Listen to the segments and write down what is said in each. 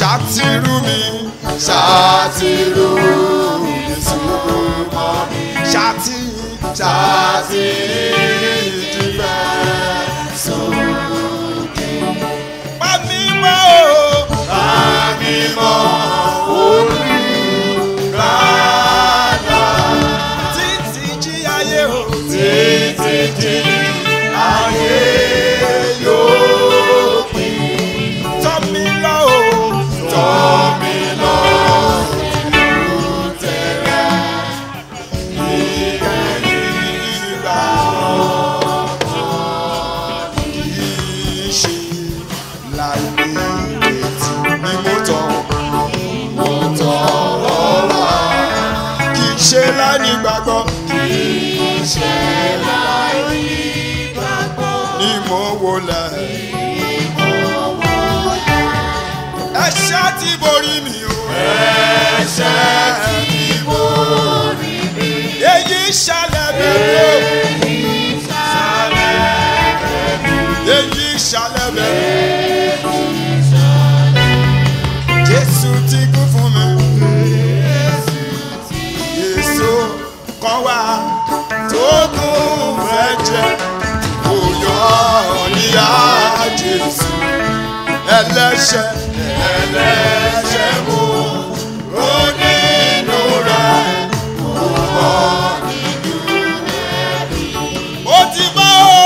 ṣàtìrú mi ṣàtìrú mi súnmọ́ mi ṣàtì ṣàtì ìdìbẹ́ sókè. Pàmí mọ́ o. Pàmí mọ́ olùrànà. Títí jí ayé o. Títí jí ayé yóò pín. Tọ́ mi lọ o. Tọ́ mi lọ. Ìlú tẹ̀rẹ̀. Ìgbẹ̀yìn ìgbà ṣe láì ní ìrètí ni mo tọ̀ mo tọ̀ ọ́ wá. kì í ṣe láì ní gbàgbọ́ kì í ṣe láì ní gbàgbọ́ ni mo wọlé. ẹ̀ṣẹ̀ ti borí mi o. ẹ̀ṣẹ̀ ti borí mi. èyí ṣẹlẹ̀ bẹ́ẹ̀ o. èyí ṣàlẹ̀ bẹ̀rẹ̀. Jésù ti kú fún mi. Yéṣu kan wá tó kún fẹ́ jẹ. Kò yọ níyà Jésù. Ẹlẹ́ṣẹ̀ ẹlẹ́ṣẹ̀ mú. Ó nínú rẹ̀ kò bọ́ nínú rẹ̀. Ó ti bá o.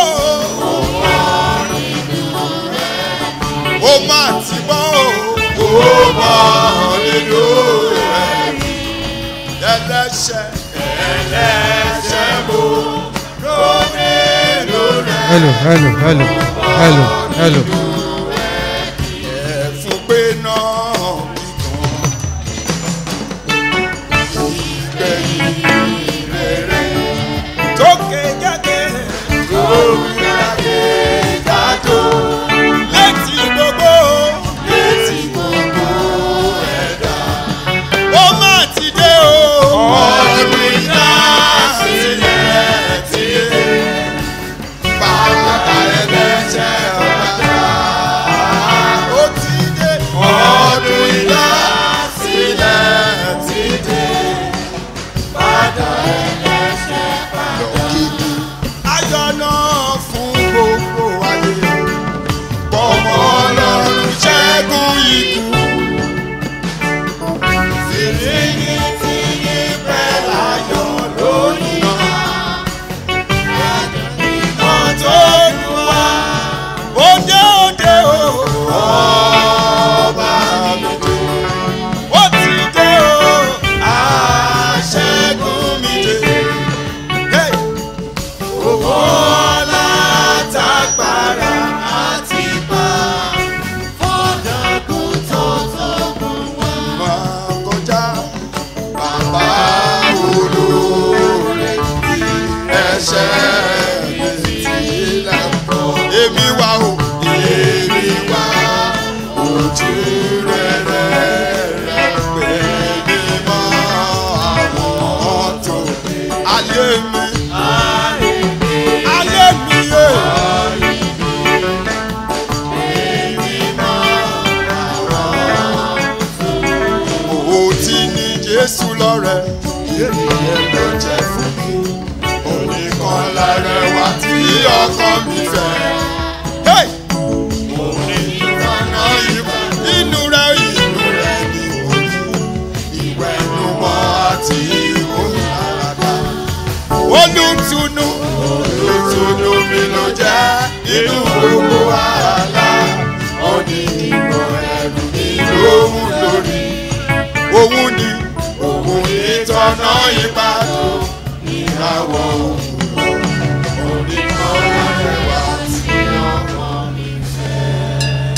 ó má ti bọ́ o. ó bọ́ nínú rẹ̀ ẹlẹ́ṣẹ̀ ẹlẹ́ṣẹ̀ mo ló nínú rẹ̀. hello hello hello hello hello. ẹ̀fún pé náà kíkan ìgbẹ̀yìn rere tó kéjàké tó kéjàké jájó létí gbogbo létí gbogbo ẹ̀dá ó má ti dé o ọdún iná sílẹ̀ tí bàbá ẹlẹ́ṣẹ̀ ọ̀dà ó ti dé ọdún iná sílẹ̀ tí dé bàbá ẹlẹ́ṣẹ̀ lọ́kìkì ayọ̀ náà fún gbogbo ayé bọ́mọ ọlọ́run ṣẹ́gun ikú. Fìdíyí tí yí pẹ́ láyọ̀ lónìí náà. Ìmọ̀ tó lù wá. Òde òde o. Ọba mi dé. Ó ti dé o. Aṣẹ́gun mi dé. Hey! Owó ọlá tágbára àti pa. Fọ́dọ̀kùn tó tó gùn wá. Máa kọjá bàbá olóore bí ẹsẹ̀ mi sílẹ̀ kọ́. Èmi wá o, èmi wá ojú rere rẹ̀ pé mímọ́ àwọn tó ayé mi ayé mi yé. Ó ti ní Jésù lọ́rẹ̀, ènìyàn ló jẹ́ fún mi. Oníkan lára wa tí ọkàn mi fẹ́. Hey! Mo ní ìfọ̀nà ìwà inú rẹ̀ inú rẹ̀ ni mo ní. Ìwẹ̀nùmọ́ àti ìmúláradá olùtùnú olùtùnú mi ló jẹ́ inú gbogbo wàhálà ọ̀nì ìmọ̀ ẹ̀rù mi lóhùn lórí òun ni òun ní tọ́nà ìbàdàn ìràwọ̀ òwúrọ̀ oníkan lárẹwà tí ọmọ mi fẹ́.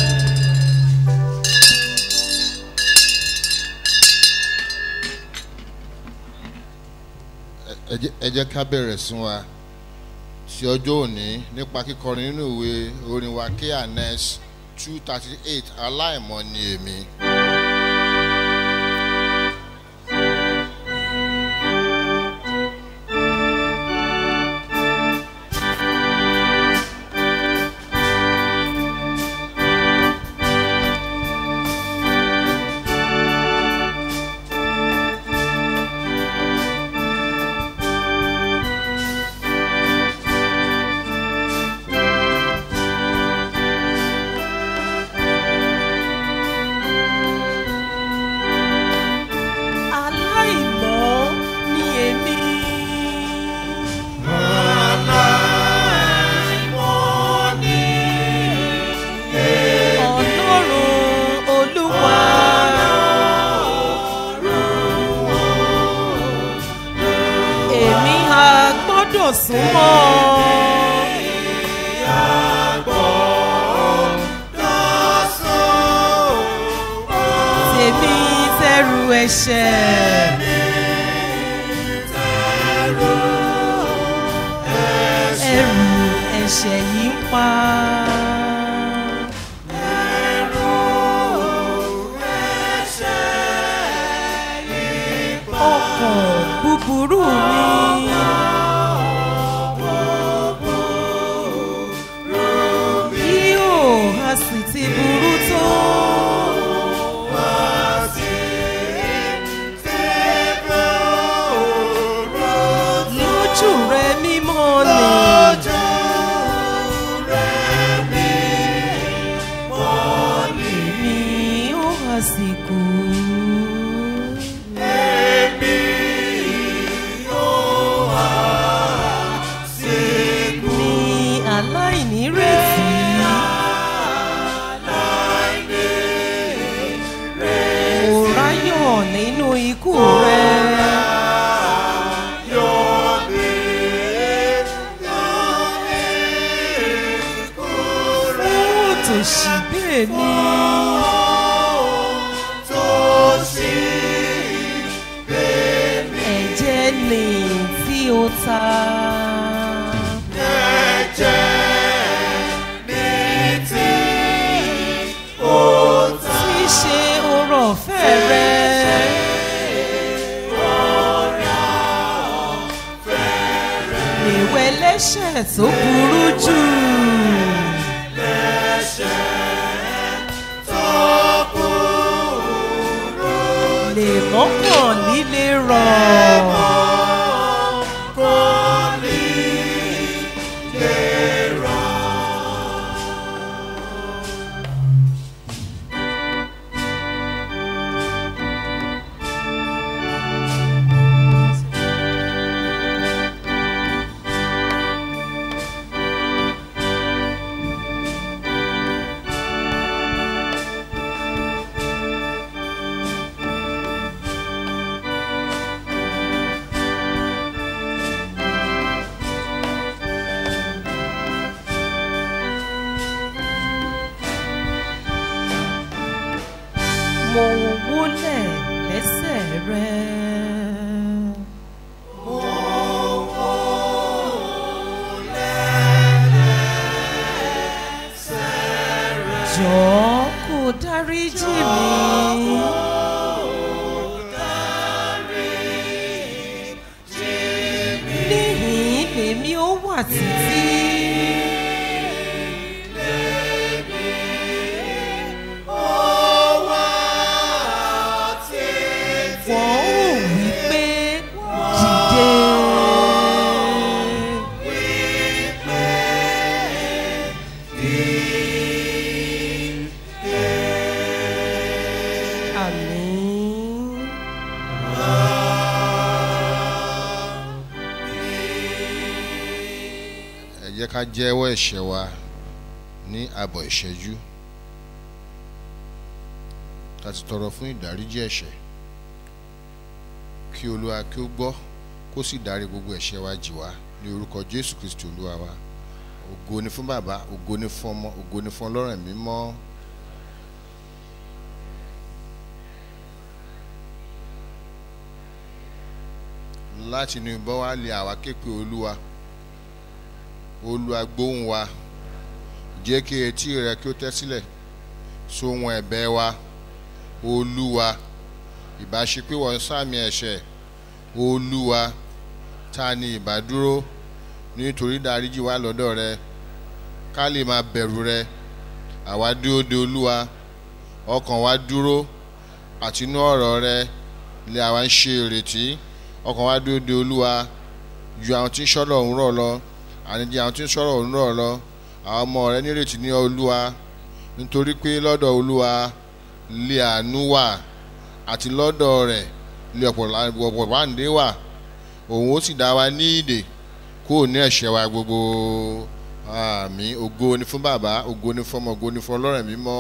ẹ jẹ́- ẹ jẹ́ ká bẹ̀rẹ̀ sún wa sí ọjọ́ òní nípa kíkọrin nínú ìwé orin wa kns two thirty eight aláìmọ̀ ni èmi. súnmọ́. tèmi tẹrù ẹ̀ṣẹ̀. ẹrù ẹ̀ṣẹ̀ yìí ń pa. ọkàn búburú mi. bí ó a sì ti burú tó. lójú rẹ mímọ́ ni. èmi ó àsìkò. ní aláìnírètí. Kò ráyọ̀ nínú ikú rẹ̀. Fún tòṣì bẹ́ẹ̀ ni. Ẹ̀jẹ̀ lè tí ó ta. tí í ṣe orò ọ̀fẹ́ rẹ̀. Ìwẹ̀ lẹ́ṣẹ̀ tó burú jù. Lè mọ́kàn líle rọ̀. Mo wólẹ̀ lẹ́sẹ̀ rẹ̀. Jọ̀ọ́ kó dáríjì mi. Níhìn lèmi ó wà títí. Wọ́n ò wí pé dìde. Àmín. ẹ jẹ́ ká jẹ́wọ́ ẹ̀ṣẹ̀ wa ní àbọ̀ ìṣẹ́jú ká ti tọrọ fún ìdáríjì ẹ̀ṣẹ̀ kí olúwa kí ó gbọ́ kó sì dárí gbogbo ẹ̀ṣẹ̀ wa jì wá ní orúkọ jésù kristi olúwa wa ògo ni fún bàbá ògo ni fún ọmọ ògo ni fún ọlọ́run ẹ̀mí mọ́ láti inú ìbọn wa lè àwa képe olúwa olúwa gbóhùn wa jẹ́ kí etí rẹ kí ó tẹ́ sílẹ̀ sóhun ẹ̀bẹ̀ wa olúwa ìbáṣepé wọ́n sàmì ẹ̀ṣẹ̀ olúwa ta ni ìbádúró nítorí dáríjì wá lọ́dọ̀ rẹ ká lè máa bẹ̀rù rẹ àwa dúró de olúwa ọkàn wa dúró àti inú ọ̀rọ̀ rẹ lè àwa ń ṣe ìrètí ọkàn wa dúró de olúwa ju àwọn tí ń sọ̀rọ̀ òun rọ̀ lọ àníjẹ́ àwọn tí ń sọ̀rọ̀ òun rọ̀ lọ àwọn ọmọ rẹ nírètí ní olúwa nítorí pé lọ́dọ̀ olúwa lè àánú wà àti lọ́dọ̀ rẹ̀ lè ọ̀pọ̀ wáǹdé wà òun ó sì dá wa ní ìdè kó o ní ẹ̀ṣẹ̀ wa gbogbo àmín ògo ni fún bàbá ògo ni fún ọmọ ògo ni fún ọlọ́run mímọ́.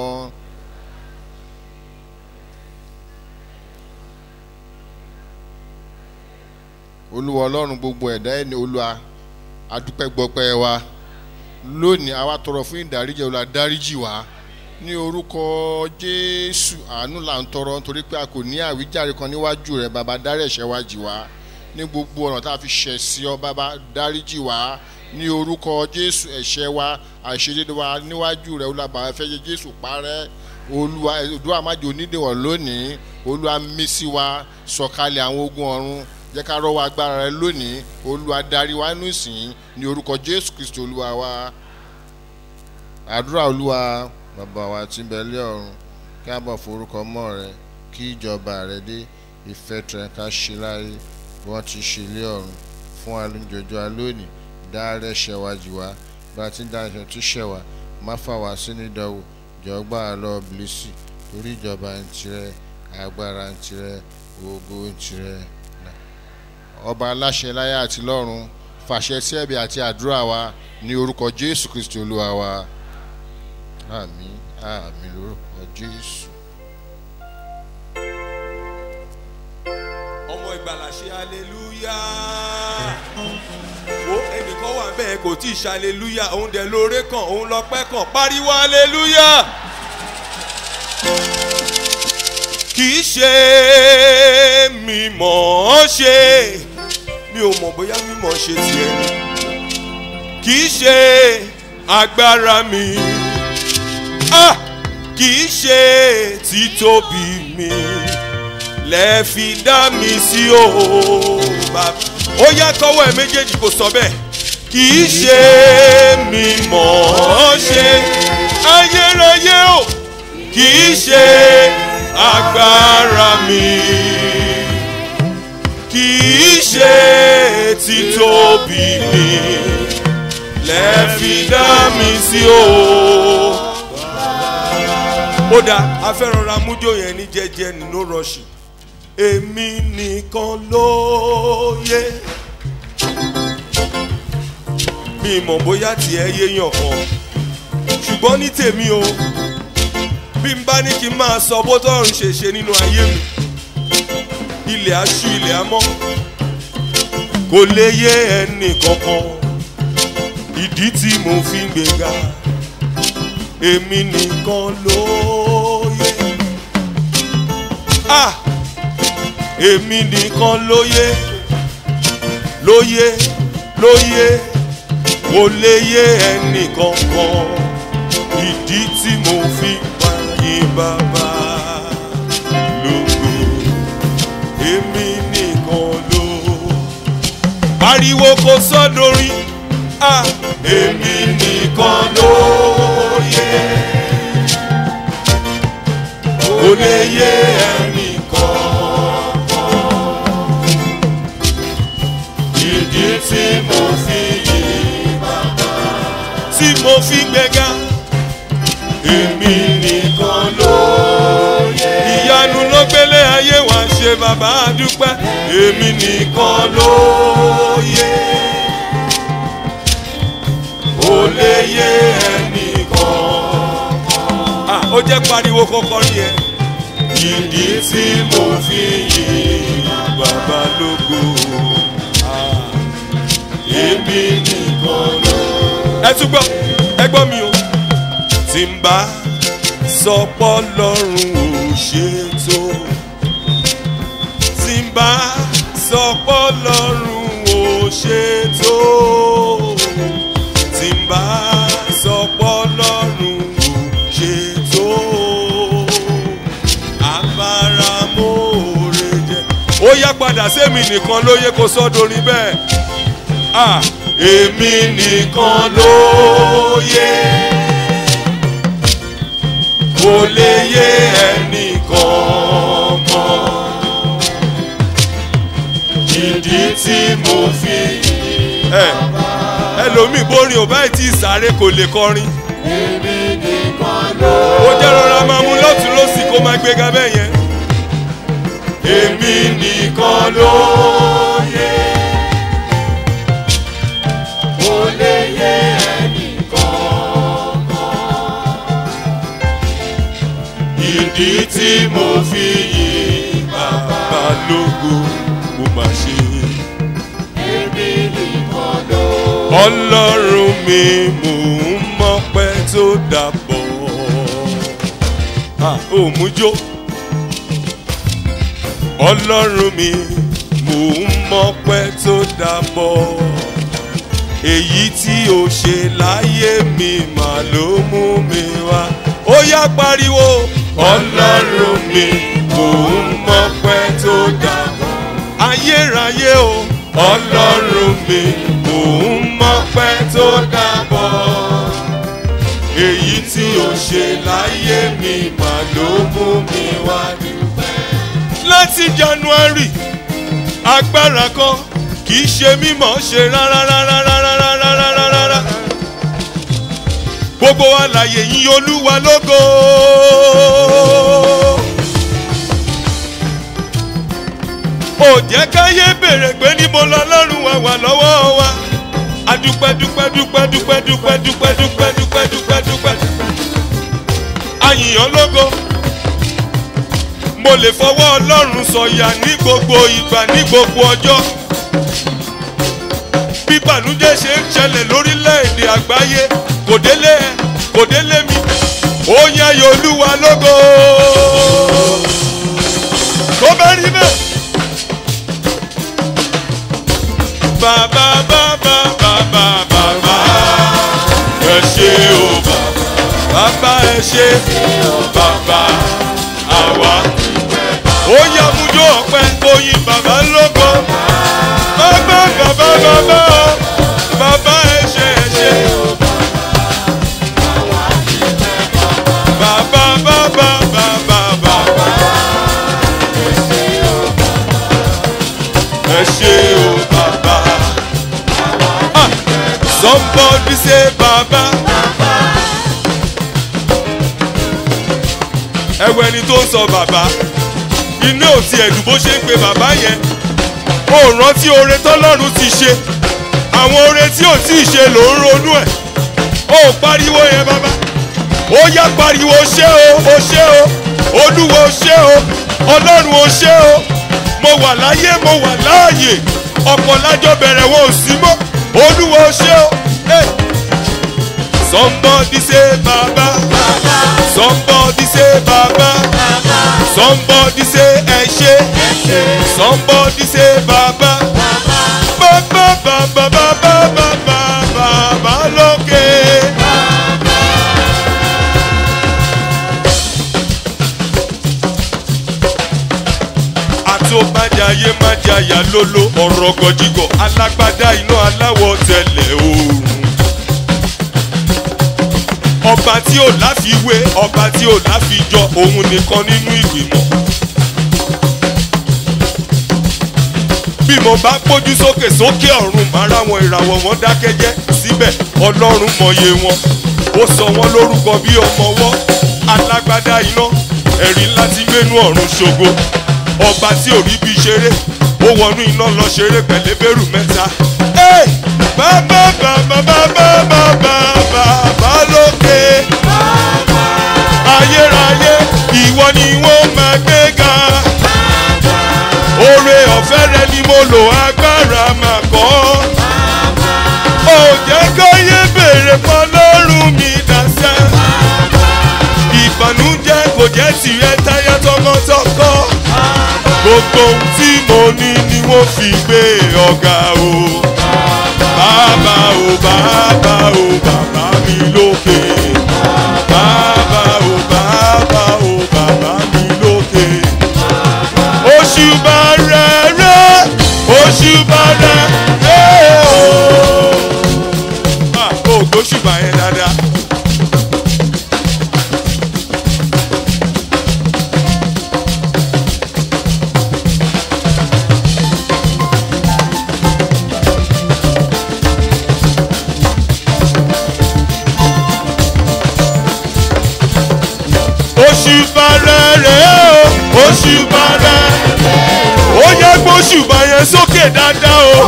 olúwa ọlọ́run gbogbo ẹ̀dá ẹni olúwa adúpẹ́ gbọpẹ́ wa lónìí àwa tọrọ fún ìdáríjì ọ̀la dáríjì wá ní orúkọ jésù àánú là ń tọrọ nítorí pé a kò ní àwíjàre kan níwájú rẹ bàbá dárí ẹ̀ṣẹ̀ wa jì wá ní gbogbo ọ̀nà tá a fi ṣẹ̀ sí ọ bàbá dáríjì wá ní orúkọ jésù ẹ̀ṣẹ̀ wa àìṣedédé wa níwájú rẹ olùbàwọ̀ fẹ́ yẹ jésù parẹ́ olúwa olúwa májò onídìwọ̀n lónìí olúwa mísí wa sọ̀kalẹ̀ àwọn ogun ọ̀run jẹ́ ká rọ́wọ́ agbára rẹ lónìí olúwa darí wa nù sìn ní orúkọ jésù kristu olúwa wa àdúrà olúwa bàbá wa tí ń bẹ lé ọ̀run kí a bọ̀ forúkọ mọ́ rẹ kí ìjọba rẹ dé ìfẹ́ tẹ̀ ká ṣe láyé bí wọ́n ti ṣe lé ọ̀run fún alóúnjọjọ́ alónìí dá rẹ̀ ṣẹ̀ wá jì wá bá a ti ń dá ẹ̀ṣẹ̀ tó ṣẹ̀ wá má fà wá sínú ìdánwò jọ̀gbà lọ bìlísì torí ìjọba ń tirẹ̀ agbára ń tirẹ̀ ògo ń tirẹ̀ ọba aláṣẹ láyé àti lọ́run fàṣẹ sí ẹ̀bẹ̀ àti àdúrà wa ní orúkọ jésù kristi olúwa wa àmì àmì lórúkọ jésù. ọmọ ìgbàlà ṣe aleluya wo ẹnìkan wà bẹ́ẹ̀ kò tí ì ṣe aleluya òun dẹ̀ lóore kan òun lọ́pẹ́ kan pariwo aleluya kì í ṣe mímọ̀ ṣe mi ò mọ̀ bóyá mímọ̀ ṣe tiẹ̀ ni kì í ṣe agbára mi ah kì í ṣe títóbi mi lẹ fi dá mi sí o bàbá ó yá kọ́wọ́ ẹ̀ méjèèjì kò sọ bẹ́ẹ̀ kì í ṣe mímọ̀ ṣe ayérayé o kì í ṣe agbára mi kì í ṣe títóbi mi lẹ fi dá mi sí o. ó dáa afẹ́rànra mújó yẹn ní jẹ́jẹ́ ní no rush èmi nìkan ló yé mi mọ̀ bóyá tiẹ̀ yéèyàn kan ṣùgbọ́n ní tèmi o bí n bá ní kí n máa sọ bó tọrùn ṣe ṣe nínú ayé mi ilẹ̀ aṣú ilẹ̀ amọ́ kò lè yé ẹnì kankan ìdí tí mo fi ń gbéga èmi nìkan ló yé ah èmi nìkan ló yé ló yé ló yé kò lè yé ẹnì kankan ìdí tí mo fi pa yín bàbá lógo èmi nìkan ló pariwo kò sọdọrin ah èmi nìkan ló yé kò lè yé ẹnì ìdí tí mo fi yí bàbá tí mo fi gbẹ̀gà èmi nìkan ló yẹ. ìyanu ló gbélé ayé wa ṣe bàbá dúpẹ́ èmi nìkan ló yẹ. ó lè yé ẹnìkan. ah ó jẹ́ pariwo kọ́kọ́ rí ẹ. ìdí tí mo fi yí bàbá lógo èmi nìkan ló. ẹ tún gbọ́ ẹ gbọ́ mi o. tí n bá sọpọ́ lọ́rùn ò ṣètò. tí n bá sọpọ́ lọ́rùn ò ṣètò. tí n bá sọpọ́ lọ́rùn ò ṣètò. abáramóore jẹ. ó yá padà sẹ́mi nìkan ló yẹ kó sọ́dọ̀rin bẹ́ẹ̀ ah èmi nìkan ló yé kò lè yé ẹnìkan kan ìdí tí mo fi ẹ ẹlòmíì bórin ò báyìí tí ìsáré kò lè kọrin èmi nìkan ló ó jẹ́ rọra máa mú lọ́tún lọ́sì kó máa gbéga bẹ́ẹ̀ yẹn èmi nìkan ló yé. kò lè yé ẹnìkan. ìdí tí mo fi yí bàbá lógo mo máa ṣe. èmi nìkan ló ọlọ́run mi mò ń mọ́pẹ́ tó dàbọ̀ Ah, ò mú jó ọlọ́run mi mò ń mọ́pẹ́ tó dàbọ̀ èyí tí o ṣe láyé mi mà ló mú mi wá ó yá pariwo ọlọ́run mi mò ń mọ́pẹ́ tó dàbọ̀ ayérayé o ọlọ́run mi mò ń mọ́pẹ́ tó dàbọ̀ èyí tí o ṣe láyé mi mà ló mú mi wá dúpẹ́. láti january agbára kan kì í ṣe mímọ̀ ṣe rárá rárá rárá rárá rárá rárá gbogbo àlàyé yín olúwa lógo. ò jẹ́ káyé bèrè pé níbo lọ́lọ́run wa wà lọ́wọ́ wa adúpẹ́ dúpẹ́ dúpẹ́ dúpẹ́ dúpẹ́ dúpẹ́ dúpẹ́ dúpẹ́ dúpẹ́ dúpẹ́ àyìnyàn lógo mo lè fọwọ́ ọlọ́run sọ̀yà ní gbogbo ìgbà ní gbogbo ọjọ́ bí bànújẹ́ ṣe ń ṣẹlẹ̀ lórílẹ̀‐èdè àgbáyé kò délé ẹ kò délé mi ó yẹ yòlúwa lógo tó bá rí bẹ́ẹ̀. bàbá bàbá bàbá bàbá ẹ ṣe o bàbá bàbá ẹ ṣe o bàbá àwa. ó yá mújó ọ̀pẹ oyin bàbá lóko bàbá bàbá bàbá bàbá ẹ ṣe ẹ ṣe. bàbá bàbá bàbá bàbá ẹ ṣe o bàbá. Ah, somebody say bàbá. ẹwọ ẹni tó ń sọ bàbá inú ò ti ẹ̀dùn bó ṣe ń pe bàbá yẹn ó rántí oore tọ́lọ́run ti ṣe àwọn oore tí ò tí ì ṣe ló ń ronú ẹ̀ ó pariwo yẹn bàbá ó yá pariwo ṣé o o ṣé o olúwo ṣé o ọlọ́run o ṣé o mo wà láyé mo wà láàyè ọ̀pọ̀ lájọ bẹ̀rẹ̀ wọn ò sí mọ́ olúwo ṣé o. Hey. Somebody say baba. Somebody say baba. Somebody say ẹṣẹ. Somebody say baba. Baba baba baba baba baba lókè. Àtòmájàyé májàyà lólo ọ̀rọ̀ gọ̀jìgọ̀ alágbádá iná aláwọ̀ tẹ̀lẹ̀ oòrùn ọba tí ò láfiwé ọba tí ò láfijọ òun nìkan nínú ìgbìmọ̀. bí mo bá gbójú sókè sókè ọ̀run máa ráwọn ìràwọ̀ wọn dákẹ́jẹ́ síbẹ̀ ọlọ́run mọye wọn ó sọ wọn lórúkọ bí ọmọ ọwọ́ alágbádá iná ẹ̀rí ńlá ti gbénú ọ̀run ṣogo ọba tí ò rí bí ṣeré ó wọnú iná lọ ṣeré pẹ̀lẹ́bẹ̀rù mẹ́ta. Hey! bàbá bàbá bàbá bàbá bàbá lókè. ayérayé ìwọ ni wọ́n máa gbé ga. oore ọ̀fẹ́ rẹ ni mo lò agbára máa kọ́. ó jẹ́ kóyé béèrè pọ̀ lọ́rùn mi dáṣẹ́. ìbànújẹ́ kò jẹ́ tìrẹ táyà tọmọtọkọ. gbogbo ohun tí mo ní ni wọ́n fi gbé ọ̀gá o bàbá o bàbá o bàbá mi lókè. bàbá o bàbá o bàbá mi lókè. òṣùbà rẹ̀ rẹ̀ òṣùbà rẹ̀ rẹ̀ o. Ah, o gbóṣùbà yẹn dáadáa. òṣùbà rẹ̀ rẹ̀ o òṣùbà rẹ̀ ó yẹ gbóṣùbà yẹn sókè dáadáa o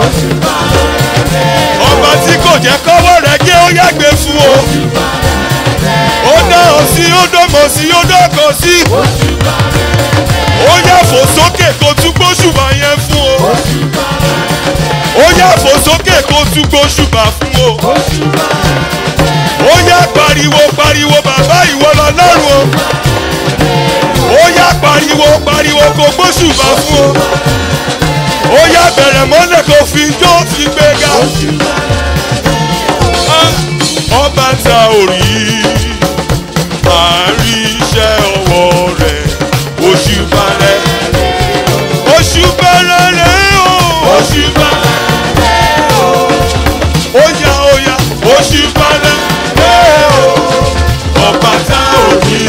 ọba tí kò jẹ́ kọ́wọ́ rẹ̀ gé ó yàgbé fún o ó dá ọ sí ó dọ́mọ sí ó dọ́kọ̀ sí ó yẹ fò sókè kó tún gbóṣùbà yẹn fún o ó yẹ fò sókè kó tún gbóṣùbà fún pariwo ó yá pariwo pariwo bàbá ìwọ lọ́lọ́run o ó yá pariwo pariwo kò gbóṣùbà fún o ó yá bẹ̀rẹ̀ mọ́lẹ̀ kò fi jó fi gbéga Ah, ọba ta ò rí àárí iṣẹ́ ọwọ́ rẹ̀ oṣù balẹ̀ oṣù balẹ̀ rẹ̀ o oṣù balẹ̀ ó yá ó yá oṣù balẹ̀ rẹ̀ o ọba tá ò rí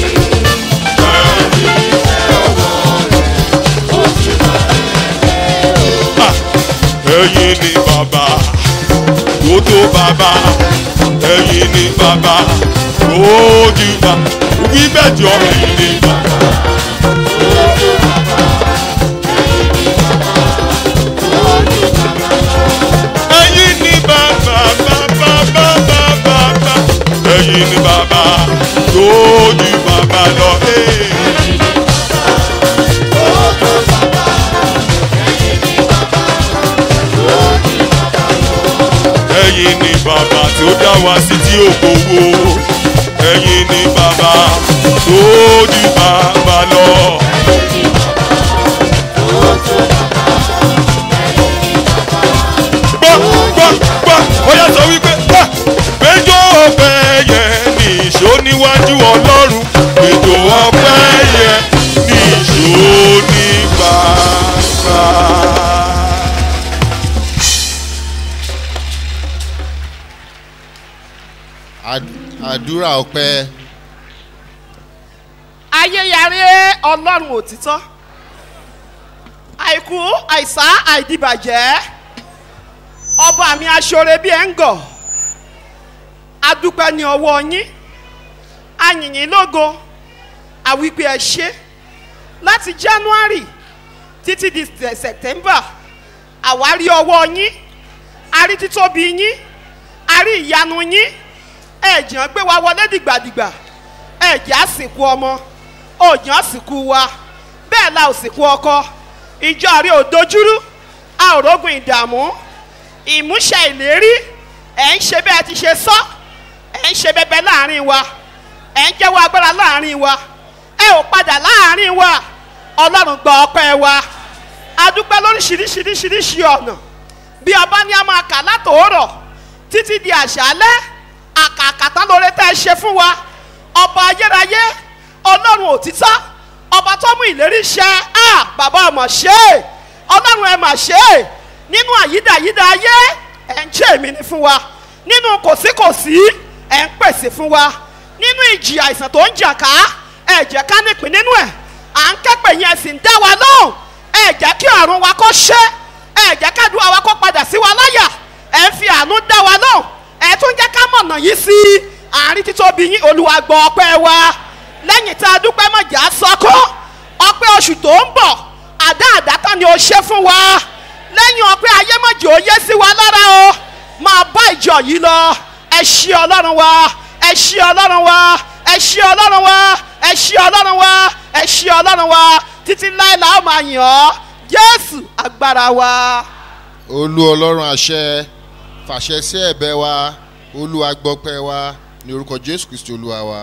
Ah, ẹ̀yin ni bàbá tó tó bàbá ẹ̀yin ni bàbá tó jù bá wí bẹ́ẹ̀ jọ ẹ̀yin ni bàbá. ẹ̀yin ni bàbá bàbá bàbá bàbá ẹ̀yin ni bàbá tó jù bàbá lọ. Hey. ẹ̀yin ni bàbá tó dá wa sí tí ò gbowó ẹ̀yin ni bàbá tó ju bàbá lọ. gbọ́ gbọ́ gbọ́ ó yà sọ wípé gbà péjọ ọpẹ́ yẹn ní ìṣó níwájú ọlọ́run péjọ ọpẹ́ yẹn ní ìṣó ní gbàgbà. Ad- àdúrà ọpẹ́ ayéyàrá ọlọ́run òtítọ́ àìkú àìsá àìdìbàjẹ́ ọba mi aṣọre bíi ẹ̀ ń gọ̀ adúpẹ́ ní ọwọ́ yín ayìnyín lógo àwípé ẹ ṣe láti january títí di se- september àwárí ọwọ́ yín arí títóbi yín arí ìyanu yín ẹ̀jẹ̀ gbé wa wọlé dìgbàdìgbà ẹ̀jẹ̀ àsìkò ọmọ òjò àsìkò wa bẹ́ẹ̀ la ò sìnkú ọkọ ìjọ rí ò dojúrú a ò rógun ìdààmú ìmúṣẹ ìlérí ẹ̀ ń ṣe bẹ́ẹ̀ ti ṣe sọ ẹ̀ ń ṣe bẹ́ẹ̀ láàrin wa ẹ̀ ń jẹ́wọ́ agbára láàrin wa ẹ ò padà láàrin wa ọlọ́run gba ọpẹ́ wa adúpẹ́ lóríṣiríṣiríṣiríṣi ọ̀nà bí ọba ní a máa kà látòórọ̀ títí di àṣálẹ́ àkàkàtà lóore tẹ́ ẹ ṣe fún wa ọba ayérayé ọlọ́run òtítọ́ ọba tó mú ìlérí ṣẹ á bàbá ọmọ ṣe é ọlọ́run ẹ mà ṣe é nínú àyídáyídá ayé ẹ̀ ń ṣe èmi ní fún wa nínú kòsíkòsí ẹ̀ ń pèsè fún wa nínú ìjì àìsàn tó ń jà ká ẹ̀ jẹ́ ká nípìn nínú ẹ̀ à ń kẹ́pẹ̀ yẹn sì ń dá wa lóhùn ẹ̀ jẹ́ kí ọ̀run wa kó ṣe ẹ̀ jẹ́ kádùá wa kó padà sí wa láyà ẹ̀ ń fi àánú dá wa lóhùn ẹ̀ tún jẹ́ ká mọ̀nà yìí sí àárín títóbi yín olúwa gbọ́ ọpẹ́ wa lẹ́yìn tá a dúpẹ́ mọ̀jà sọ́kọ́ ọpẹ́ oṣù tó ń bọ̀ àdá àdátọ́ ni o ṣe fún wa lẹ́yìn ọpẹ́ ayémọ̀jì ó yé sí wa lára o máa bá ìjọ yìí lọ ẹ ṣí ọlọ́run wa ẹ ṣí ọlọ́run wa ẹ ṣí ọlọ́run wa ẹ ṣí ọlọ́run wa ẹ ṣí ọlọ́run wa títí láìla ó máa yàn ọ́ jésù agbára wa. olú ọlọ́run àṣẹ fàṣẹ sí ẹ̀bẹ̀ wa olúwa gbọ́pẹ́ wa ní orúkọ jésù kristi olúwa wa.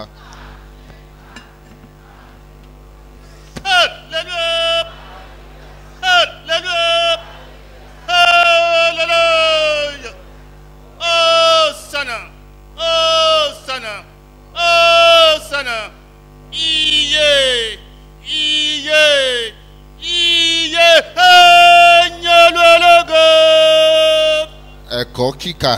Hallelujah! Hallelujah! Hallelujah! Hosanna! Hosanna! Hosanna! Iye! Iye! Iye! Ẹ̀yin ológo! ẹ̀kọ́ kíkà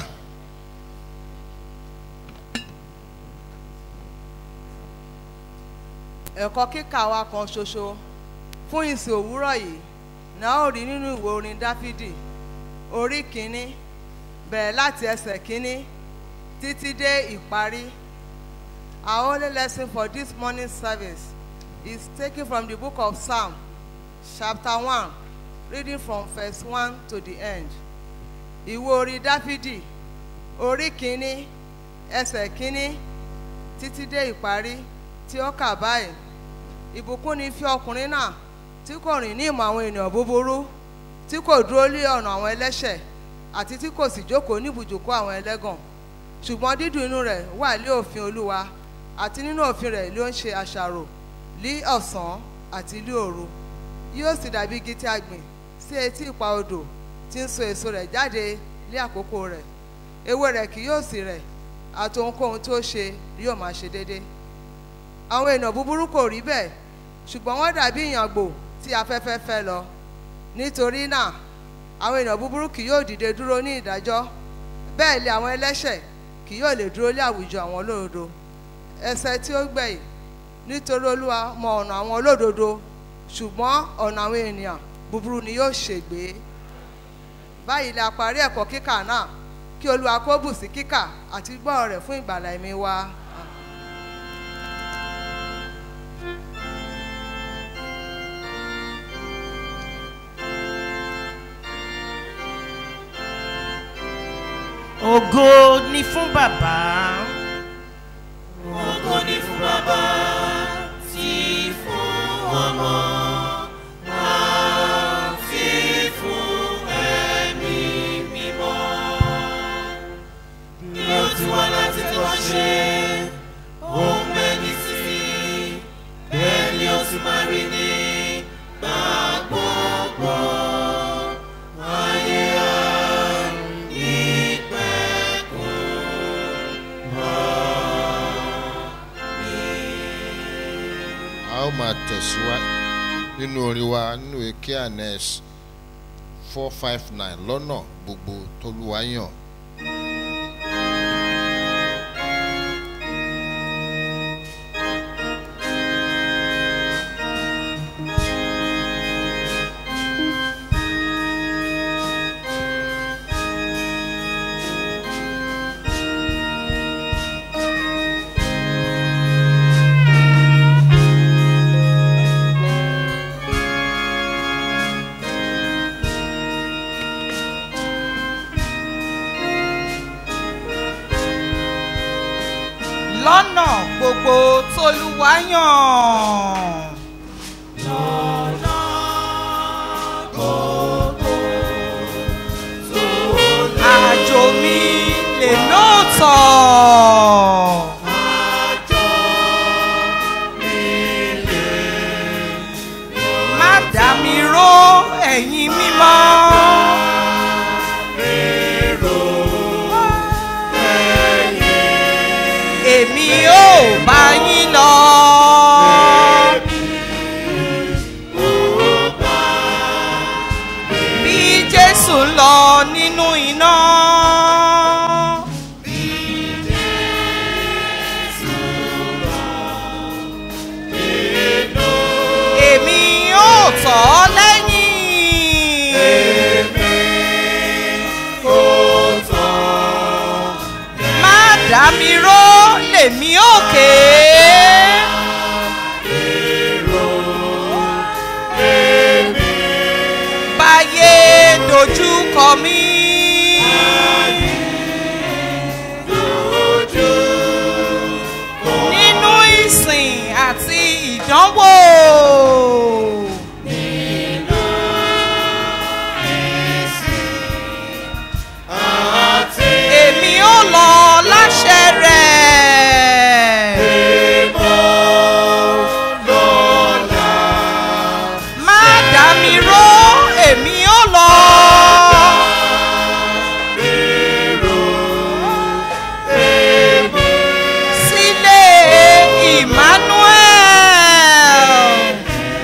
ẹ̀kọ́ kíkà wa kan ṣoṣo fún ìsìn òwúrọ̀ yìí náà ó rí nínú ìwé orin dáfídì orí kínní bẹ̀rẹ̀ láti ẹsẹ̀ kínní títí dé ìparí our only lesson for this morning service is taken from the book of psalm chapter one reading from verse one to the end ìwé orin dáfídì orí kínní ẹsẹ̀ kínní títí dé ìparí tí ó kà báyìí ìbùkún ni fí ọkùnrin náà tí kò rìn ní ìmọ̀ àwọn ènìyàn búburú tí kò dúró lé ọ̀nà àwọn ẹlẹ́ṣẹ̀ àti tí kò sì jókòó níbùjókòó àwọn ẹlẹ́gàn ṣùgbọ́n dídùn inú rẹ̀ wà lé òfin olúwa àti nínú òfin rẹ̀ ló ń ṣe àṣàrò lí ọ̀sán àti lí òru yóò sì dàbí igi tí a gbìn sí etí ipa odò tí ń so èso rẹ̀ jáde lé àkókò rẹ̀ ewé rẹ̀ kì yóò sì rẹ̀ àti ohunkóhun tó ṣe yóò máa ṣe déédéé àwọn èèyàn búburú kò rí bẹ́ẹ̀ ṣùgbọ́n wọ́n dàbí ìyàngbò tí afẹ́fẹ́ fẹ́ lọ nítorí náà àwọn èèyàn búburú kì yóò dìde dúró ní ìdájọ́ bẹ́ẹ̀ lé àwọn ẹlẹ́ṣẹ̀ kì yóò lè dúró lé àwùjọ àwọn olódodo ẹsẹ̀ tí ó gbẹ̀yìn nítorí olúwa mọ ọ̀nà àwọn olódodo ṣùgbọ́n ọ̀nà àwọn ènìyàn búburú ni yóò ṣègbé báyìí la parí ẹ̀kọ́ kíkà náà kí olúwa kó bù sí kíkà àti gbọ́ rẹ̀ fún ìgbàlà ẹ̀mí wa. ògo ni fún bàbá. ògo ni fún bàbá tí fún ọmọ àti fún ẹ̀mí mímọ́. bí ó ti wá láti wá ṣe ohun mẹ́ni sí bẹ́ẹ̀ ni ó ti máa rí ní gbàgbọ́gbọ́ ayé a ó máa tẹ̀síwájú nínú orin wa nínú èké anes four five nine lọ́nà gbogbo tolúwa yàn. lọ́nà gbogbo tolúwa yàn. àjò mi lè lóòótọ́. má dá mi ró ẹ̀yin mímọ́. èmi ò bá yín lọ. bí jésù ń lọ nínú iná. èmi ò tọ̀ ọ́ lẹ́yìn. má dá mi ró lèmi òkè. báyé dojú kọ mí. nínú ìsìn àti ìdánwò. èmi ò lọ láṣẹ rẹ̀. má dá mi ró èmi ò lọ. sílé emmanuel.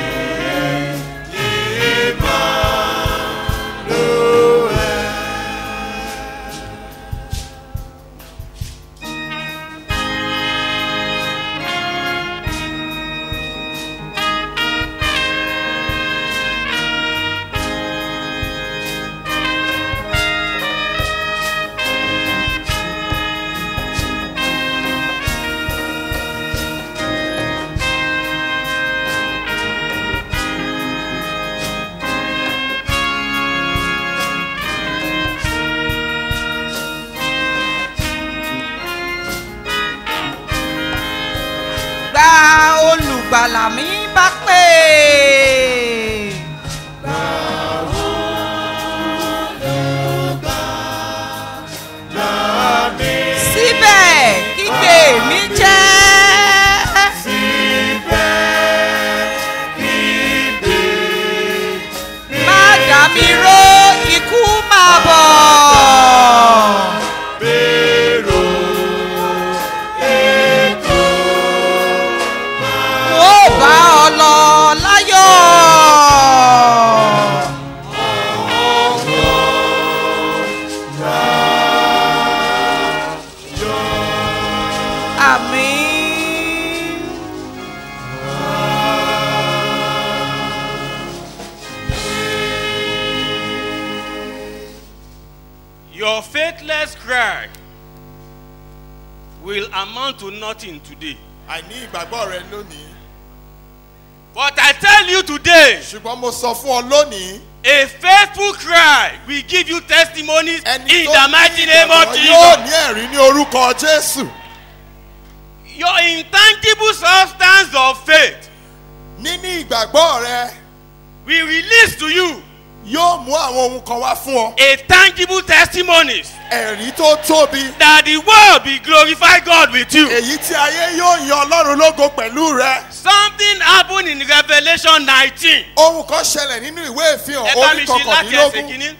gba olùgbàlà mi bá pè. mi ró ikú máa bọ̀. Bèrò ètò Mo bá ọ lọ láyọ̀. Àmín. Your faithless cry will amount to nothing today. àìní ìgbàgbọ́ rẹ lónìí. But I tell you today, ṣùgbọ́n mo sọ fún ọ lónìí. a faithful cry will give you testimonies ẹni in tó the ní mighty name of ìgbàgbọ́ yóò ní Jesus. ẹ̀rí ní orúkọ jésù. Your intangible substance of faith níní ìgbàgbọ́ rẹ will release to you yóò mú àwọn ohun kan wá fún ọ. a tangible testimonies ẹ̀rí tó tóbi. that the world will glorify God with you. èyí tí ayé yóò yan ọlọ́run lógo pẹ̀lú rẹ. Something happened in Revelation 19. ohun kan ṣẹlẹ̀ nínú ìwé ìfihàn Ẹ bá mi orí ṣe láti ẹsẹ̀ kọkàndínlógún. kìíní.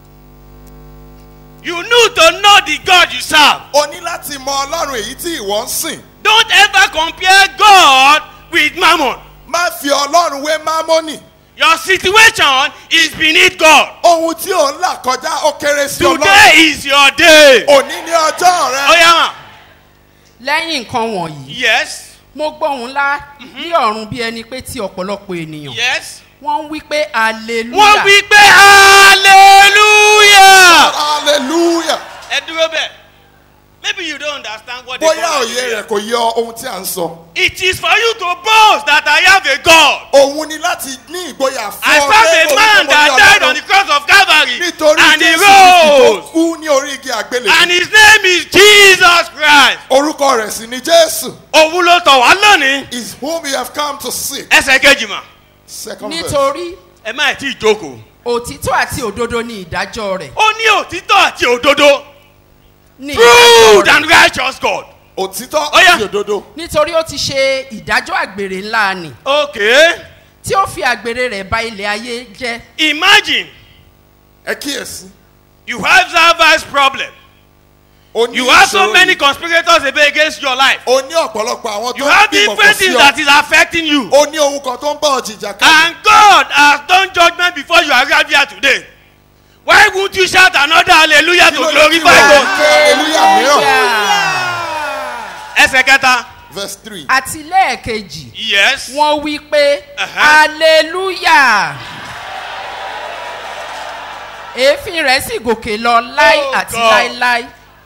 You need to know the God you serve. o ní láti mọ ọlọ́run èyí tí ìwọ ń sìn. Don't ever compare God with mammon. má fi ọlọ́run wé mámọ́nì. Your situation is beneath God. ohun tí ò ń là kọjá ó kéré sí ọlọ́run. Today is your day. òní ní ọjọ́ rẹ. Oyama. lẹ́yìn nǹkan wọ̀nyí Yes. mo gbọ́ ohun ńlá ní ọ̀run bí ẹni pé tí ọ̀pọ̀lọpọ̀ ènìyàn Yes. wọ́n ń wí pé hallelujah Wọ́n wí pé hallelujah. hallelujah. Ẹ dúró bẹ́ẹ̀. Maybe you don't understand what they bóyá call òye hallelujah. rẹ̀ kò yọ ohun tí à ń sọ. It is for you to boast that I have a God. òun ni láti ní ìgboyà fún I ọ serve pé a man orúkọ that mo ní died on Ọlọ́run. the cross of Calvary nítorí and he jésù kristi tó rose kú ní orí igi àgbélé. and his name is Jesus Christ. orúkọ rẹ̀ sì ni jésù. Òun ló tọ̀ wá lónìí. is whom you have come to seek. Ẹsẹ̀ kejì mà. second verse. nítorí Ẹ má tí ì jókòó. òtítọ́ àti òdodo ni ìdájọ́ rẹ̀ Ó ní òtítọ́ àti òdodo. ní ìdájọ́ True rẹ̀ and righteous God. òtítọ́ Ó yá. àti òdodo. nítorí ó ti ṣe ìdájọ́ àgbèrè ńlá ni Okay. tí ó fi àgbèrè rẹ̀ ba ilẹ̀ ayé jẹ́ Imagine ẹ kíyèsí. you have service problem. o ní You have so ìṣòro many yìí. conspirators against your life. o ní ọ̀pọ̀lọpọ̀ àwọn You tó ń have bímọ kò different sí things ọ. that is affecting you. o ní ohun kan tó ń bá ọ jìjà ká. And God has done judgment before you arrive here today. Why would you shout another hallelujah to glorify God? hallelujah mìíràn. Ẹsẹ̀ kẹta. verse three. àti lẹ́ẹ̀kejì Yes. wọ́n wí pé Uh-huh. hallelujah èéfín rẹ̀ sì gòkè lọ láí Oh, àti God. láíláí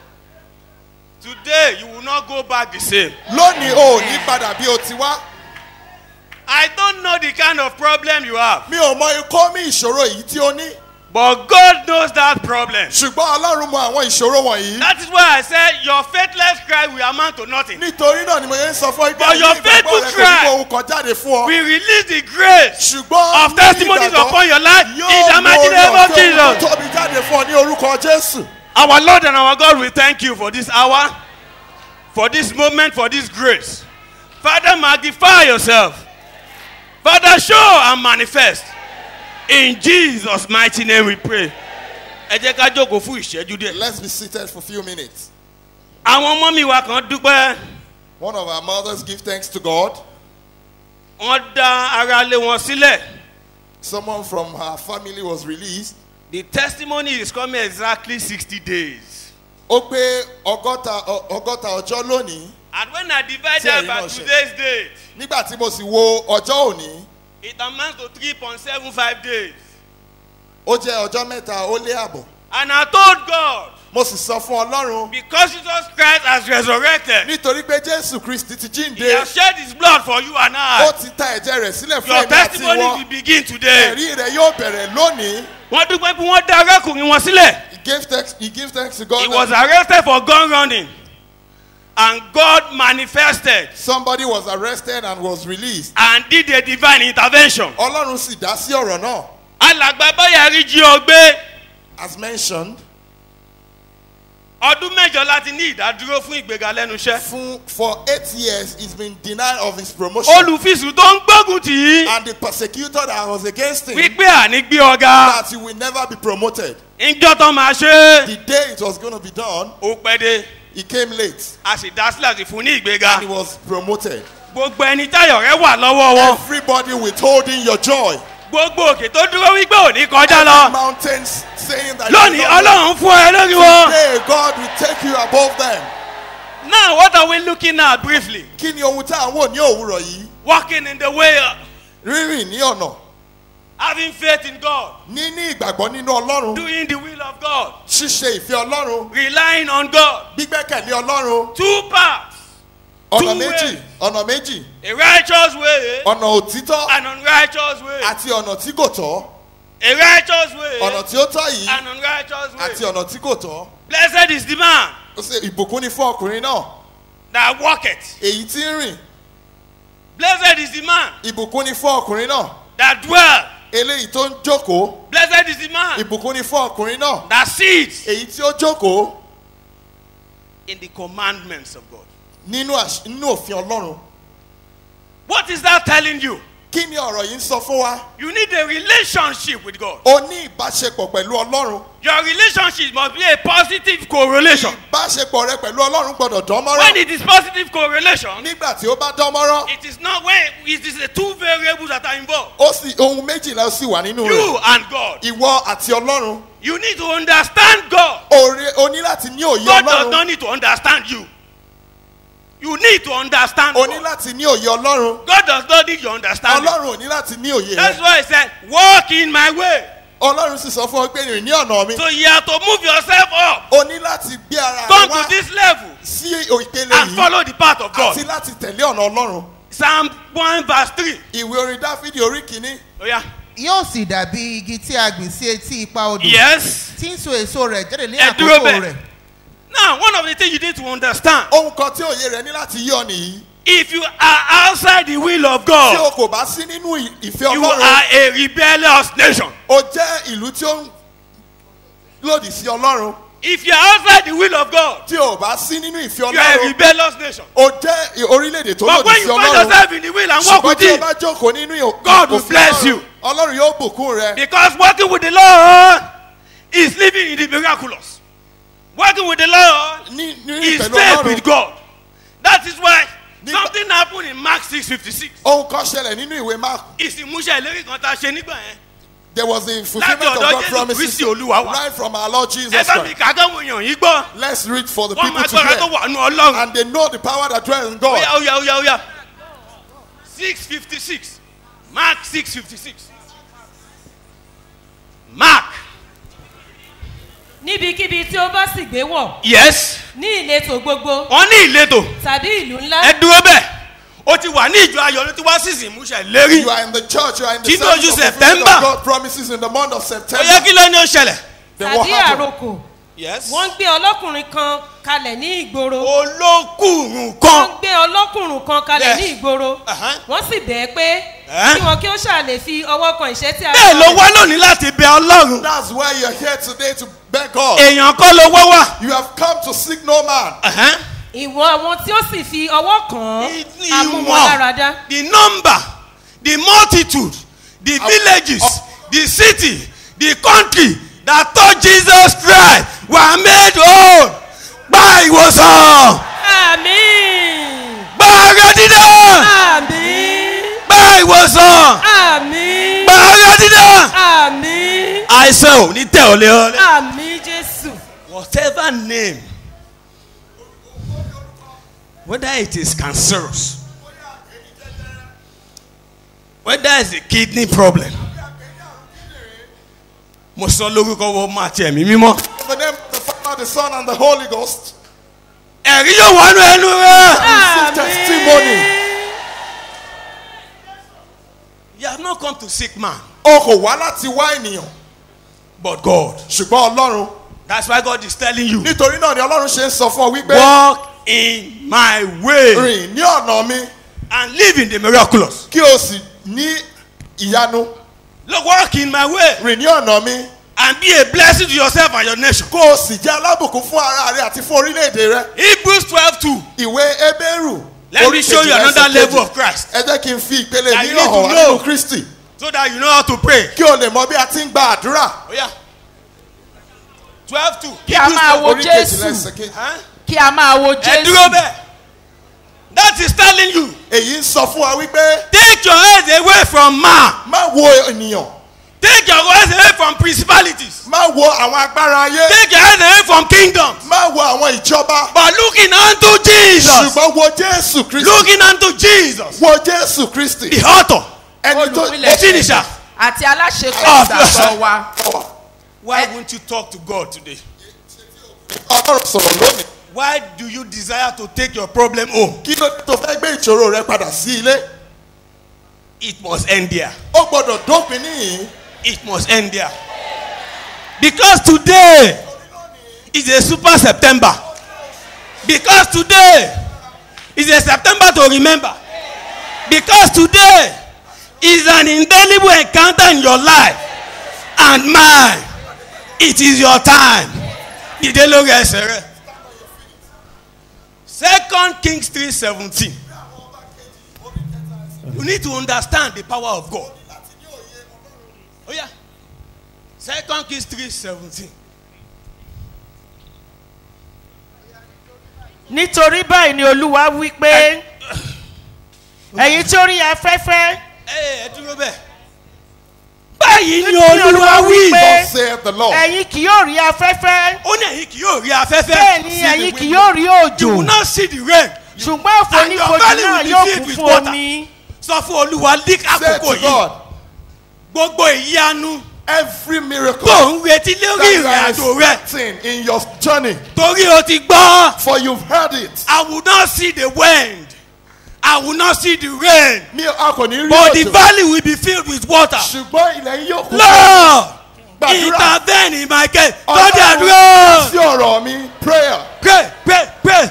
Today you will not go back the same. lónìí o ò ní padà bí o ti wá. I don't know the kind of problem you have. mi ò mọ ikọ́ mi ìṣòro èyí tí o ní. But God knows that problem. ṣùgbọ́n ọlọ́run mọ àwọn ìṣòro wọ̀nyí. That is why I said your faithless cry will amount to nothing. nítorí náà ni mo yẹn ń sọ fún ọ pé But your àìní ìgbàgbọ́ faithful rẹ kò ní cry kó ohun kan jáde fún ọ. We release the grace ṣùgbọ́n of ní testimonies ìgbàgbọ́ upon your life in yóò the mú mighty orí name of ọ̀fẹ́ Jesus. ohun tóbi jáde fún ọ ní orúkọ jésù. Our Lord and our God, we thank you for this hour, for this moment, for this grace. Father, magnify yourself. Father, show and manifest. In Jesus' mighty name we pray. Ẹ jẹ́ ká jókòó fún ìṣẹ́jú díẹ̀. let's be seated for a few minutes. Àwọn ọmọ mi wa kan dúpẹ́. one of our mothers give thanks to God. Wọ́n dá ara lé wọn sílẹ̀. someone from her family was released. The testimony is coming exactly sixty days. ó pé ọgọ́ta ọ- ọgọ́ta ọjọ́ lónìí. And when I divide Tí that ẹ̀yin by náà ṣe. today's date, nígbà tí mo sì wo ọjọ́ òní it amounts to three point seven five days. ó jẹ́ ọjọ́ mẹ́ta ó lé àbọ̀. And I told God, mo sì sọ fún ọlọ́run because Jesus Christ has resurrected, nítorí pé jésù kristi ti He jíǹde has shed His blood for you and ó I. ti ta ẹ̀jẹ̀ rẹ̀ sílẹ̀ fún Your ẹ̀mí àti testimony ìwọ will begin today. ẹ̀rí rẹ̀ yóò bẹ̀rẹ̀ lónìí. Wọ́n dúpẹ́ pé wọ́n dá arákùnrin wọn sílẹ̀. he gave thanks he gave thanks to God He that was arrested for gun running. And God manifested somebody was arrested and was released. and did a divine intervention. ọlọ́run sì dá sí ọ̀rọ̀ náà Alàgbà Báyàrí jí ọ gbé. as mentioned ọdún mẹ́jọ láti ní ìdádúró fún ìgbéga lẹ́nu iṣẹ́. fún for eight years he's been denied of his promotion. olùfisùn tó ń gbógun tì í. and the persecutor that was against him. wípé àní gbé ọ̀gá. that he will never be promoted. ìjọ tó máa ṣe é. the day it was gonna be done. ó pẹ́ dé. he came late. a sì dá sílẹ̀ sí fún ní ìgbéga. and he was promoted. gbogbo ẹni táyọ̀ rẹ wà lọ́wọ́ wọn. everybody withholding your joy. gbogbo òkè tó dúró wípé òní kọjá lọ. mountains saying that. lónìí ọlọ́run fún ẹ lórí wọn. today God will take you above them. now what are we looking at briefly. kí ni ohun tá à ń wò ní òwúrọ̀ yìí. walking in the way. rírìn ní ọ̀nà. having faith in God. níní ìgbàgbọ́ nínú ọlọ́run. doing the will of God. ṣíṣe ìfẹ́ ọlọ́run. relying on God. gbígbẹ́kẹ̀lé ọlọ́run. two paths. ọ̀nà two méjì ways. ọ̀nà méjì. a righteous way. ọ̀nà òtítọ́. an unrighteous way. àti ọ̀nà tí kò tọ́. a righteous way. ọ̀nà tí ó tọ́ yìí. an unrighteous way. àti ọ̀nà tí kò tọ́. blessed is the man. ó ṣe ìbùkún ni fún ọkùnrin náà. that walketh. èyí tí ń rìn. blessed is the man. ìbùkún ni fún ọkùnrin náà. that dwell. eléyìí tó ń jókòó. blessed is the man. ìbùkún ni fún ọkùnrin náà. that sits. èyí tí ó jókòó. in the commandments of God. nínú àṣ- nínú òfin ọlọ́run. what is that telling you. kí ni ọ̀rọ̀ yìí ń sọ fún wa. you need a relationship with God. o ní ìbáṣepọ̀ pẹ̀lú ọlọ́run. your relationship must be a positive correlation. ìbáṣepọ̀ rẹ pẹ̀lú ọlọ́run gbọ́dọ̀ dán mọ́rán. when it is positive correlation. nígbà tí ó bá dán mọ́rán. it is not when it is the two variables that are involved. ó sì ohun méjìlá sì wà nínú you rẹ̀. and God. ìwọ àti ọlọ́run. you need to understand God. òre o ní láti ní òye God does ọlọ́run. not need to understand you. You need to understand o ní God. láti ní òye ọlọ́run. God does not need your understanding. ọlọ́run ò ní láti ní òye That's rẹ. why he said, walk in my way. ọlọ́run sì sọ fún ọ pé rìn ní ọ̀nà mi. So you have to move yourself up. o ní láti gbé ara rẹ Come wá to this level sí ìpele and yìí follow the path of God. àti láti tẹ̀lé ọ̀nà ọlọ́run. Psalm 1 verse 3. ìwé orin dáfídì orí kìíní. Oh yeah. yóò sì dàbí igi tí a gbìn sí etí ipa odò Yes. tí ń so èso rẹ̀ jáde ní Ẹ dúró àkókò bẹ́ẹ̀. rẹ̀ Now, one of the things you need to understand ohun kan tí òye rẹ ní láti yí ọ nìyí. if you are outside the will of tí o God, kò bá sí nínú ì- ìfẹ́ you ọlọ́run. are a rebellious nation. o jẹ́ ìlú tí ó ń lòdì sí ọlọ́run. If you are outside the will of God, tí o bá sí nínú ìfẹ́ you are a ọlọ́run. rebellious nation. o jẹ́ orílẹ̀-èdè tó But lòdì when sí you find ọlọ́run. yourself in the will and walk ṣùgbọ́n with tí o Him, bá jókòó nínú ì- God will òfin bless Ọlọ́run, you. ọlọ́run yóò bùkún rẹ. because working with the Lord is living in the miraculous. Working with the Lord ní ní is pẹ̀lú faith with ọlọ́run. God. That is why Nípa- something happened in Mark 6:56. ohun kan ṣẹlẹ̀ nínú ìwé mark. Ìsìnmúṣẹ ìlérí kan tá a ṣe nígbà yẹn. there was the fulfilment Láti of ọ̀dọ̀ God Jésù promises Kristi Olúwa wa. right from our Lord Jesus Ẹ bá mi Christ. kà á kán wọ̀nyàn yìí gbọ́. let's read for the Wọ́n people máa to gbọ́dọ̀ tó hear. wà nù Ọlọ́run. and they know the power that dwells in God. Oya oya oya oya. six fifty six Mark six fifty six Mark níbikíbi tí ó bá sì gbé wọ̀ yes ní ìletò gbogbo wọ́n ní ìletò tàbí ìlú ńlá ẹ dúró bẹ́ẹ̀ ó ti wà ní ìjọ ayọ̀ ló ti wá sí ìsìnmúṣẹ ìlérí. you are in the church you are in the Tí ní service oṣù of the fulfillment September. of God promises in the month of ó September. yẹ kí ló ní ó ṣẹlẹ̀. then what tàbí happened? àrokò yes. wọ́n gbé ọlọ́kùnrin kan kalẹ̀ ní ìgboro olókùnrùn wọ́n kan. gbé ọlọ́kùnrin kan kalẹ̀ Yes. ní ìgboro Uh-huh. wọ́n sì bẹ́ẹ̀ pé Eh? kí wọn kí ó ṣàlè fi ọwọ́ kan ìṣẹ́ tí a bẹ́ẹ̀ ló wá lónìí láti bẹ ọlọ́run. that's why you are here today to beg God. èèyàn kọ́ ló wọ́ wá. you have come to seek no man. ìwọ̀n àwọn tí ó sì fi ọwọ́ kàn án Ìwọ̀n. amúmọ̀láradá the number the multitude the villages the city the country that touch Jesus Christ were made whole. gba ìwòsàn. àmín gba ara dídá. àmín gba ìwòsàn. àmín gba ara dídá. àmín àìsàn ò ní tẹ̀ ọ́ lé ọ́ lé. àmín jésù whatever name whether it is cancerous whether it's a kidney problem mo sọ lórúkọ wọ́n máa tiẹ̀ mí mímọ́ In the name of the Father, the Son, and the Holy Ghost. ẹ̀rí yóò wọnú ẹnu rẹ. Receive testimony. you have not come to seek man O kò wá láti wá ènìyàn. but God Ṣùgbọ́n Ọlọ́run. that's why God is telling you Nítorí náà ni Ọlọ́run ṣe ń sọ fún ọ wípé. walk in my way Rìn ní ọ̀nà mi. and live in the miraculous Kí o sì ní ìyanu. look walk in my way Rìn ní ọ̀nà mi. and be a blessing to yourself and your nation. kó o sì jẹ́ alábùkún fún ara rẹ àti fún orílẹ̀-èdè rẹ. Hebrews twelve two. ìwé ebéèrù. Let me show you another level of Christ. ẹ jẹ́ kí n fi ìpele That you mìíràn need to hàn wá know. nínú kristi. so that you know how to pray. kí o lè mọ bí a ti ń gba àdúrà. Oh, yeah. twelve two. kí a máa wo orí kejìlá jésù ẹsẹ̀ kejì. kí a máa wo ẹ dúró jésù bẹ́ẹ̀. that is telling you. èyí ń sọ fún wa wípé take your eyes away from man. má wo ènìyàn take your eyes away from principalities. má wo àwọn agbára ayé take your eyes away from kingdoms. má wo àwọn ìjọba but looking unto Jesus. ṣùgbọ́n wo jésù kristi looking unto Jesus. wo jésù kristi the author. ẹni tó olùpilẹ̀ finisher. àti aláṣepọ̀ Ah, ìgbàgbọ́ wa why won't you talk to God today. ọlọ́run sọ̀rọ̀ lónìí why do you desire to take your problem home. kí ló dé tó fẹ́ gbé ìṣòro rẹ padà sí ilé it must end there. ó gbọ́dọ̀ dópin níyìn it must end there. because today is a super september. because today is a september to remember. because today is an indelible encounter in your life and mine. it is your time. dìde lórí ẹsẹ̀ rẹ̀. second kings three seventeen. you need to understand the power of God. Oh yeah. Second Kings three seventeen. nítorí báyìí ni olúwa wí pé ẹ̀yin tó rí afẹ́fẹ́ Ẹ ẹ dúró bẹ́ẹ̀. Báyìí ni Nítorí Olúwa wí. pé Thus saith the Lord. ẹ̀yin kì yóò rí afẹ́fẹ́ Ó ní ẹ̀yin kì yóò rí afẹ́fẹ́. bẹ́ẹ̀ ni ẹ̀yin kì yóò rí You will òjò not see the rain. ṣùgbọ́n And your àfonífojì valley náà will be yóò filled kún with fún water. omi Sọ fún Olúwa ní Say àkókò to yìí. God, Gbogbo ìyanu every miracle tó ń retí lórí that you ìrìn are àjò rẹ̀. expecting in your journey, Torí o ti gbọ́. for you've heard it. I will not see the wind. I will not see the rain. Mi a kò ní rí But the òjò. valley will be filled with water. Ṣùgbọ́n ilẹ̀ yìí yóò kún. Lord, Gbàdúrà. intervene in my case. Ọlọ́run, Tọ́jú àdúrà. Sí ọ̀rọ̀ mi, prayer. Pray, pray, pray.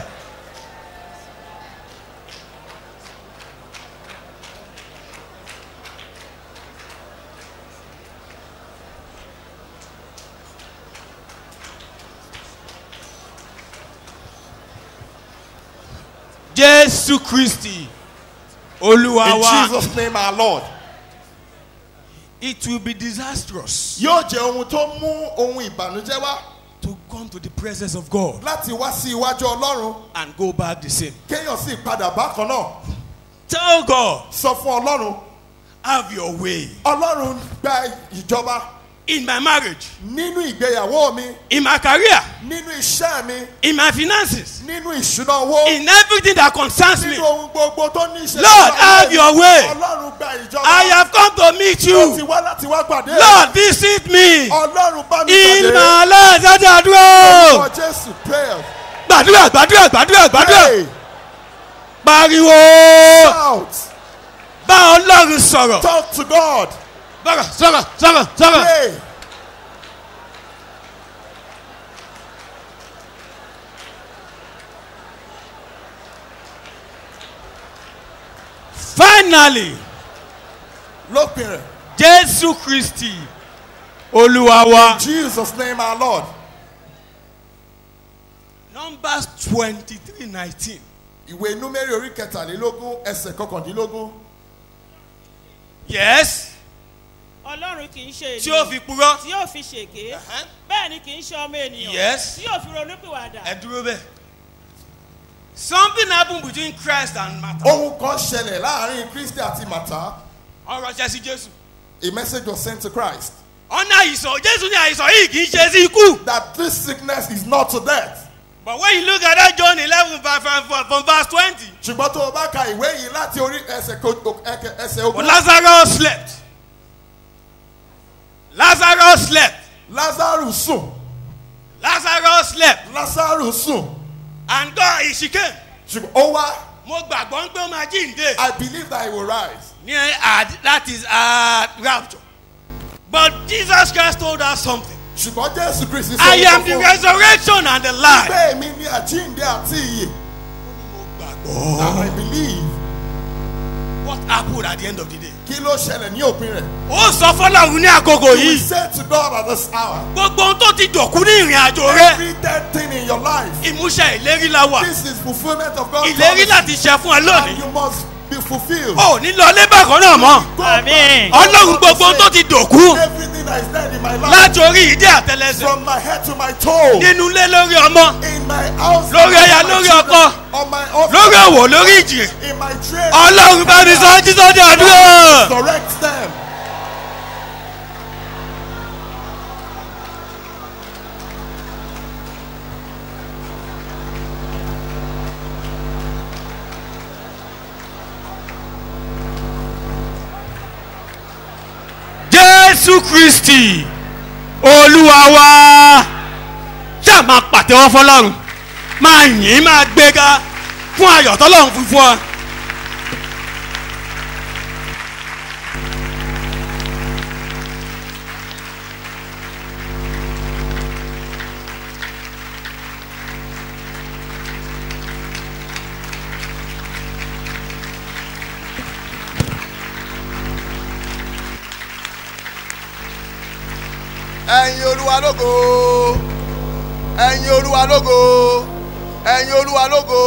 Jésù Kristi, Olúwa In wa. Jesus name our Lord. It will be disastrous Yóò jẹ́ ohun tó mú ohun ìbànújẹ́ wá to come to the presence of God láti wá sí iwájú Ọlọ́run. and go back the same. Kéèyàn sì padà bákan náà. Tell God, Sọ fún Ọlọ́run. have your way Ọlọ́run gba ìjọba in my marriage, nínú ìgbéyàwó mi, in my career, nínú iṣẹ́ mi, in my finances, nínú ìṣúná owó, in everything that concerns me. nínú ohun gbogbo tó ní ìṣe. Lord, have your way. Ọlọ́run gba ìjọba. I have come to meet Ó ti you. wá láti wá pàdé. Lord, visit me Ọlọ́run bá mi in pàdé. my life. Dájú àdúrà. Orúkọ Jésù prayer. Gbàdúrà, gbàdúrà, gbàdúrà, gbàdúrà. Pray. Pariwo. Shout. Bá Ọlọ́run sọ̀rọ̀. Talk to God. Sọ̀rọ̀, sọ̀rọ̀, sọ̀rọ̀, sọ̀rọ̀. Pray. Finally, Lópin rẹ̀. Jésù Kristi, Olúwa wa. Jesus name our Lord. Numbers twenty-three nineteen. Ìwé Númérì orí kẹtàlélógún ẹsẹ̀ kọkàndínlógún. Yes. ọlọ́run kì í ṣe Tí ó fi purọ́. tí yóò fi ṣèké bẹ́ẹ̀ ni kì í ṣe ọmọ ènìyàn Yes. tí yóò fi ronúpìwàdà. Ẹ dúró bẹ́ẹ̀. Something happened between Christ and Martha. Ohun kan ṣẹlẹ̀ láàrin Kristi àti Màtá. Ọ̀rọ̀ ṣẹ́ sí Jésù. A message was sent to Christ Ọ̀nà àìsàn Jésù ní àìsàn yìí kì í ṣe sí ikú. that this sickness is not to death. But when you look at that John eleven from, from, from verse twenty. Ṣùgbọ́n tó o bá ka ìwé yìí láti orí ẹsẹ̀ ko- o- ẹkẹ- ẹsẹ̀ But ogún. Lazarus slept. Lazarus slept. Lázárù sùn. Lazarus slept. Lázárù sùn. And God he came. Ṣùgbọ́n ó wá. Mo gbàgbọ́ pé ó máa jíǹde. I believe that he will rise. Ní àd- that is uh, rapture. But Jesus Christ told us something. Ṣùgbọ́n Jésù Kristi I am the resurrection and the life. Bẹ́ẹ̀ mi ni àjíǹde àti ìyè. Mo gbàgbọ́. And I believe What happened at the end of the day? kí ló ṣẹlẹ̀ ní òpin rẹ̀. ó sọ fọlọ́run ní àkókò you will yìí say to God at this hour. gbogbo ohun tó ti dòkú ní ìrìn àjò rẹ every dead thing in your life. ìmúṣẹ ìlérí la wà this is fulfilment of God's ìlérí promise. láti ṣe fún ẹ and lónìí you must be fulfilled. ò ní lọ lébà kan náà mọ́ Àmín. ọlọ́run gbogbo ohun tó ti dòkú everything that is dead in my life. láti orí ìdí àtẹlẹsẹ from my head to my toe. nínú ilé lórí ọmọ in my house. lórí aya my lórí children, ọkọ on my office. lórí òwò lórí ìjì in my trade. ọlọ́run bá mi sọ jísọ́ di àdúrà. correct them. jésù kristi olúwa wa ṣáà máa pàtẹ́wọ́ fọlọ́run máa yìn máa gbéga fún ayọ̀ tọ́lọ́run fún fún ọ. ẹ̀yin olúwa lógo ẹ̀yin olúwa lógo ẹ̀yin olúwa lógo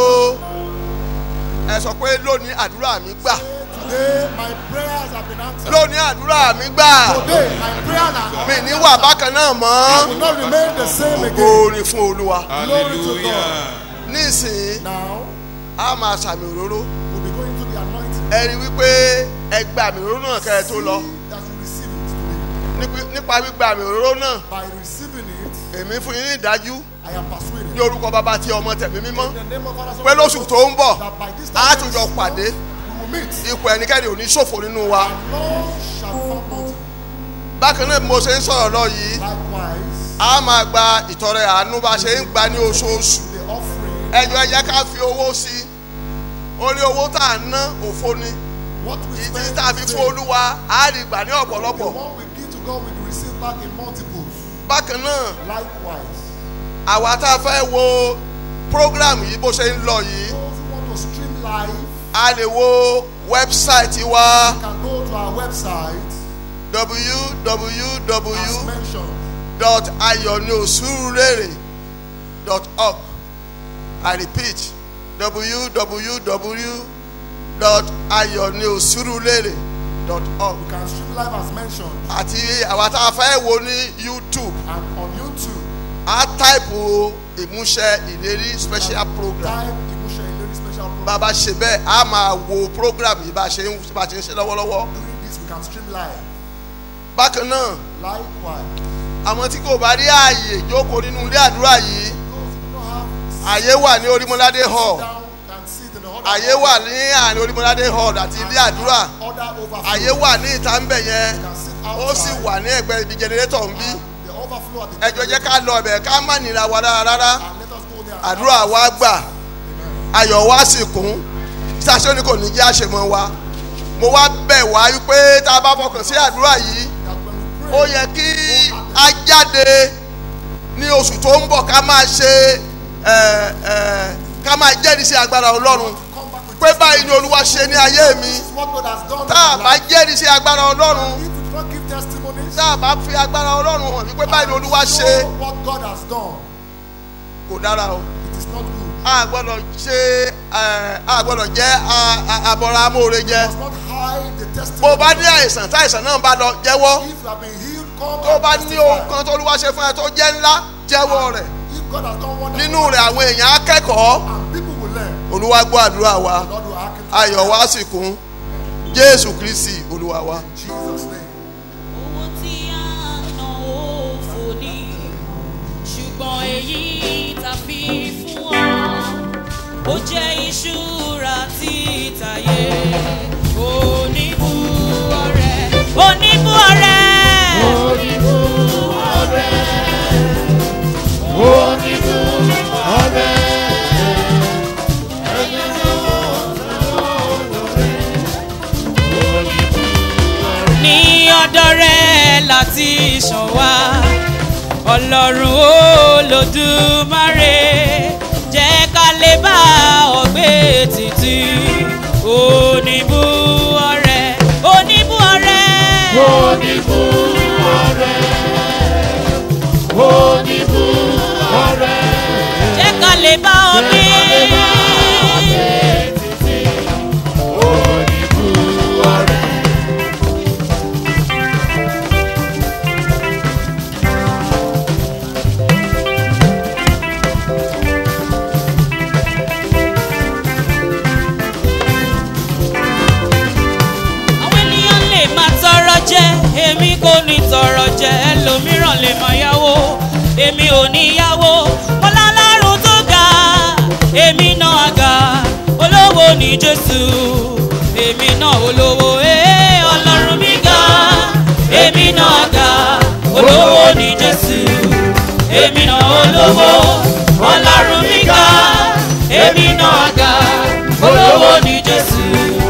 ẹ sọ pé lónìí àdúrà mi gbà today my prayers have been answered. lónìí àdúrà mi gbà today my prayers are mi ní wà bákan náà I mọ́ will not remain the same again. orin fún olúwa glory to God. nísìnyí now a máa sàmì òróró we'll be going to the anointing. ẹ rí wípé ẹ gba àmì òróró náà kẹ́ ẹ tó lọ See that you receive it today. Nípa- nípa gbígba àmì òróró náà by receiving it èmi fún yín ní ìdájú I am persuaded. ní orúkọ bàbá tí ọmọ tẹ̀mí mímọ́ in the name of Father, Son, pé and Holy lóṣù Ghost, tó ń bọ̀ that by this á time tún jọ pàdé we will meet. ipò ẹnikẹ́ni ò ní ṣòfò nínú wa. and none shall found nothing. bákan náà bí mo ṣe ń sọ̀rọ̀ lọ yìí likewise a máa gba ìtọrẹ àánú bá ṣe ń gba ní oṣooṣù the offering. ẹjọ ẹjẹ ká fi owó sí i ó ní owó tá à ń ná òfo ni what we ìdí spend tá a fi today, fún olúwa á rí gbà ní the ọ̀pọ̀lọpọ̀ one we give to God we will receive back in multiples. bákan náà likewise àwa tá a fẹ́ wo program yìí bó ṣe ń lọ yìí those who want to stream live a lè wo wẹ́bsáìtì wa can go to our website www as mentioned dot ayọ̀niòsúrúrèrè dot org i repeat www dot ayọ̀niòsúrúrèrè dot org you can stream live as mentioned àti àwa tá a fẹ́ wo ní youtube and on YouTube a táìpù ìmúṣẹ ìlérí special program time Imusha Ileri special program bá a bá ṣe bẹ́ẹ̀ a máa wo program yìí bá a ṣe ń bá a ṣe ń ṣe lọ́wọ́lọ́wọ́ doing this we can stream live bákan náà likewise àwọn tí kò bá rí ààyè jókòó nínú ilé àdúrà yìí those who don't have ààyè wà ní orímọládé hall down can sit in the other àyè wà ní àárín orímọládé hall àti ilé àdúrà other overflow àyè wà ní ìta ń bẹ̀ yẹn can sit ó sì outside wà ní ẹgbẹ́ ibi jẹnẹrétọ̀ ń bí the overflow at the ẹjọ́ jẹ́ ká lọ ọbẹ̀ ká má nira wa rárá rárá and let us go there àdúrà wa gbà ayọ̀ wa sì kún ṣáṣẹ́ ni kò ní jẹ́ àṣemọ́ wa mo wá bẹ̀ wá wípé tá a bá fọkàn sí àdúrà yìí that when we ó pray yẹ kí a jáde ní oṣù tó ń bọ̀ ká máa ṣe ẹ, ẹ, ká máa jẹ́rìí sí agbára ọlọ́run come back with pé báyìí ni olúwa ṣe ní ayé mi this is what God has done tá a in bá our life. jẹ́rìí sí agbára ọlọ́run if we do not give testimonies tá a bá fi agbára ọlọ́run hàn wípé báyìí ni olúwa ṣe show what God has done kò dára o it is not good a gbọ́dọ̀ ṣe ẹ, a gbọ́dọ̀ jẹ́ a- a- àbọ̀rọ̀ amóore jẹ must not hide the testimony bó o bá ní àìsàn tí àìsàn náà bá lọ jẹ́wọ́ if you have been healed come tó o and bá ní ohun testify kan tó olúwa ṣe fún ẹ tó jẹ́ ńlá jẹ́wọ́ rẹ̀ if God has done wonderful nínú rẹ̀ àwọn èèyàn akẹ́kọ̀ọ́ and people will learn olúwa gbọ́ àdúrà wa Lord will hearken to ayọ̀ wa sì kún jésù kristi olúwa wa. in Jesus name owó tí a ná òfò ní ṣùgbọ́n èyí ta fi fún ọ ó jẹ́ ìṣúra títàyé oníbù ọ̀rẹ́ oníbù ọ̀rẹ́ oníbù ọ̀rẹ́ oníbù ọ̀rẹ́. ní ọ̀dọ̀ rẹ̀ láti ṣàn wá ọlọ́run olódùmarè jẹ́ ká lè bá ọgbẹ́ títí oníbù ọ̀rẹ́ oníbù ní tọrọ jẹ ẹlòmíràn lè máa yáwó èmi ò ní yáwó mo lálárùn tó ga èmi náà ga olówó ní jésù èmi náà olówó ee ọlọ́run mi ga èmi náà ga olówó ní jésù èmi náà olówó ọlọ́run mi ga èmi náà ga olówó ní jésù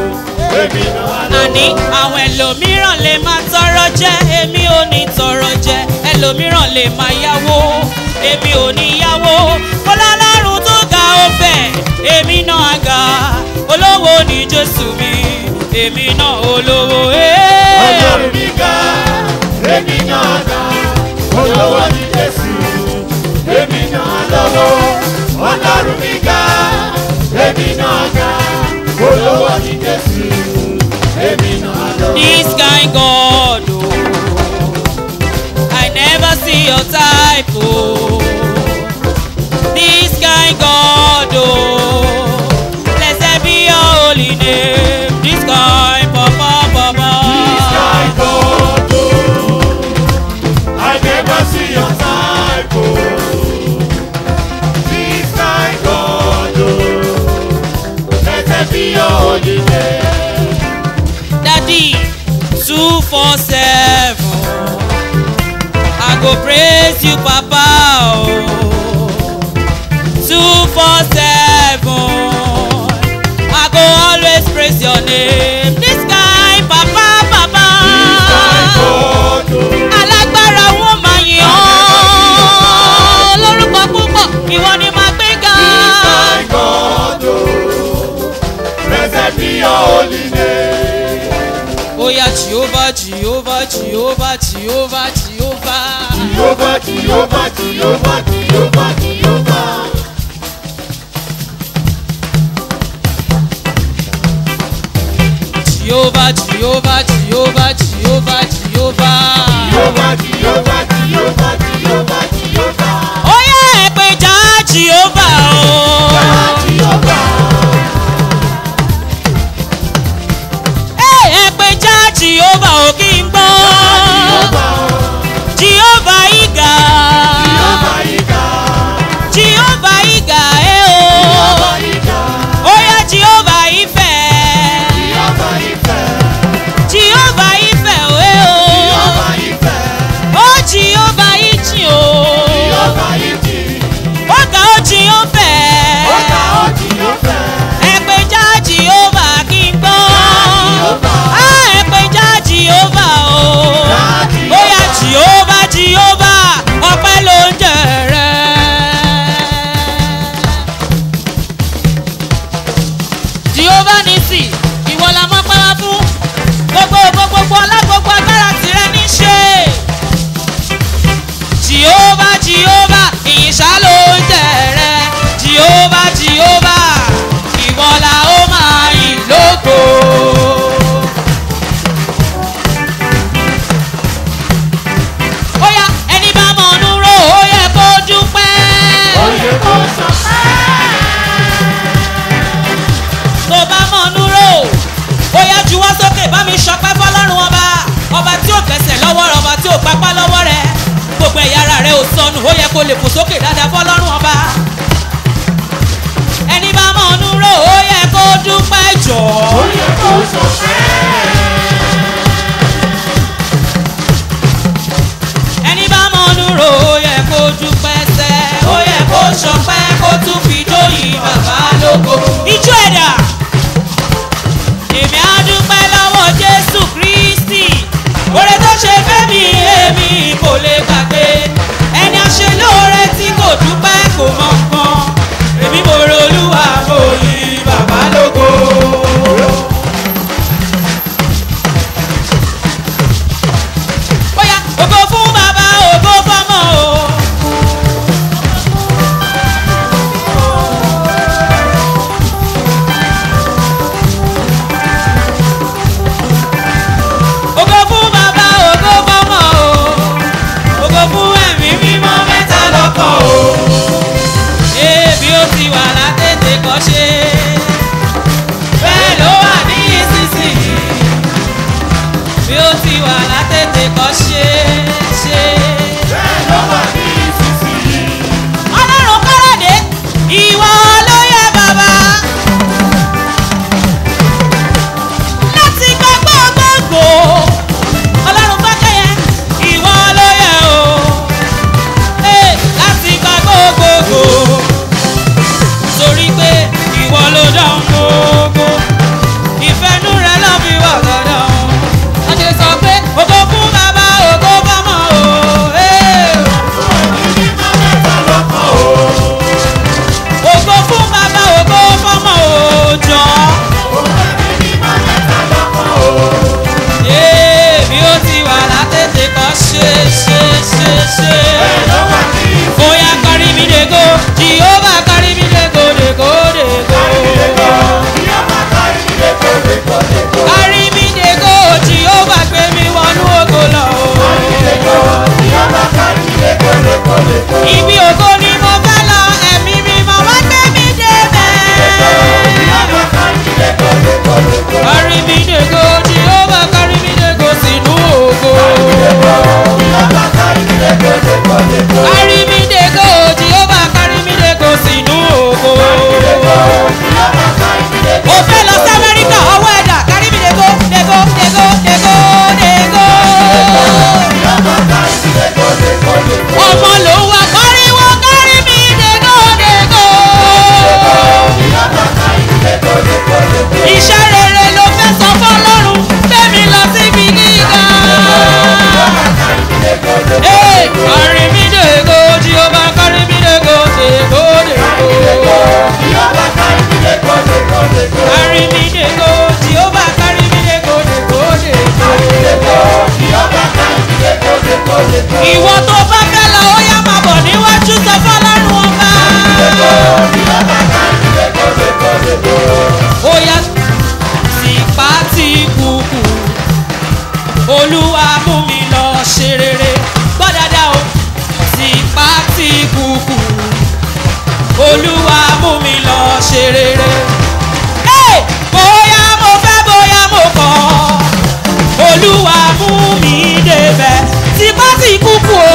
àní àwọn ẹlòmíràn lè máa tọrọ jẹ èmi ò ní tọrọ jẹ ẹlòmíràn lè máa yáwó èmi ò ní yáwó ọlọ́lọ́run tó ga ó fẹ̀ èmi náà ga olówó ní jésù mi èmi náà olówó. ọlọ́run mi ga èmi náà ga olówó ní jésù èmi náà lọ́wọ́ ọlọ́run mi ga èmi náà ga olówó ní jésù èmi náà lọ́wọ́. This kind God, oh, I never see your type, oh. This kind God, oh, blessed be your holy name. This kind Papa, Papa. This kind God, oh, I never see your type, oh. This kind God, oh, blessed be your holy name. Daddy, two four seven. I go praise you, Papa. Oh. Two four seven. I go always praise your name. This guy, Papa, Papa. Alágbára wọn máa yàn án. Lórúkọ púpọ̀, ìwọ ni màá gbé ga. God, oh, blessed be your holy name. Oya Jehovah, Jehovah, Jehovah, Jehovah, Jehovah. Jehovah, Jehovah, Jehovah, Jehovah, Jehovah. Jehovah, Jehovah, Jehovah, Jehovah, Jehovah. Jehovah, Jehovah, Jehovah, Jehovah, Jehovah. Oya ẹ̀pẹ̀já Jehovah o. Ẹ ẹ̀pẹ̀já Jehovah o kí n gbọ́. Jehovah ìgà. Jehovah ìgà ẹ o. Oya Jehovah ìfẹ́. Jehovah ìfẹ́ o ẹ o. Ó Jehovah ìjì o. Ó ga ó Jehovah. Ẹ̀pẹ̀já Jehovah kí n gbọ́. Á ẹ̀pẹ̀já Jehovah o. Oya Jehovah Jehovah ọpẹ́ ló ń jẹ rẹ̀. Jehovah nisi ìwọ la mọ́ pẹ́wá fún gbogbo gbogbo alágbogbo agbára tìrẹ ní ṣe. Jehovah Jehovah ìyìnṣá ló ń jẹ rẹ̀. Jehovah Jehovah ìwọ la ó máa yìn lógo. Óyá ẹni bá mọ̀ ọ́nú ró ó yẹ kó dúpẹ́. Ó yẹ kó sọ̀pẹ́. Tó bá mọ̀ ọ́nú ró ó yá juwọ́ sókè bá mi sọpẹ́ fọlọ́run ọba ọba tí ò gbẹ̀sẹ̀ lọ́wọ́ rẹ̀ ọba tí ò papá lọ́wọ́ rẹ̀ gbogbo ẹ̀yà ara rẹ̀ ò sọnù ó yẹ kó lè fò sókè dáadáa fọlọ́run ọba. Ẹni bá mọ̀ ọ́nú ró ó yẹ kó dúpẹ́ jọ̀. Ó yẹ kó sọpẹ́. ẹni bá mọ̀nú ro ó yẹ kó dúpẹ́ sẹ́ ó yẹ kó sọpẹ́ kó tún fi dóyìn bàbá lógo. ijó ẹ̀dà èmi á dúpẹ́ lọ́wọ́ jésù kristi oore tó ṣe fẹ́mi èmi kò lè gbàgbé ẹni àṣẹ lóore tí kò dúpẹ́ kò mọ̀ nǹkan èmi mo ro olúwa mo yìn bàbá lógo. Bóyá ògo fún bàbá ògo fọmọ o. olúwa mú mi lọ ṣe rere. Hey! bóyá mo fẹ́ bóyá mo kọ̀ olúwa mú mi débẹ̀ tipá tí kúkú o.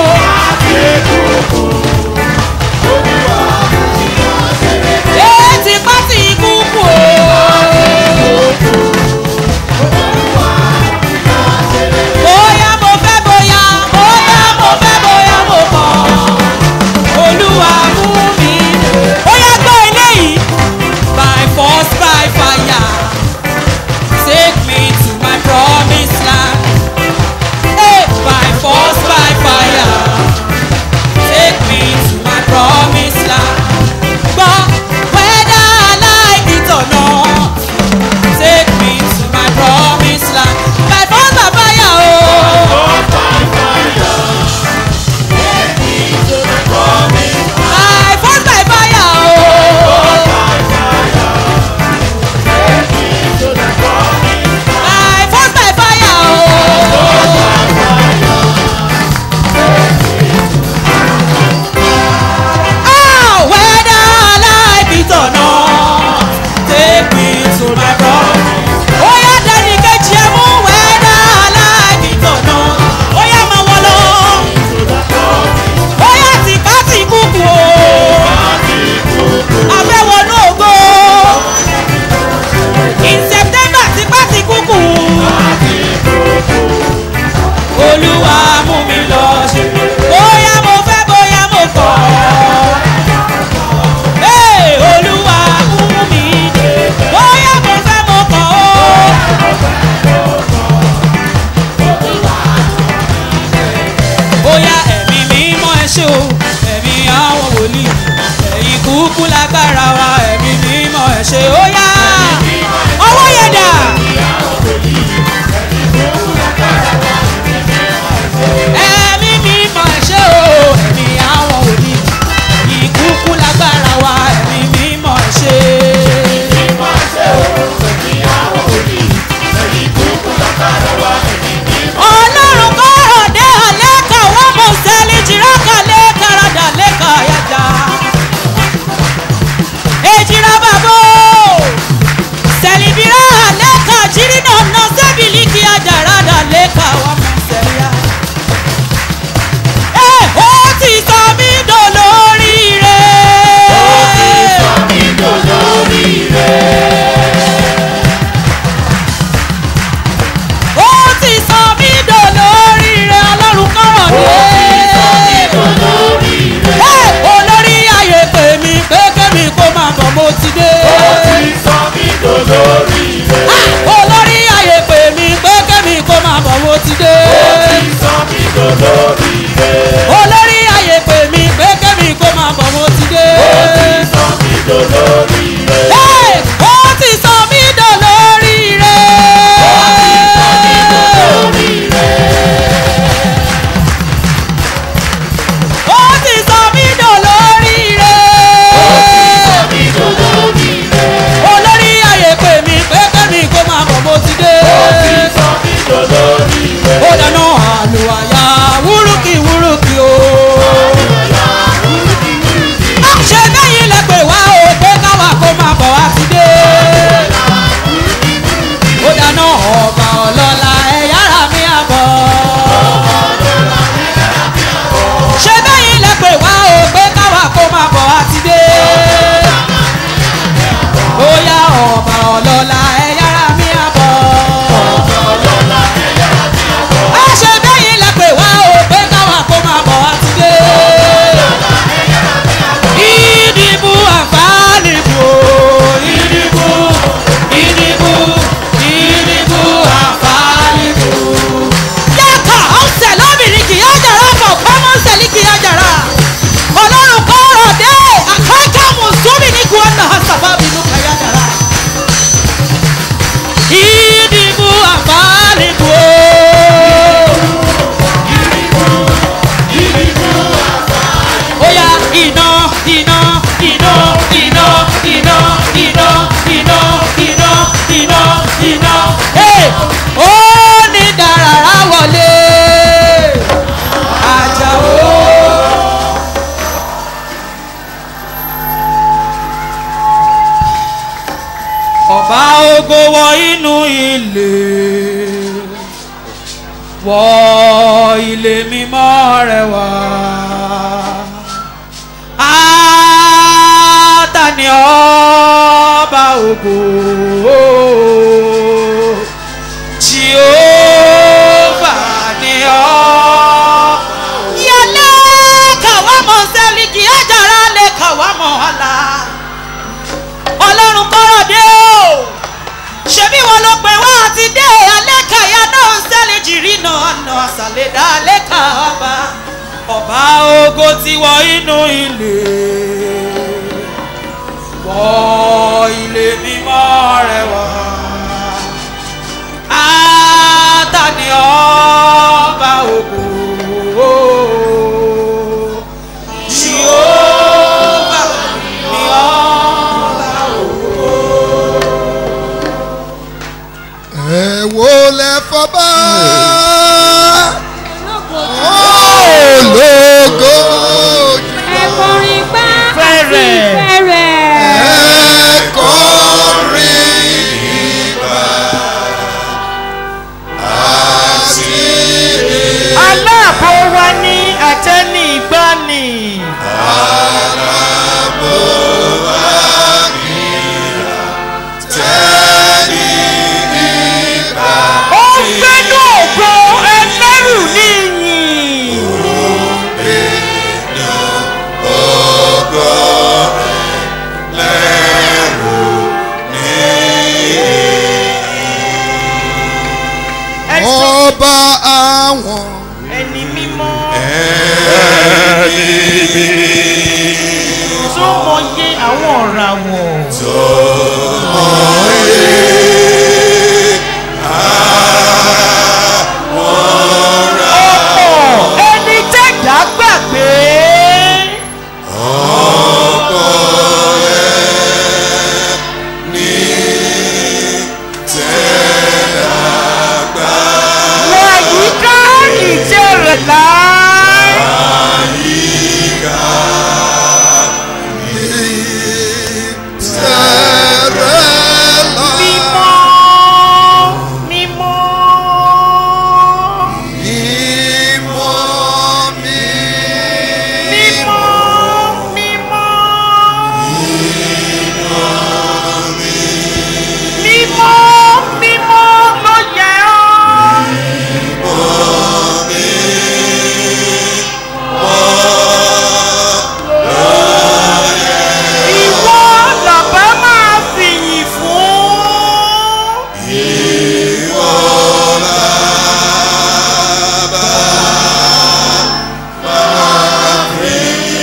Ee, tipá tí kúkú o. bóyá mo fẹ́ bóyá bóyá mo fẹ́ bóyá mo kọ̀ olúwa mú mi débẹ̀. ó yá gbọ́ eléyìí by force by fire take me to my promised land. Hey, by force by fire take me to my promised land. Gbọ́ whether I like it or not take me to my promised land. By force by fire o. By force by fire o. By force by fire o. Ah, whether I like it or not, take me to my promise. Ó yá dẹ́ni kejì ẹ mú whether I like it or not. Ó yá máa wọ lọ. Ó yá tìpá tì kúkú o. Àfẹ́wọ̀nú ògo. In September tìpá tì kúkú. Olúwa mú mi lọ ṣe. Bóyá mo fẹ́ bóyá mo kọ̀. Hey, Olúwa mú mi dé. Bóyá mo fẹ́ mo kọ̀ o. bóyá ẹ̀mí mímọ́ ẹ ṣe o ẹ̀mí àwọn wòlíì ẹ̀yìn kúkú lágbára wa ẹ̀mí mímọ́ ẹ ṣe ó yá ọwọ́ yẹn dà. ẹ̀mí mímọ́ ẹ ṣe o ẹ̀mí àwọn wòlíì ẹ̀yìn kúkú lágbára wa ẹ̀mí mímọ́ ẹ ṣe. ọlọ́run kọ́rọ̀ dé àlékà wọ́n mọ̀ sẹ́lí jìrákà lẹ́kàràdà lẹ́kà yàtà. èjìrà bàbá sẹ̀lìbìrà lẹ́kà jìrìnà nà sẹ́bìlì kí àjàràdà lẹ́kà wọ́n mọ̀ sẹ́líà. ẹ ó ti sọ mí dolórí rẹ̀. ó ti sọ mí dolórí rẹ̀. ó ti sọ mí dolórí rẹ̀ ọlọ́run kọ́rọ̀ dé. ó ti sọ mí dolórí rẹ̀. olórí ayé pè mí pé kémi kó máa bọ̀ mo ti dé. ó ti sọ mí dolórí rẹ̀. olórí ayé pè mí pé kémi kó máa bọ̀ mo ti dé. ó ti sọ mí dolórí rẹ̀. olórí ayé pè mí pé kémi kó máa bọ̀ mo ti dé. ó ti sọ mí dolórí rẹ̀. ó ti sọ mí dolórí rẹ̀. ó ti sọ mí dolórí rẹ̀. olórí ayé pè mí pé kẹ́mi kó máa bọ̀ mo ti dé. ó dáná àlùwàyà wúrúkì ilé mímọ́ rẹ̀ wá. Átàní ọba ògo Jehova ni ọ́. Yẹlé kàwá mọ̀ sẹ́líkì ẹ̀jára lè kàwá mọ̀ ọ̀la. Ọlọ́run kọ́rọ̀ dé o. Ṣebí wọn ló pè wá àti dé alẹ́ kàyà náà ń sẹ́lẹ̀ jìrì náà ọ̀nà àṣàlẹ̀dá alẹ́ kà ọba. Ọba ògo ti wọ inú ilé. Wọ ilé mímọ́ rẹ̀ wá. Átàní ọba ògo. Jehova ni ọba ògo. ẹ wo lẹ fọba ológo ẹ̀kọrin gbá àti Fẹ́rẹ̀. fẹ́rẹ̀. ẹkọrin ìgbà àti aláàbò wa ní àtẹni ìgbani. àlàbò àmìlà tẹ́lí ìgbà ó ń gbẹ́nu ògo ẹlẹ́rù níyìn. ògo lẹ́rù ní. ọba àwọn ẹni mímọ́ ẹni mi tó mọyé àwọn ọ̀ràwọ̀. tó mọ̀ye àwọn ra ọ̀pọ̀ ẹni tẹ̀dá gbàgbé. ọkọ ẹ ní tẹ́lágbá wàyíká ìjẹ́ rẹ̀ láì. àyíká ní tẹ́rẹ́lá. mímọ́ mímọ́. Mímọ́ mi. mímọ́ mímọ́. mímọ́ mímọ́ ló yẹ ọ́. ìwọ làbá máa fìyìn fún. Ìwọ làbá máa fi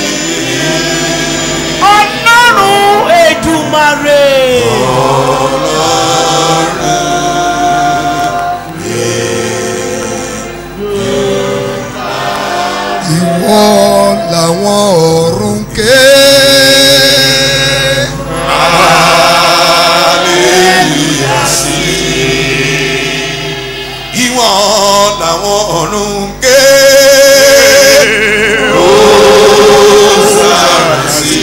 ọlọ́run èdùmarè. Ìwọ làwọn ọ̀run ké. Hallelujah sí. Ìwọ làwọn ọ̀run ké. Hosanna sí.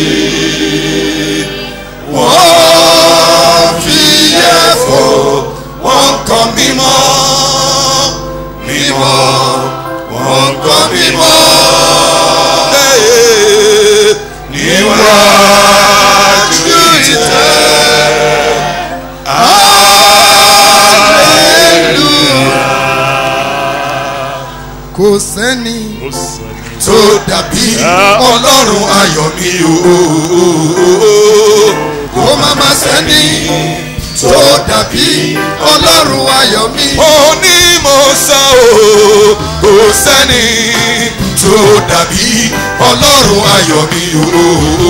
Wọ́n fi yẹ fò, wọ́n kọ́ mímọ́, mímọ́, wọ́n kọ́ mímọ́. Níwájú ìtẹ́, hallelujah. Kò sẹ́ni tó dàbí ọlọ́run ayọ̀ mi o. Kó má má sẹ́ni tó dàbí ọlọ́run ayọ̀ mi. Ó ní mo sọ o, kò sẹ́ni tó dàbí ọlọ́run ayọ̀ mi o.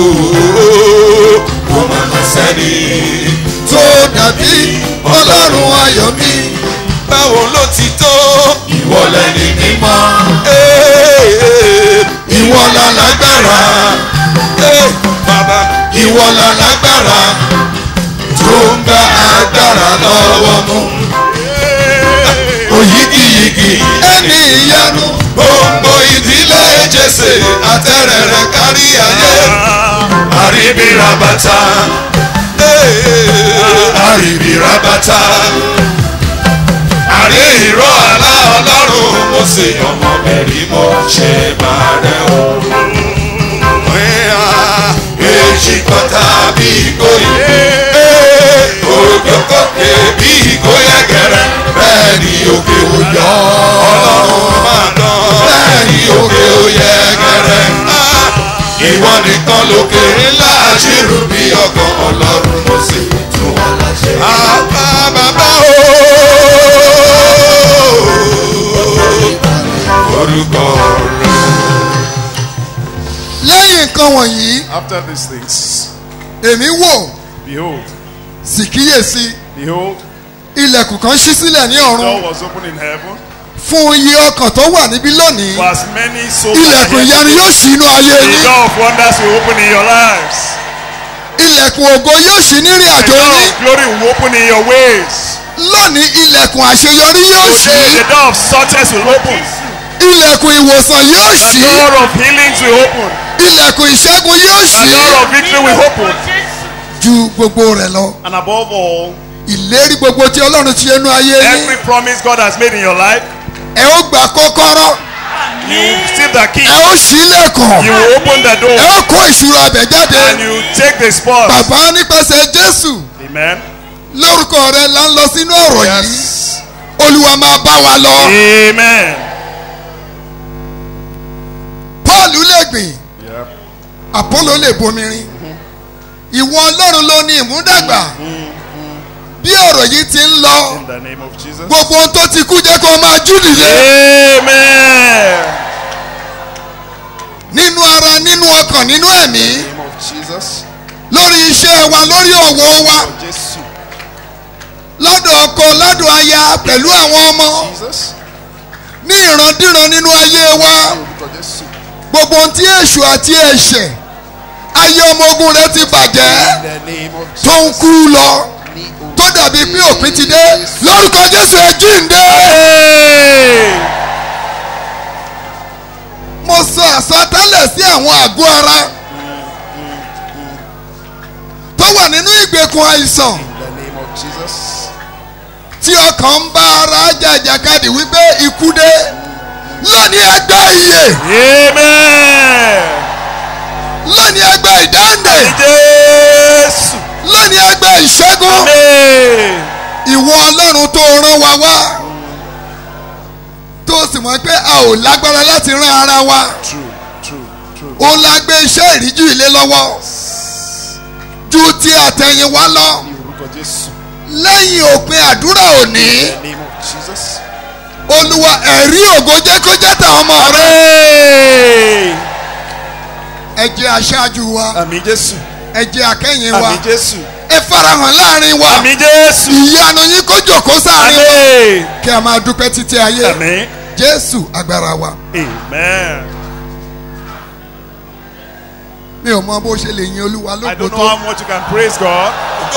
Kó má má sẹ́ni tó dàbí ọlọ́run ayọ̀ mi. Báwo ló ti tó? Ìwọ lẹni mímọ́. Ìwọ la lágbára. Bàbá. Ìwọ la lágbára. Tó ń bá agbára lọ́wọ́ mú. Oyigiyigi ẹni ìyanu. Gbogbo ìdílé Jésè àtẹ̀rẹ̀rẹ̀ kárí ayé. Àríbírabata. Àríbírabata. rí ìró àlá ọlọ́run mo sì ọmọ mẹ́rin mo ṣe máa rẹ̀ o. èjì kan tàbí ìgò ìgbé òkè kókè bí ìgò yẹ̀gẹ̀rẹ̀ bẹ́ẹ̀ ni òkè ò yọ ọlọ́run máa dán bẹ́ẹ̀ ni òkè ò yẹ̀gẹ̀rẹ̀ ìwọ nìkan lókè ńlá àṣírù bí ọkàn ọlọ́run mo sì tún wọn láṣẹ. àbá bàbá o orúkọ rẹ. lẹ́yìn nǹkan wọ̀nyí After these things, èmi wò behold, sì kíyèsí behold, ilẹ̀kùn kan ṣí sílẹ̀ ní the door ọ̀run was opened in heaven. fún iye ọkàn tó wà níbí lónìí For as many souls ilẹ̀kùn are ìyanu here yóò ṣí inú ayé the yín door of wonders will open in your lives. ilẹ̀kùn ògo yóò ṣí nírìn The àjò door yín of glory will open in your ways. lónìí ilẹ̀kùn àṣeyọrí yóò ṣí Today, the door of success will open. ilẹ̀kùn ìwòsàn yóò The ṣí door of healings will open. ilẹ̀kùn ìṣẹ́gun yóò The ṣí door of victory will open. ju gbogbo rẹ̀ lọ And above all, ìlérí gbogbo tí ọlọ́run ti ṣe nú ayé yín every promise God has made in your life, ẹ ó gba kọ́kọ́rọ́ you receive the key. ẹ ó ṣí ilẹ̀kùn You will open the ẹ door ó kó ìṣúra abẹ jáde and you take the spoils. bàbá nípasẹ̀ jésù Amen. lórúkọ rẹ là ń lọ sínú ọ̀rọ̀ yìí olúwa máa bá wa lọ Amen. paul lè gbìn Yeah. apollo lè bomirin ìwọ ọlọ́run ló ní ìmúdàgbà bí ọ̀rọ̀ yìí ti ń lọ In the name of Jesus. gbogbo ohun tó ti kú jẹ́ kó máa jú nìyẹn Amen. nínú ara nínú ọkàn nínú ẹ̀mí name of Jesus. lórí iṣẹ́ wa lórí ọ̀wọ́ wa Jesus. lọ́dọ̀ ọkọ lọ́dọ̀ aya pẹ̀lú àwọn ọmọ Jesus. ní ìrandíran nínú ayé wa Orúkọ Jésù. gbogbo ohun tí èṣù àti ẹ̀ṣẹ̀ ayé ọmọ ogun rẹ ti bàjẹ́ In the name of tó ń Jesus. kú lọ tó dàbí pé òpin ti dé lórúkọ jésù ẹ jíǹde. Hey. mo sọ àsọtẹ́lẹ̀ sí àwọn àgọ́ ara tó wà nínú ìgbèkùn àìsàn In the name of Jesus. tí ọkàn ń bá ara jàjàkadì wípé ikú dé lónìí ẹgbẹ́ iye Amen. lónìí ẹgbẹ́ ìdáǹdè Jésù. lónìí ẹgbẹ́ ìṣẹ́gun Amen. ìwọ ọlọ́run tó rán wa wá tó sì mọ̀ pé a ò lágbára láti rán ara wa True, true, true. òun la gbé iṣẹ́ ìríjú ilé lọ́wọ́ ju ti àtẹ̀yìn wa lọ Ní orúkọ Jésù. lẹ́yìn òpin àdúrà òní In the name of Jesus. olúwa ẹ̀rí ògo jẹ́ kó jẹ́ tàwọn ọmọ rẹ Hey. ẹ jẹ́ aṣáájú wa Àmì Jésù. ẹ jẹ́ akẹ́yìn wa Àmì Jésù. ẹ farahàn láàrin wa Àmì Jésù. ìyanu yín kó jòkó sáàrin wa Àmì. kí a máa dúpẹ́ títí ayé Àmì. jésù agbára wa Amen. mi ò mọ bó ṣe lè yin olúwa I lógo don't know tó how much you can praise God.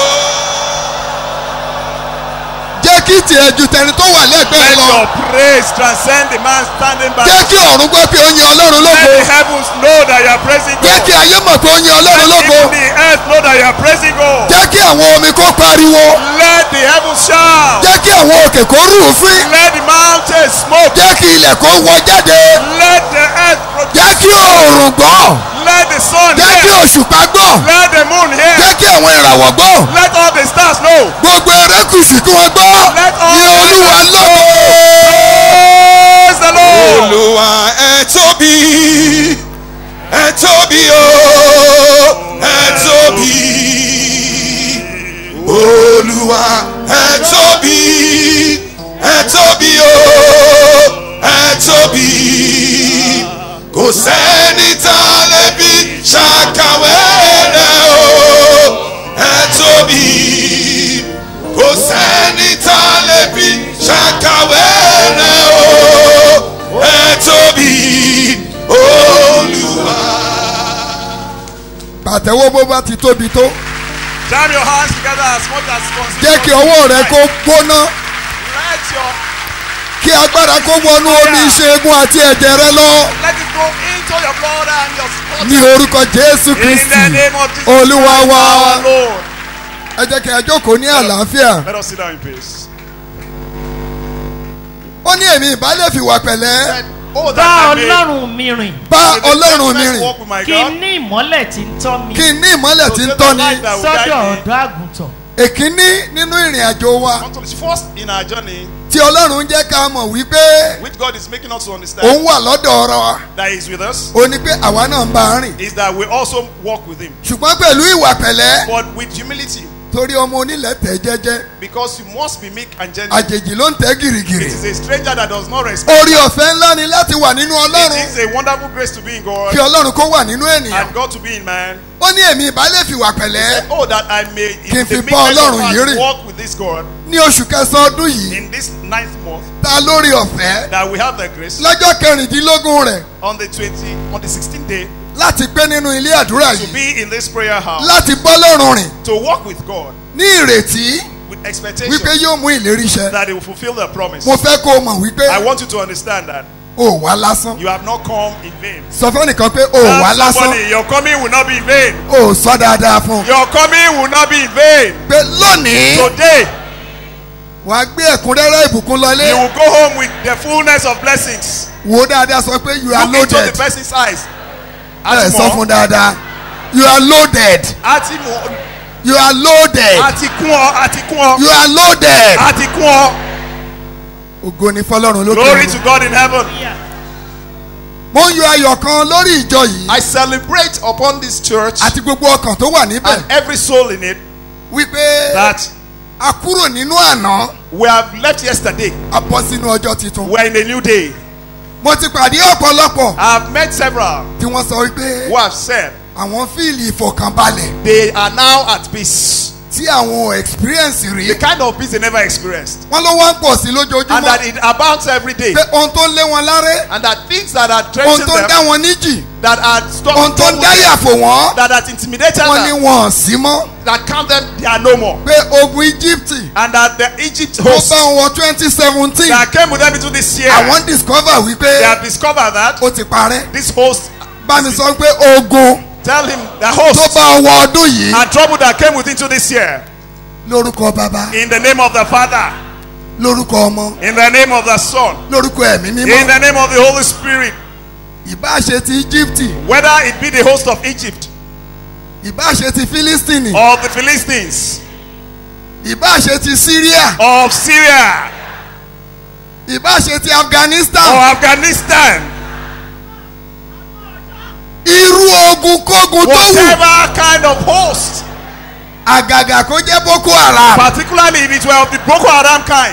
jẹ́ kí tiẹ̀ ju tẹni tó wà lẹ́gbẹ̀ẹ́ Let lọ your praise transcend the man standing by. jẹ́ kí ọ̀run gbọ́ pé ó yin ọlọ́run Let lógo the heavens know that you are praising jẹ́ God. kí ayé mọ̀ pé ó yin ọlọ́run Let lógo even the earth know that you are praising God. jẹ́ kí àwọn omi kó pariwo Let the heavens shout. jẹ́ kí àwọn òkè kó rúfin Let the mountains smoke. jẹ́ kí ilẹ̀ kó wọ jáde Let the earth jẹ́ produce. kí oòrùn gbọ́ Let the sun jẹ́ kí hear. òṣùpá gbọ́ Let the moon hear. jẹ́ kí àwọn ìràwọ̀ gbọ́ Let all the stars know. gbogbo erékùsù kí wọ́n gbọ́ Let all ní olúwa lógo Praise the Lord. olùwà ẹ tóbi ẹ tóbi o ẹ tóbi olùwà ẹ tóbi ẹ tóbi o ẹ tóbi kò sẹ́ni tá a lè fi ṣàkàwé rẹ̀ o ẹ tóbi kò sẹ́ni tá a lè fi ṣàkàwé rẹ̀ o ẹ tóbi olùwà. pàtẹ́wọ́ bó bá ti tóbi tó Jam your hands together as much as possible. jẹ́ kí ọwọ́ rẹ kó gbóná Let your kí agbára kó wọnú omi ìṣègùn àti ẹ̀jẹ̀ rẹ lọ let it go into your blood and your spot. ní orúkọ jésù In kristi the name of Jesus olúwa Christ, wa our Lord. ẹ jẹ́ kí a jókòó ní àlàáfíà Let us sit down in peace. ó ní èmi ìbá lè fi wà pẹ̀lẹ́ Oh, bá that I may ọlọ́run mi rìn bá with the ọlọ́run mi gentleness rìn walk with my kí n God. ní ìmọ́lẹ̀ tí ń tọ́ mi kí n ní ìmọ́lẹ̀ tí ń So tọ́ the ni light that will sọ́dọ̀ guide me. ọ̀dọ́ àgùntàn èkíní nínú ìrìn àjò wa Until it's first in our journey, tí ọlọ́run jẹ́ ká mọ̀ wípé which God is making us to understand òun wà lọ́dọ̀ ọ̀rọ̀ wa that He's with us, ó ní pé àwa náà ń bá a rìn is that we also walk with Him. ṣùgbọ́n pẹ̀lú ìwà pẹ̀lẹ́ But with humility, torí ọmọ onílẹ̀ tẹ̀ jẹ́jẹ́ because you must be meek and gentle. àjèjì ló ń tẹ́ It gìrìgìrì is a stranger that does not respect. orí ọ̀fẹ́ ńlá ni láti wà nínú It ọlọ́run is a wonderful grace to be in God kí ọlọ́run kó wà nínú ènìyàn and God to be in man. ó ní èmi ìbá lè fi wà pẹ̀lẹ́ Oh, that I may Kí n in fi the bá meekness of Ọlọ́run yìí heart rìn. walk with this God ní oṣù kẹsàn-án ọdún yìí in this ninth month ta lórí ọ̀fẹ́ that we have the grace lọ́jọ́ kẹrìndínlógún rẹ̀ on the 20 on the 16th day láti pé nínú ilé àdúrà to yìí be in this prayer house láti bọ́ lọ́rùn rìn to walk with God ní ìrètí with expectation wípé yóò mú ìlérí ṣẹ that He will fulfill the promise. mo fẹ́ kó o mọ̀ wípé I want you to understand that o wà lásán you have not come in vain. sọ fẹ́nìkan pé o wà Tell lásán somebody your coming will not be in vain. o sọ dáadáa fún un Your coming will not be in vain. pé lónìí Today wàá gbé ẹ̀kúnrẹ́rẹ́ ìbùkún you lọlé will go home with the fullness of blessings. wò ó dáadáa sọ pé you are Look into the loaded person's eyes. ẹ sọ fún dáadáa you are loaded Àti mọ̀ you are loaded àti kún ọ àti kún ọ you are loaded àti kún ọ. ògo ni fọlọ́run lókè Glory ọ̀run. to God in heaven. mo ń yọ ayọ̀ kan lórí ìjọ yìí I celebrate upon this church àti gbogbo ọkàn tó wà níbẹ̀ and every soul in it wípé that a kúrò nínú àná we have left yesterday. a bọ́ sínú ọjọ́ tuntun. We are in a new day. mo ti pàdé ọ̀pọ̀lọpọ̀ I have met several tí wọ́n sọ wípé who have said àwọn fíìlì ìfọ̀kànbalẹ̀ they are now at peace. tí àwọn ò experience rí The kind of peace they never experienced. wọ́n ló wá ń pọ̀ sí And lójoojúmọ́ that it abounds every day. pé ohun tó ń lé wọn láré And that things that are ohun threatening tó ń dá them, wọn níjì that are ohun stopping tó ń dá yàfò wọ́n that are intimidated wọ́n ní them, wọn ò sí mọ́ that count them, they are no more. pé ogun Egypt And that the Egypt tó host bá wọn wọ twenty seventeen that came with them into this year, àwọn discover they wípé have discovered that ó ti parẹ́ this host, bá mi sọ pé ogun tell him the tó host bá wọ ọdún yìí and trouble that came with into this year, lórúkọ bàbá in the name of the Father, lórúkọ ọmọ in the name of the Son, lórúkọ ẹ̀mí in mímọ́ the name of the Holy Spirit, ìbáṣe ti Egypt whether it be the host of Egypt ìbáṣe ti Philistine or the Philistines ìbáṣe ti Syria of Syria ìbáṣe ti or Afghanistan Afghanistan, irú ogun kógun tó wù whatever kind of host, àgàgà kó jẹ́ Boko Haram particularly if it were of the Boko Haram kind,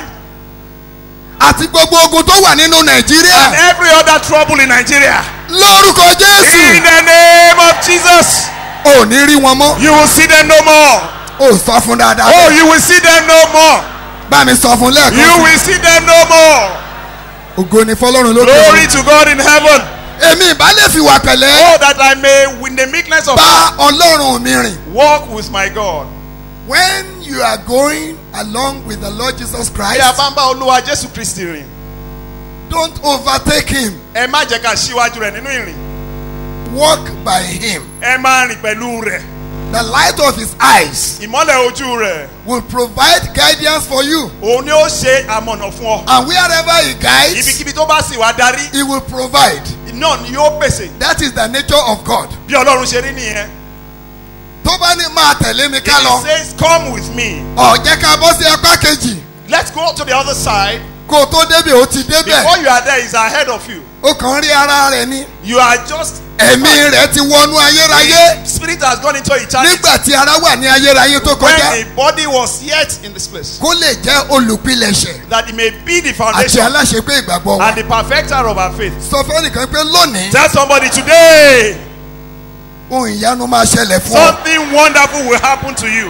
àti gbogbo ogun tó wà nínú and Nàìjíríà every other trouble in Nigeria, lórúkọ in Jésù the name of Jesus, ò ní rí wọn mọ́ you will see them no more. ò sọ fún dáadáa Oh, bẹ́ẹ̀. you will see them no more. bá mi sọ fún lẹ́ẹ̀kan You sí will see them no more. ògo ni fọlọ́run lókè Glory ọ̀run. to God in heaven. èmi ìbá lè fi wà pẹ̀lẹ́ Oh, that I may, with the meekness of bá Ọlọ́run mi rìn. walk with my God. when you are going along with the Lord Jesus Bí a Christ bá ń bá Olúwa Jésù Kristi rìn, don't overtake him ẹ má jẹ́ ká síwájú rẹ̀ nínú ìrìn. walk by him Ẹ máa rìn pẹ̀lú rẹ̀. the light of his eyes Ìmọ́lẹ̀ ojú rẹ̀. will provide guidance for you Òun ni ó ṣe àmọ̀nà fún ọ. and wherever he guides Ibikíbi tó bá sì wá darí, he will provide náà ni yóò pèsè. that is the nature of God Bí Ọlọ́run ṣe rí nìyẹn. tó bá ní máa tẹ̀lé mi ká He lọ says come with me. ọ̀ jẹ́ ká bọ́ sí apá kejì Let's go to the other side. kó o tó débẹ̀ ó ti débẹ̀ Before you are there, he's ahead of you. ó kàn ń rí ara rẹ̀ ní You are just. ẹ̀mí rẹ̀ ti wọnú ayérayé The spirit has gone into eternity. nígbà tí ara wà ní ayérayé tó When kọjá the body was yet in this place. kó lè jẹ́ olùpilẹ̀ṣẹ̀ That it may be the àti foundation aláṣepé ìgbàgbọ́ wa and the perfecter of our faith. sọ fẹ́nìkan pé lónìí Tell somebody today, ohun ìyanu máa ṣẹlẹ̀ fún ọ something wonderful will happen to you.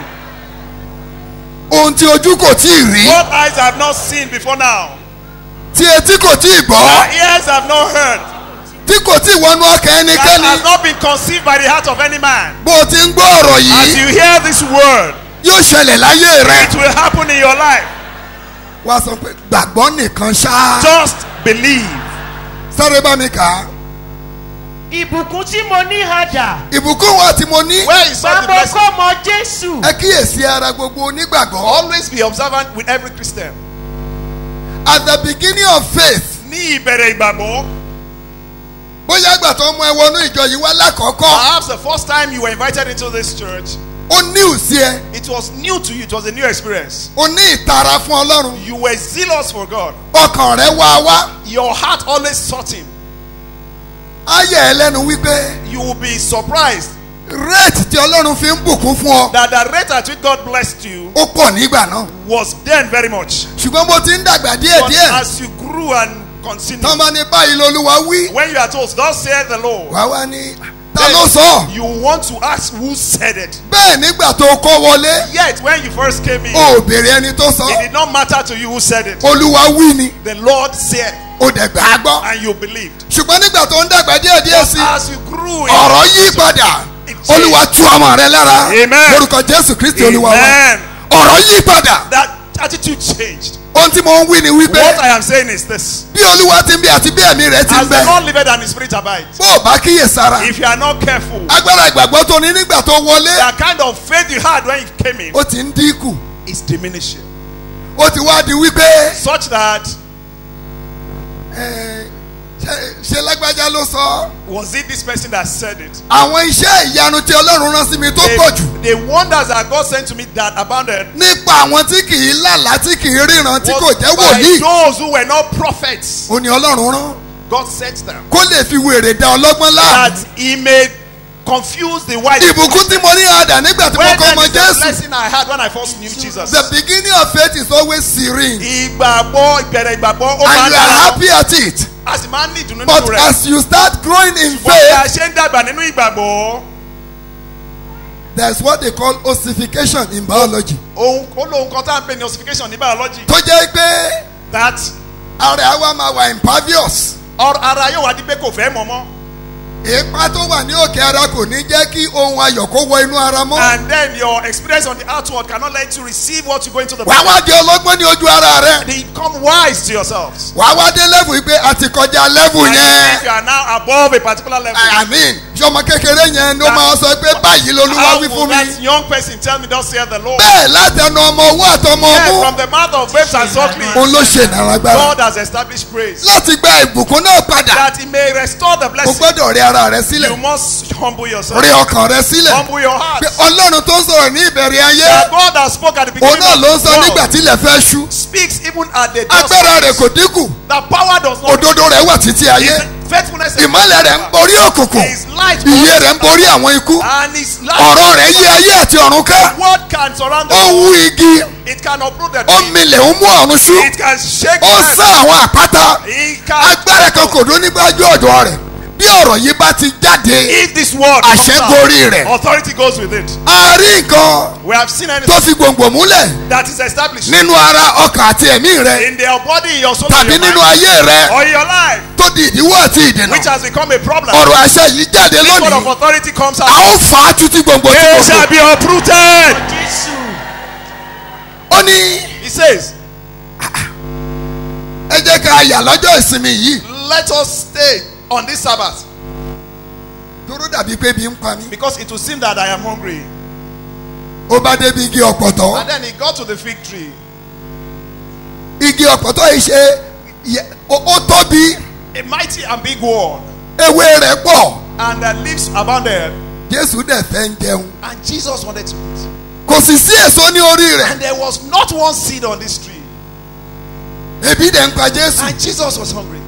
ohun tí ojú kò tí ì rí What eyes have not seen before now, tí etí kò tí ì gbọ́ what ears have not heard, tí kò tí ì wọnú ọkàn that ẹnikẹ́ni has not been conceived by the heart of any man. bó o ti ń gbọ́ ọ̀rọ̀ As yìí you hear this word, yóò ṣẹlẹ̀ láyé rẹ it will happen in your life. wá sọ pé gbàgbọ́ nìkan ṣá Just believe. sáré bá mi kà á ìbùkún tí mo ní hadà ìbùkún wa tí mo ní Where is all the bàbá blessing? kọ́ mọ jésù ẹ kíyèsí ara gbogbo onígbàgbọ́ Always be observant with every Christian. at the beginning of faith ní ìbẹ̀rẹ̀ ìgbàgbọ́. bóyá ìgbà tó mú ẹ wọnú ìjọ yìí wá lákọ̀ọ́kọ́ Perhaps the first time you were invited into this church, ó ní òsì ẹ it was new to you. It was a new experience. ó ní ìtara fún ọlọ́run You were zealous for God. ọkàn rẹ wá wá Your heart always sought Him. ayé ẹ lẹ́nu wípé You will be surprised rate tí ọlọ́run fi ń bùkún fún ọ that the rate at which God blessed you ó pọ̀ nígbà náà was then very much. ṣùgbọ́n mo ti ń dàgbà But díẹ̀díẹ̀ as you grew and continued, tán bá ní báyìí lolúwa wí when you are told, Thus saith the Lord, wá wá ní ta ló sọ you want to ask who said it. bẹ́ẹ̀ nígbà tó kọ́ wọlé Yet, when you first came in, o ò béèrè ẹni tó sọ it did not matter to you who said it. olúwa wí ni The Lord said, o dẹ̀ gbà á gbọ́ and you believed. ṣùgbọ́n nígbà tó ń dàgbà díẹ̀díẹ̀ sí As you grew in ọ̀rọ̀ yí padà olúwa tú ọmọ rẹ lára Amen. lórúkọ jésù kristi olúwa wa Amen. ọ̀rọ̀ yí padà That attitude changed. ohun tí mo ń wí ni wípé What I am saying is this. bí olúwa ti ń bí àti bí ẹ̀mí rẹ ti ń As the bẹ Lord liveth and His Spirit abides, bó o bá kíyè sára if you are not careful, agbára ìgbàgbọ́ tó ní nígbà tó wọlé the kind of faith you had when you came in ó ti ń dínkù is diminishing. ó ti wá di wípé Such that, ẹ, ṣe- ṣe lágbájá ló sọ was it this person that said it? àwọn iṣẹ́ ìyanu tí ọlọ́run rán sí mi tó The, pọ̀ jù the wonders that God sent to me that abounded nípa àwọn tí kì í lálàá tí kì í ríran tí kò was jẹ́ by wòlíì those who were not prophets. ó ní ọlọ́run rán God sent them kó lè fi wèrè dá ọlọ́gbọ́n láàmú that He may confuse the wise. ìbùkún tí mo ní àdá nígbà tí mo When kọ́ then ọmọ is the jésù blessing I had when I first knew Jesus. the beginning of faith is always serene ìgbàgbọ́ ìbẹ̀rẹ̀ ìgbàgbọ́ ó máa and ń you are dára happy at it a sì máa ń ní ìdùnnú but nínú rẹ̀. as you start growing in Bọ́n bí a faith ṣe ń dàgbà nínú ìgbàgbọ́ there is what they call ossification in biology ohun ó lóhun kan tá à ń pè ní ossification ní biology tó jẹ́ pé that ara wa máa wà impervious ọ̀rọ̀ ara yóò wá di pé kò fẹ́ mọ̀ mọ́ èèpá tó wà ní òkè ara kò ní jẹ́ kí ohun ayọ̀ kó wọ inú ara mọ́ and then your experience on the outward cannot let you receive what you go into the wàá wá di ọlọ́gbọ́n ní ojú ara rẹ become wise to yourselves. wàá wá dé level yìí pé a ti kọjá level and yẹn if you are now above a particular level. I mean ṣọmọ kékeré yẹn ló máa sọ pé báyìí lolúwa how wí will fún mi that young person tell me thus saith the Lord. bẹ́ẹ̀ látẹnu ọmọ owó àtọmọ yeah, ọmú from the mouth of babes and sucklings. òun ló ṣe ìnaragbára God has established praise. láti gba ìbùkún náà padà that he may restore the o blessing. gbọ́dọ̀ rí ara rẹ sílẹ̀ you must humble yourself. rí ọkàn rẹ sílẹ̀ humble your heart. pé ọlọ́run tó ń sọ̀rọ̀ ní ìbẹ̀rẹ̀ ayé that God that spoke at the òun beginning náà of ló ń sọ the nígbà world tí ilẹ̀ fẹ́ ṣú speaks even at the dusk agbára of rẹ̀ it. kò dínkù the power does not òdodo rẹ̀ wà títí ayé His faithfulness is ìmọ̀lẹ̀ rẹ̀ ń borí òkùnkùn His light ìyè rẹ̀ ń borí àwọn ikú and his light ọ̀rọ̀ rẹ̀ yí ayé àti ọ̀run ká word can surround the ó wú world igi it can uproot the ó tree milẹ̀ ó mú ọ̀run ṣú it can shake ó the sá àwọn àpáta it can agbára kan kò dún nígbàjú ọ̀dọ̀ rẹ̀ bí ọ̀rọ̀ yìí bá ti jáde if this word àṣẹ comes gorí out rẹ̀ authority goes with it a rí nǹkan we have seen anything tó fi gbòǹgbò múlẹ̀ that is established nínú ara ọkàn àti ẹ̀mí rẹ̀ in their body in your soul tàbí in your nínú mind ayé rẹ̀ or in your life tó di ìdíwọ́ àti ìdènà which has become a problem ọ̀rọ̀ àṣẹ yìí jáde this word of lónìí authority comes a out ó fà á títí gbòǹgbò tí they shall gbòǹgbò be uprooted ó ní he says ẹ jẹ́ ká yà lọ́jọ́ ìsinmi yìí let us stay on this sabbath dúró dàbí pé bí ń pa mí because it will seem that I am hungry ó bá débi igi ọ̀pọ̀tọ́ and then he got to the fig tree igi ọ̀pọ̀tọ́ yìí ṣe yẹ- ó ó tóbi a mighty and big one ewé rẹ̀ pọ̀ and the leaves abounded jésù dẹ̀ fẹ́ ń jẹun and Jesus wanted to eat kò sì sí èso ní orí rẹ̀ and there was not one seed on this tree ebi dẹ̀ ń pa jésù and Jesus was hungry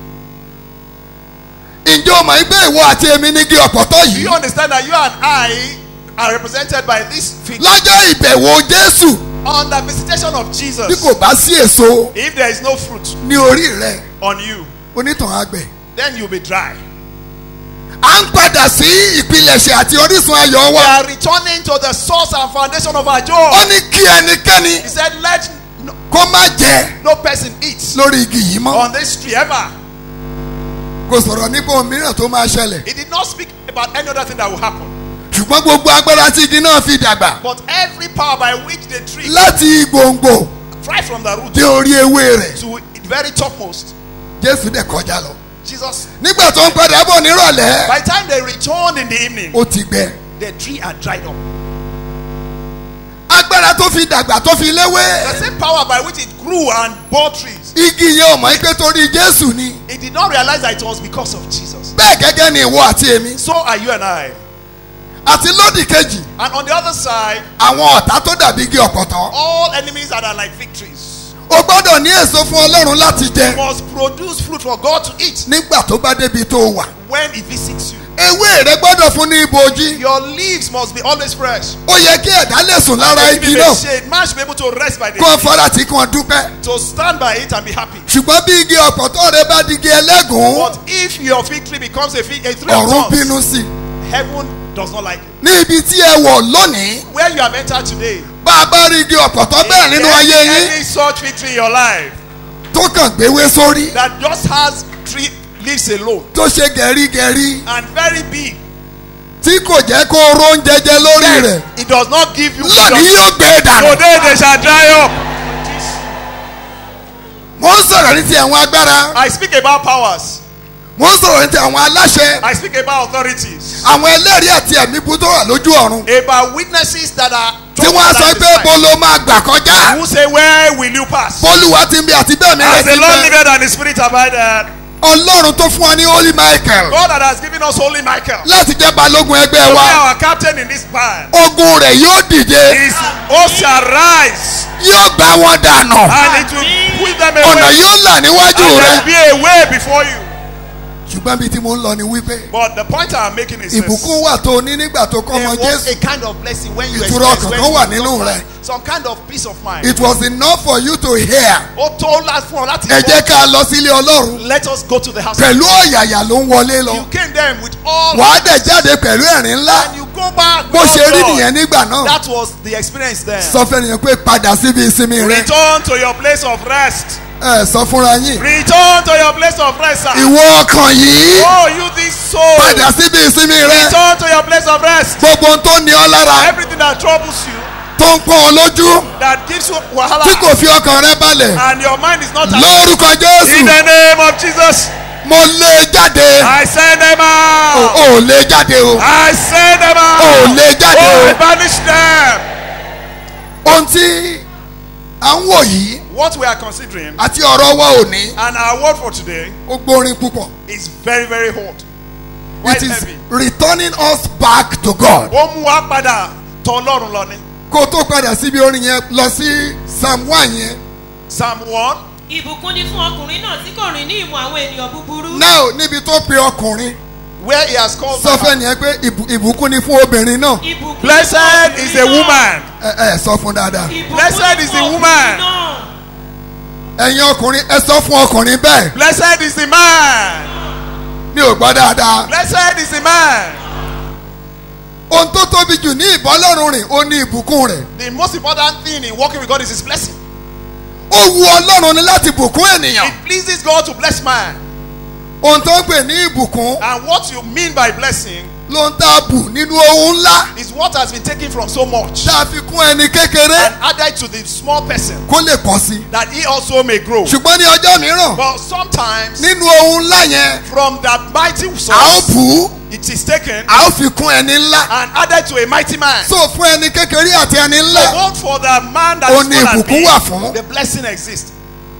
ǹjẹ́ o mọ̀ ẹgbẹ́ ìwọ àti èmi ní igi ọ̀pọ̀tọ́ do yìí you understand that you and I are represented by this fig lọ́jọ́ ìbẹ̀wò jésù on the visitation of bí Jesus kò bá sí èso if there is no fruit ní orí rẹ̀ on you onítàn àgbẹ̀ then you will be dry à ń padà sí ìpilẹ̀ṣẹ̀ àti orísun ayọ̀ we wa are returning to the source and foundation of our ó joy ní kí ẹnikẹ́ni he said let no, kó má jẹ no person eat lórí igi yìí mọ́ on this tree ever kò sọ̀rọ̀ nípa ohun mìíràn tó máa ṣẹlẹ̀ he did not speak about any other thing that will happen ṣùgbọ́n gbogbo agbára tí igi náà fi dàgbà but every power by which the tree láti gbòǹgbò right from the root dé orí ewé rẹ̀ to the very topmost jésù dẹ̀ kọjá lọ Jesus nígbà tó ń padà bọ̀ nírọ̀lẹ́ by the time they returned in the evening ó ti gbẹ the tree had dried up agbára tó fi dàgbà tó fi léwé the same power by which it grew and bore trees igi yẹn ò mọ̀ pé torí jésù ni He did not realize that it was because of Jesus. bẹ́ẹ̀ gẹ́gẹ́ ni ìwọ àti èmi So are you and I. àti lódì kejì And on the other side, àwọn ọ̀tá tó dàbí igi ọ̀pọ̀tọ́ all enemies that are like victories o gbọ́dọ̀ ní èso fún ọlọ́run láti jẹ must produce fruit for God to eat nígbà tó bá débi tó wà when He visits you. ewé rẹ gbọ́dọ̀ fún ní ibojì Your leaves must be always fresh. ó yẹ kí ẹ̀dá lè sùn lára And igi if náà a shade, man should be able to rest by the kó o shade. fara tí kò dúpẹ́ To stand by it and be happy. ṣùgbọ́n bí igi ọ̀pọ̀tọ́ rẹ bá di igi ẹlẹ́gùn But if your fig tree becomes a, fig, a tree ọ̀run of thorns, bínú sí i heaven does not like it. ní ibi tí ẹ wọ̀ lónìí Where you have entered today, bá a bá rí igi ọ̀pọ̀tọ́ bẹ́ẹ̀ nínú any, ayé yín any such victory in your life tó kàn gbéwé sórí that just has three leaves alone tó ṣe gẹ̀rígẹ̀rí and very big, tí kò jẹ́ kó o ró oúnjẹ jẹ lórí rẹ̀ it does not give you. lónìí yóò gbé e dànù. Today they shall dry up. mo ń sọ̀rọ̀ ní ti àwọn agbára I speak about powers. mo ń sọ̀rọ̀ ní ti àwọn aláṣẹ I speak about authorities. àwọn ẹlẹ́rìí àti ẹ̀mí bú tó wà lójú ọ̀run About witnesses that are. tí wọ́n á sọ pé bó ló máa gbà kọjá Who say where will you pass? bólúwa ti ń bí àti bẹ́ẹ̀ mi rẹ̀ As the ti Lord bẹ́ẹ̀ liveth and the Spirit abideth. ọlọ́run tó fún wa ní holy michael God that has given us Holy Michael. láti jẹ́ balógun ẹgbẹ́ To be wa our captain in this band. ogun rẹ̀ yóò dìde His host shall rise. yóò gbá wọn dànù And it will put them ọ̀nà away. yóò là níwájú And there rẹ̀ will be a way before you. ṣùgbọ́n bí tí mo ń lọ ni wípé But the point I'm making is this. ìbùkún wà tó o ní nígbà tó kọ́ ọmọ There was jésù a kind of blessing when you Ìtura experience ọkàn when kan you wà become nínú Christ. rẹ̀. Some kind of peace of mind. it was enough for you to hear Ó tó lá- fún ọ láti ẹ jẹ́ gbọ́. ká lọ sílé ọlọ́run Let us go to the house. pẹ̀lú ọ̀yàyà ló ń wọlé lọ You came there with all. wàá dẹ̀ jáde pẹ̀lú ẹ̀rín ńlá And you go back. bó with ṣe all rí joy. nìyẹn nígbà náà That was the experience there. sọ fẹ́ nìyẹn pé padà síbi ìsinmi rẹ Return to your place of rest. ẹ sọ fúnra yín Return to your place of rest, sir. ìwọ ọkàn yìí Oh, you this soul. padà síbi ìsinmi rẹ Return to your place of rest. gbogbo ohun tó ní ọ lára Everything that troubles you, tó ń pọ́n ọ lójú that gives you wahala, tí kò fi ọkàn rẹ balẹ̀ and your mind is not at lórúkọ In jésù the name of Jesus, mo lé jáde I send them o out. ò lé jáde o I send them out. o ò lé jáde Oh, I o banish them. ohun tí à ń wò yìí What we are considering àti ọ̀rọ̀ wa ò ní and our word for today ó gbórin púpọ̀ is very, very hot. it Quite is heavy. returning us back to God Ó mú wa padà tọ Ọlọ́run lọ ní. kó o tó padà síbi orin yẹn lọ sí psalm one yẹn Psalm one. ìbùkún ni fún ọkùnrin náà tí kò rìn ní ìmọ̀ àwọn ènìyàn búburú. now níbi tó pe ọkùnrin where he has called sọ fẹ́ nìyẹn pé ìbù- ìbùkún ni fún obìnrin náà ìbùkún Blessed is the woman. ẹ ẹ sọ fún dáadáa Blessed is the woman. ẹ̀yin ọkùnrin ẹ sọ fún ọkùnrin bẹ́ẹ̀ Blessed is the man. mi ò gbọ́ dáadáa Blessed is the man. ohun tó tóbi jù ní ìbọ́lọ́run rìn ó ní ìbùkún rẹ̀ The most important thing in working with God is his blessing. ó wu ọlọ́run ni láti bùkún ènìyàn It pleases God to bless man. ohun tó ń pè ní ìbùkún And what you mean by blessing ló ń tá a bù nínú ohun ńlá is what has been taken from so much tá a fi kún ẹni kékeré and added to the small person kó lè pọ̀ sí i that he also may grow. ṣùgbọ́n ní ọjọ́ mìíràn But sometimes nínú ohun ńlá yẹn from that mighty a ó source bù ú it is taken a ó fi kún ẹni ńlá and added to a mighty man. so fún ẹni kékeré àti ẹni So ńlá one for the man that Ó is ní small and ìbùkún big, wà fún. the blessing exists.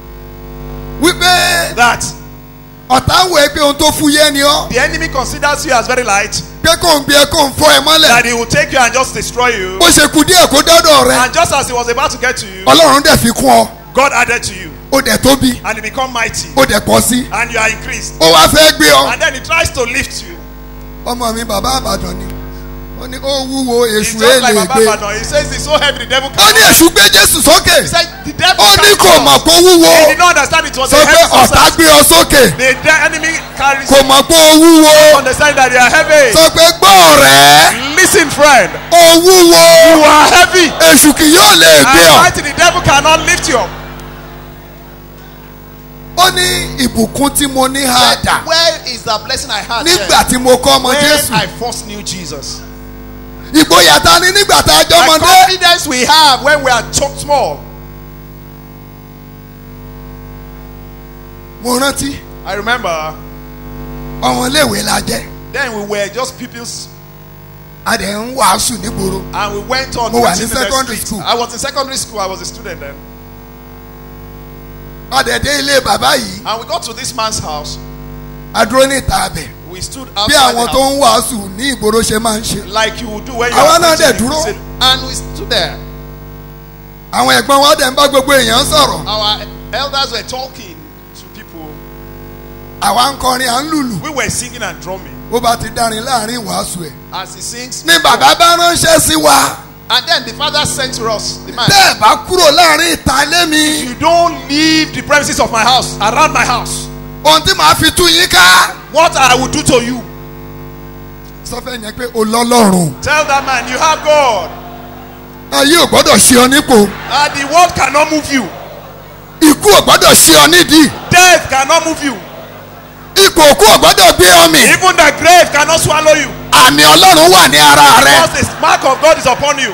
wípé That ọ̀tá ń wẹ̀ pé ohun tó fúyẹ́ ni ọ́ the enemy considers you as very light, pé kò ń gbé ẹ kò ń fọ́ ẹ mọ́lẹ̀ that he will take you and just destroy you. bó ṣe kú díẹ̀ kó dọ́dọ̀ rẹ And just as he was about to get to you, ọlọ́run dẹ̀ fi kún ọ God added to you ó dẹ̀ tóbi and he become mighty ó dẹ̀ pọ̀ sí and you are increased. ó wá fẹ́ gbé ọ And then he tries to lift you. ọmọ mi bàbá àbàdàn ni ó ní ó wúwo It's èṣù just like èlè Baba gbé Badon. He says it's so heavy the devil ó cannot. ní èṣù gbé jésù sókè He said the devil ó ní carried kò us. mọ̀ pé ó wúwo He did not understand it was sọ a pé heavy ọ̀tá substance. gbé ọ sókè The de- enemy carries kò mọ̀ pé ó wúwo understand that they are heavy. sọ pé gbọ́ ọ̀rẹ́ Listen, friend. ó wúwo You are heavy. èṣù kì yóò lè gbé And ọ mighty the devil cannot lift you up. ó ní ìbùkún tí mo ní ha dà Where is the blessing I had nígbà tí mo kọ́ ọmọ when jésù I first knew Jesus? ìgboyà ta ni nígbà tá a jọ The ọmọdé confidence we have when we are ch- small. mo rántí I remember ọmọléèwé la jẹ́ then we were just pupils a dẹ̀ ń wàásù nígboro and we went on Mo wà ní preaching in the secondary street. school. I was in secondary school. I was a student then. ọ̀dẹ̀dẹ̀ ilé bàbá yìí And we got to this man's house. adúró ní ìta abẹ We stood bí outside àwọn the tó house. ń wàásù ní ìgboro ṣe máa ń ṣe. Like you would do when you Àwa are náà dẹ̀ preaching in dúró. crusade. And we stood there. àwọn ẹ̀gbọ́n wa dẹ̀ ń bá gbogbo èèyàn sọ̀rọ̀ Our elders were talking to people. àwa ń kọrin à ń lùlù We were singing and drumming. bó bá ti dárin láàrin ìwàásù ẹ̀. As he sings. ní bàbá bá ránṣẹ́ sí wa And then the father sent to us, the man. tẹ́ ẹ̀ bá kúrò láàrin ìta ilé mi You don't leave the premises of my house, around my house. ohun tí màá fi tú yín ká. What I will do to you. sọ fẹ́ yẹn pé o lọ́lọ́run Tell that man, you have God. ayé ò gbọ́dọ̀ ṣe ọ nípò And the world cannot move you. ikú ò gbọ́dọ̀ ṣe ọ nídìí Death cannot move you. ipò òkú ò gbọ́dọ̀ gbé ọ mì Even the grave cannot swallow you. àmì ọlọ́run wà ní ara rẹ. Because the mark of God is upon you.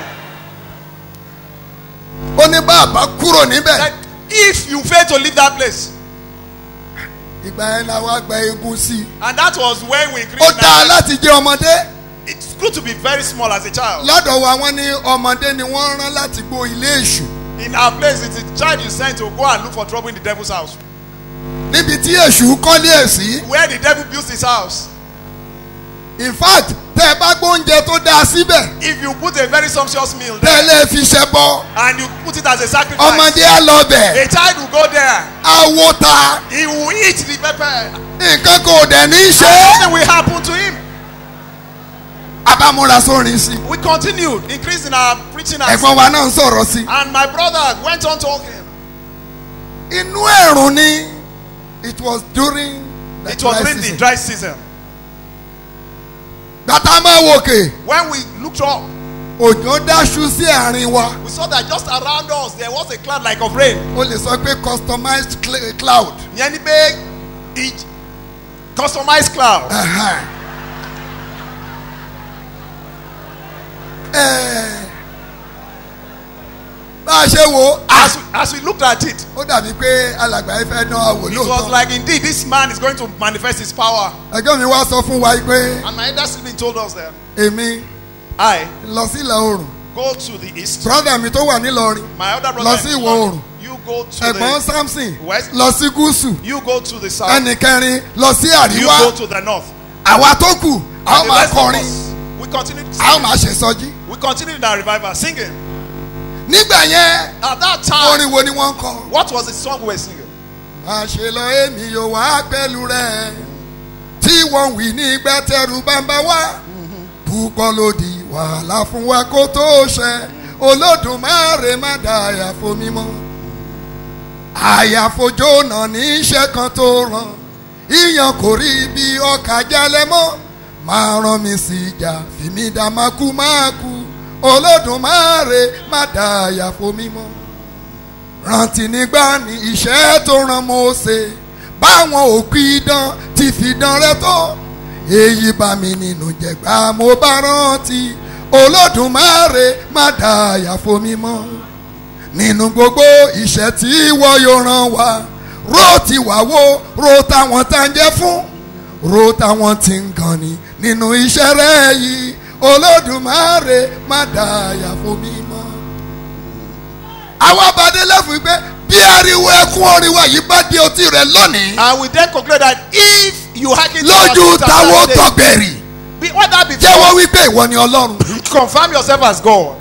ó ní bàbá kúrò níbẹ̀. If you fail to leave that place. ìgbà yẹn la wá gba egun sí i. And that was when we ó increased. dáa láti jẹ́ ọmọdé. It's good to be very small as a child. lọ́dọ̀ wa wọ́n ní ọmọdé ni wọ́n rán láti gbó ilé èṣù. In our place, it's a child you sent to go and look for trouble in the devil's house. níbi tí èṣù kọ́lé ẹ̀ sí. Where the devil builds his house. in fact tẹ́ ẹ bá gbóúnjẹ tó dáa síbẹ̀. If you put a very sumptuous meal tẹ́ ẹ there lè fi ṣẹ́ bọ́. and you put it as a sacrifice, ọmọdé á lọ bẹ̀. a child will go there. á wó ta. He will eat the pepper. nǹkan kò dẹ̀ ní í ṣe. And nothing will happen to him. abámúra sórin sí. We continued increasing our preaching and ẹ̀gbọ́n wa náà ń sọ̀rọ̀ sí. And my brother went on talking. inú ẹ̀rùn ni it was during the It was dry during the season. dry season. gbàtà máa wòkè. When we looked up, òjò dáṣu sí àárín wa. we saw that just around us there was a cloud like of rain. o lè sọ pé customized cl- cloud. Yẹn ni pé each customized cloud. Ẹ̀hẹ́n. Ẹ̀ẹ́. bá a ṣe wo As we, as we looked at it, ó dàbí pé alàgbà yìí fẹ́ dán àwò it was lóòótọ́. like indeed this man is going to manifest his power. ẹjọ́ mi wá sọ fún wa pé And my elder sibling told us that èmi I lọ sí ìlà oòrùn go to the east. brother mi tó wà nílọrin My elder brother lọ sí in ìwọ̀ London, oòrùn You go to ẹ̀gbọ́n the samson west. lọ sí gúúsù You go to the south. ẹnì kẹrin lọ sí You àríwá go to the north. àwa tó kù a ó And the máa rest of kọrin us, we continued a ó singing. máa ṣe sọjí. We continued in our revival singing. nígbà yẹn At that time, orin wo ni wọ́n ń kọ. what was the song we were singing? máa ṣe lọ èmi yóò wá pẹ̀lú rẹ̀ tí wọ́n wí ní gbẹ́tẹ̀rù bàbá wa púpọ̀ lòdì wàhálà fún wa kó tó ṣẹ olódùmarè má da àyàfo mímọ́ àyàfojó náà ní iṣẹ́ kan tó ràn ìyàn kò rí bí ọkà jalè mọ́ máa rán mi sí ìjà fìmí dá mákú mákú olódùmarè má da àyàfo mímọ́ rántí nígbà ní iṣẹ́ tó ràn Mósè báwọn òkú idán ti fi dán rẹ tó èyí bá mi nínú jẹ̀gbá mo bá rántí olódùmarè má da àyàfo mímọ́ nínú gbogbo iṣẹ́ tí wọ́n yóò ràn wá ro ti wá wo ro táwọn tá ń jẹ́ fún ro táwọn tí ń gan ni nínú iṣẹ́ rẹ̀ yìí olódùmarè má da àyàfo mímọ́ àwọn abadé lẹ́fún pé bí ariwo ẹkún orin wa yìí bá di otí rẹ lónìí. And we then conclude that if you hearken to our lójú truth and táwọn our faith, tọgbẹ̀rì be- what that be jẹ́wọ́ wípé ìwọ ni ọlọ́run. confirm yourself as God.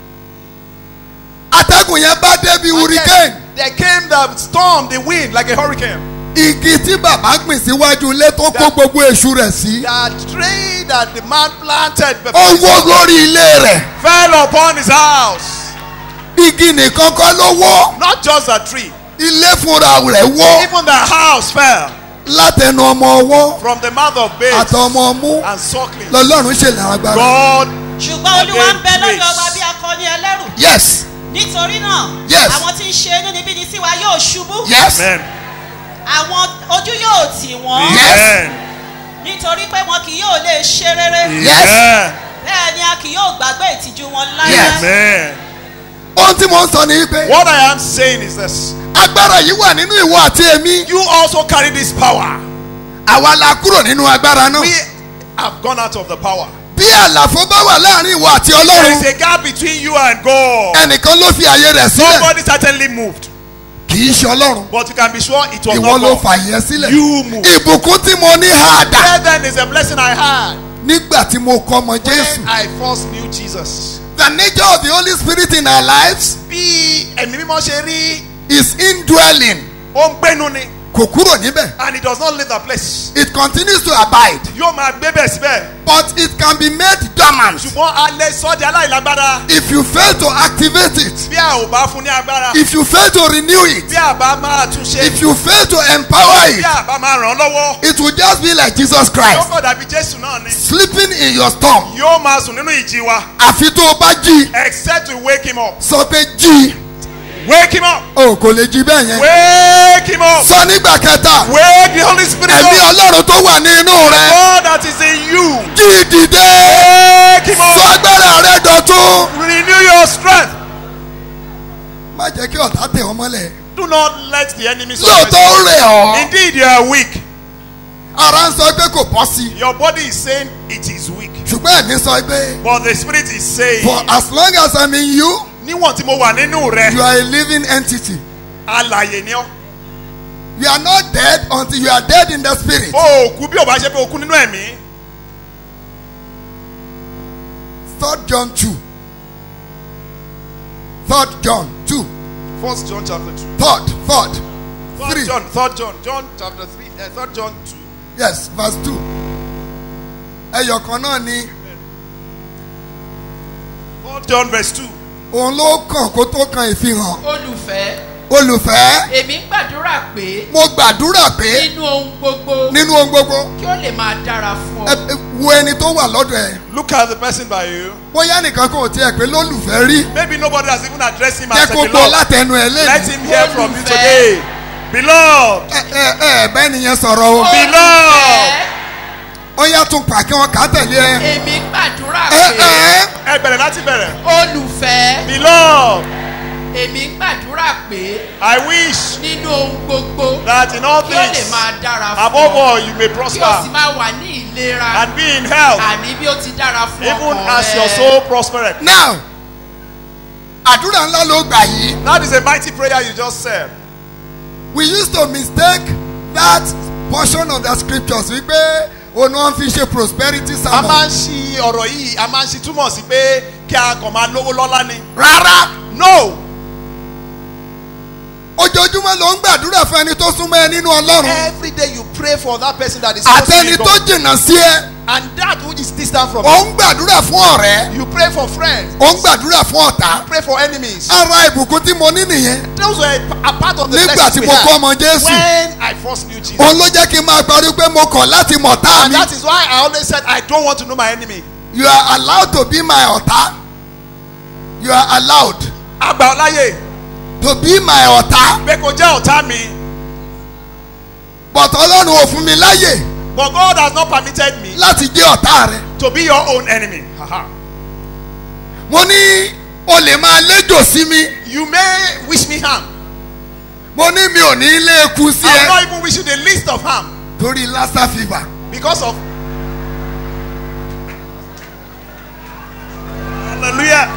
atẹ́gùn yẹn bá débi hurricane. There came the storm, the wind, like a hurricane. igi tí bàbá gbìn síwájú ilé tó kó gbogbo èṣù rẹ̀ sí. That tree that the man planted ó before wó lórí ilé rẹ̀. fell upon his house. igi nìkan kọ́ ló wó. Not just a tree, ilé fúnra rẹ̀ wó. even the house fell látẹnu ọmọ ọwọ́ from the mouth of babes àtọmọ ọmú and suckling. lọ́lọ́run ṣèlè agbára. God ṣùgbọ́n olúwa ń bẹ Again, lórí grace. ọba bí akọni ẹlẹ́rù yes nítorí náà Yes. àwọn tí ń ṣe inú níbí ni sí wa yóò ṣubú yes Amen. àwọn ojú yóò tì wọ́n Yes. nítorí pé wọn kì yóò lè ṣe rere Yes. Amen. bẹ́ẹ̀ ni a kì yóò gbàgbé ìtìjú wọn láyé Yes. Amen. ohun tí mo ń sọ ni pé What I am saying is this. agbára yìí wà nínú ìwọ àti èmi. You also carry this power. àwa la kúrò nínú agbára náà. We have gone out of the power. bí àlàfo bá wà láàrin ìwọ àti There is ọlọ́run a gap between you and God. ẹnìkan ló fi àyè rẹ̀ sílẹ̀ Somebody certainly moved. kì í ṣe ọlọ́run But you can be sure it was ìwọ not ló God. fà yẹn sílẹ̀ You move. ìbùkún tí mo ní àdá Where then is a blessing I had nígbà tí mo kọ́ ọmọ jésù when I first knew Jesus? the nature of the holy spirit in our lives Bí ẹ̀mí mímọ́ ṣe rí, is indwelling ó ń gbénu ni kò kúrò níbẹ̀ and it does not leave the place. it continues to abide Yóò máa gbé bẹ̀ síbẹ̀. but it can be made dormant Ṣùgbọ́n alẹ́ sọ́jà aláìlágbára. if you fail to activate it Bí a ò bá fún ní agbára. if you fail to renew it Bí a bá máa tún ṣe. if you fail to empower Bí it a bá máa ràn án lọ́wọ́. it will just be like jesus Yóò christ kọ̀ dàbí Jésù náà ni. sleeping in your storm Yóò máa sùn nínú ìjì wa. àfi tó o bá jí Except we wake him up. sọ pé jí Wake him up. o kò lè jí bẹ́ẹ̀ yẹn Wake him up. sọ nígbà kẹta Wake the Holy Spirit ẹ̀mí up. ọlọ́run tó wà ní inú rẹ God that is in you. jí dìde Wake him sọ up. agbára rẹ dọ̀tún. Renew your strength. má jẹ́ kí ọ̀tá tẹ̀ ọ́ mọ́lẹ̀ Do not let the enemy lóòótọ́ ó rẹ̀ ọ́ Indeed, you are weak. ara ń sọ pé kò bọ́ sí i Your body is saying it is weak. ṣùgbọ́n ẹ̀mí sọ pé But the spirit is saying. for as long as I'm in you Níwọ̀n tí mo wà nínú rẹ̀. you are a living entity Alàyè ni ọ́. you are not dead until you are dead in the spirit O ò kú bí o bá ṣe pé o kú nínú ẹ̀mí. third John two third John two First John chapter two. third third Third three John, third John, John chapter three, uh, third John two. yes verse two ẹyọ kan náà ni Third John verse two. òun ló kàn kó tó kan ìfihàn olùfẹ́ olùfẹ́ èmi ń gbàdúrà pé mo gbàdúrà pé nínú ohun gbogbo nínú ohun gbogbo kí ó lè máa dára fún ẹ ọ. ẹ wo ẹni tó wà lọ́dọ̀ ẹ Look at the person by you. bóyá nìkan kò tiẹ̀ pé lólùfẹ́ rí Maybe nobody has even addressed him jẹ́ as a kó gbọ́ beloved. látẹnu ẹ Let lẹ́nu. him hear from you Olùfẹ́. today. Beloved. ẹ ẹ ẹ bẹ́ẹ̀ nìyẹn sọ̀rọ̀ o. Beloved. ó yá tún pa kí wọ́n kà á tẹ̀lé ẹ. èmi ń gbàdúrà ẹ pé ẹ Ẹ bẹ̀rẹ̀ láti bẹ̀rẹ̀. olùfẹ́ Beloved. èmi ń gbàdúrà pé I wish nínú ohun gbogbo that in all kí ó lè things, máa dára fún above ọ all, you may kí o sì prosper máa wà ní ìlera and be in health, àní bí ó ti dára fún even ọkàn as your rẹ. soul prospereth. now àdúrà ńlá ló gbà yìí. That is a mighty prayer you just said. we used to mistake that portion of the scriptures wípé òun wọn fi ṣe prosperity A sermon. máa ń ṣi ọ̀rọ̀ yìí, a máa ń ṣi túmọ̀ sí pé kí a kàn máa lówó lọ́lá ni. rárá No! ojoojúmọ́ ló ń gbàdúrà fún ẹni tó súnmọ́ ẹ nínú ọlọ́run. Every day you pray for that person that is close to àtẹni you, tó God. jìnnà sí ẹ. And that which is distant from ó you. ń gbàdúrà fún ọ̀rẹ́. You pray for friends. ó ń gbàdúrà fún ọ̀tá. You pray for enemies. ara ìbùkún tí mo ní nìyẹn. Those were a part of the nígbà blessings tí we mo kọ́ had ọmọ jésù. when I first knew Jesus. òun ló jẹ́ kí n máa parí pé mo kọ̀ láti mọ̀ tá And mi. that is why I always said I don't want to know my enemy. you are allowed to be my ọ̀tá. you are allowed Àgbà ọláyè to be my ọ̀tá. pé kò jẹ́ ọ̀tá mi. but ọlọ́run ò fún mi láyè But God has not permitted me láti jẹ́ ọ̀tá rẹ. to be your own enemy. Haha. mo ní o lè máa léjò sí mi. You may wish me harm. mo ní mi ò ní ilé eku sí I will ẹ. not even wish you the least of harm torí lassa fever. because of. Hallelujah.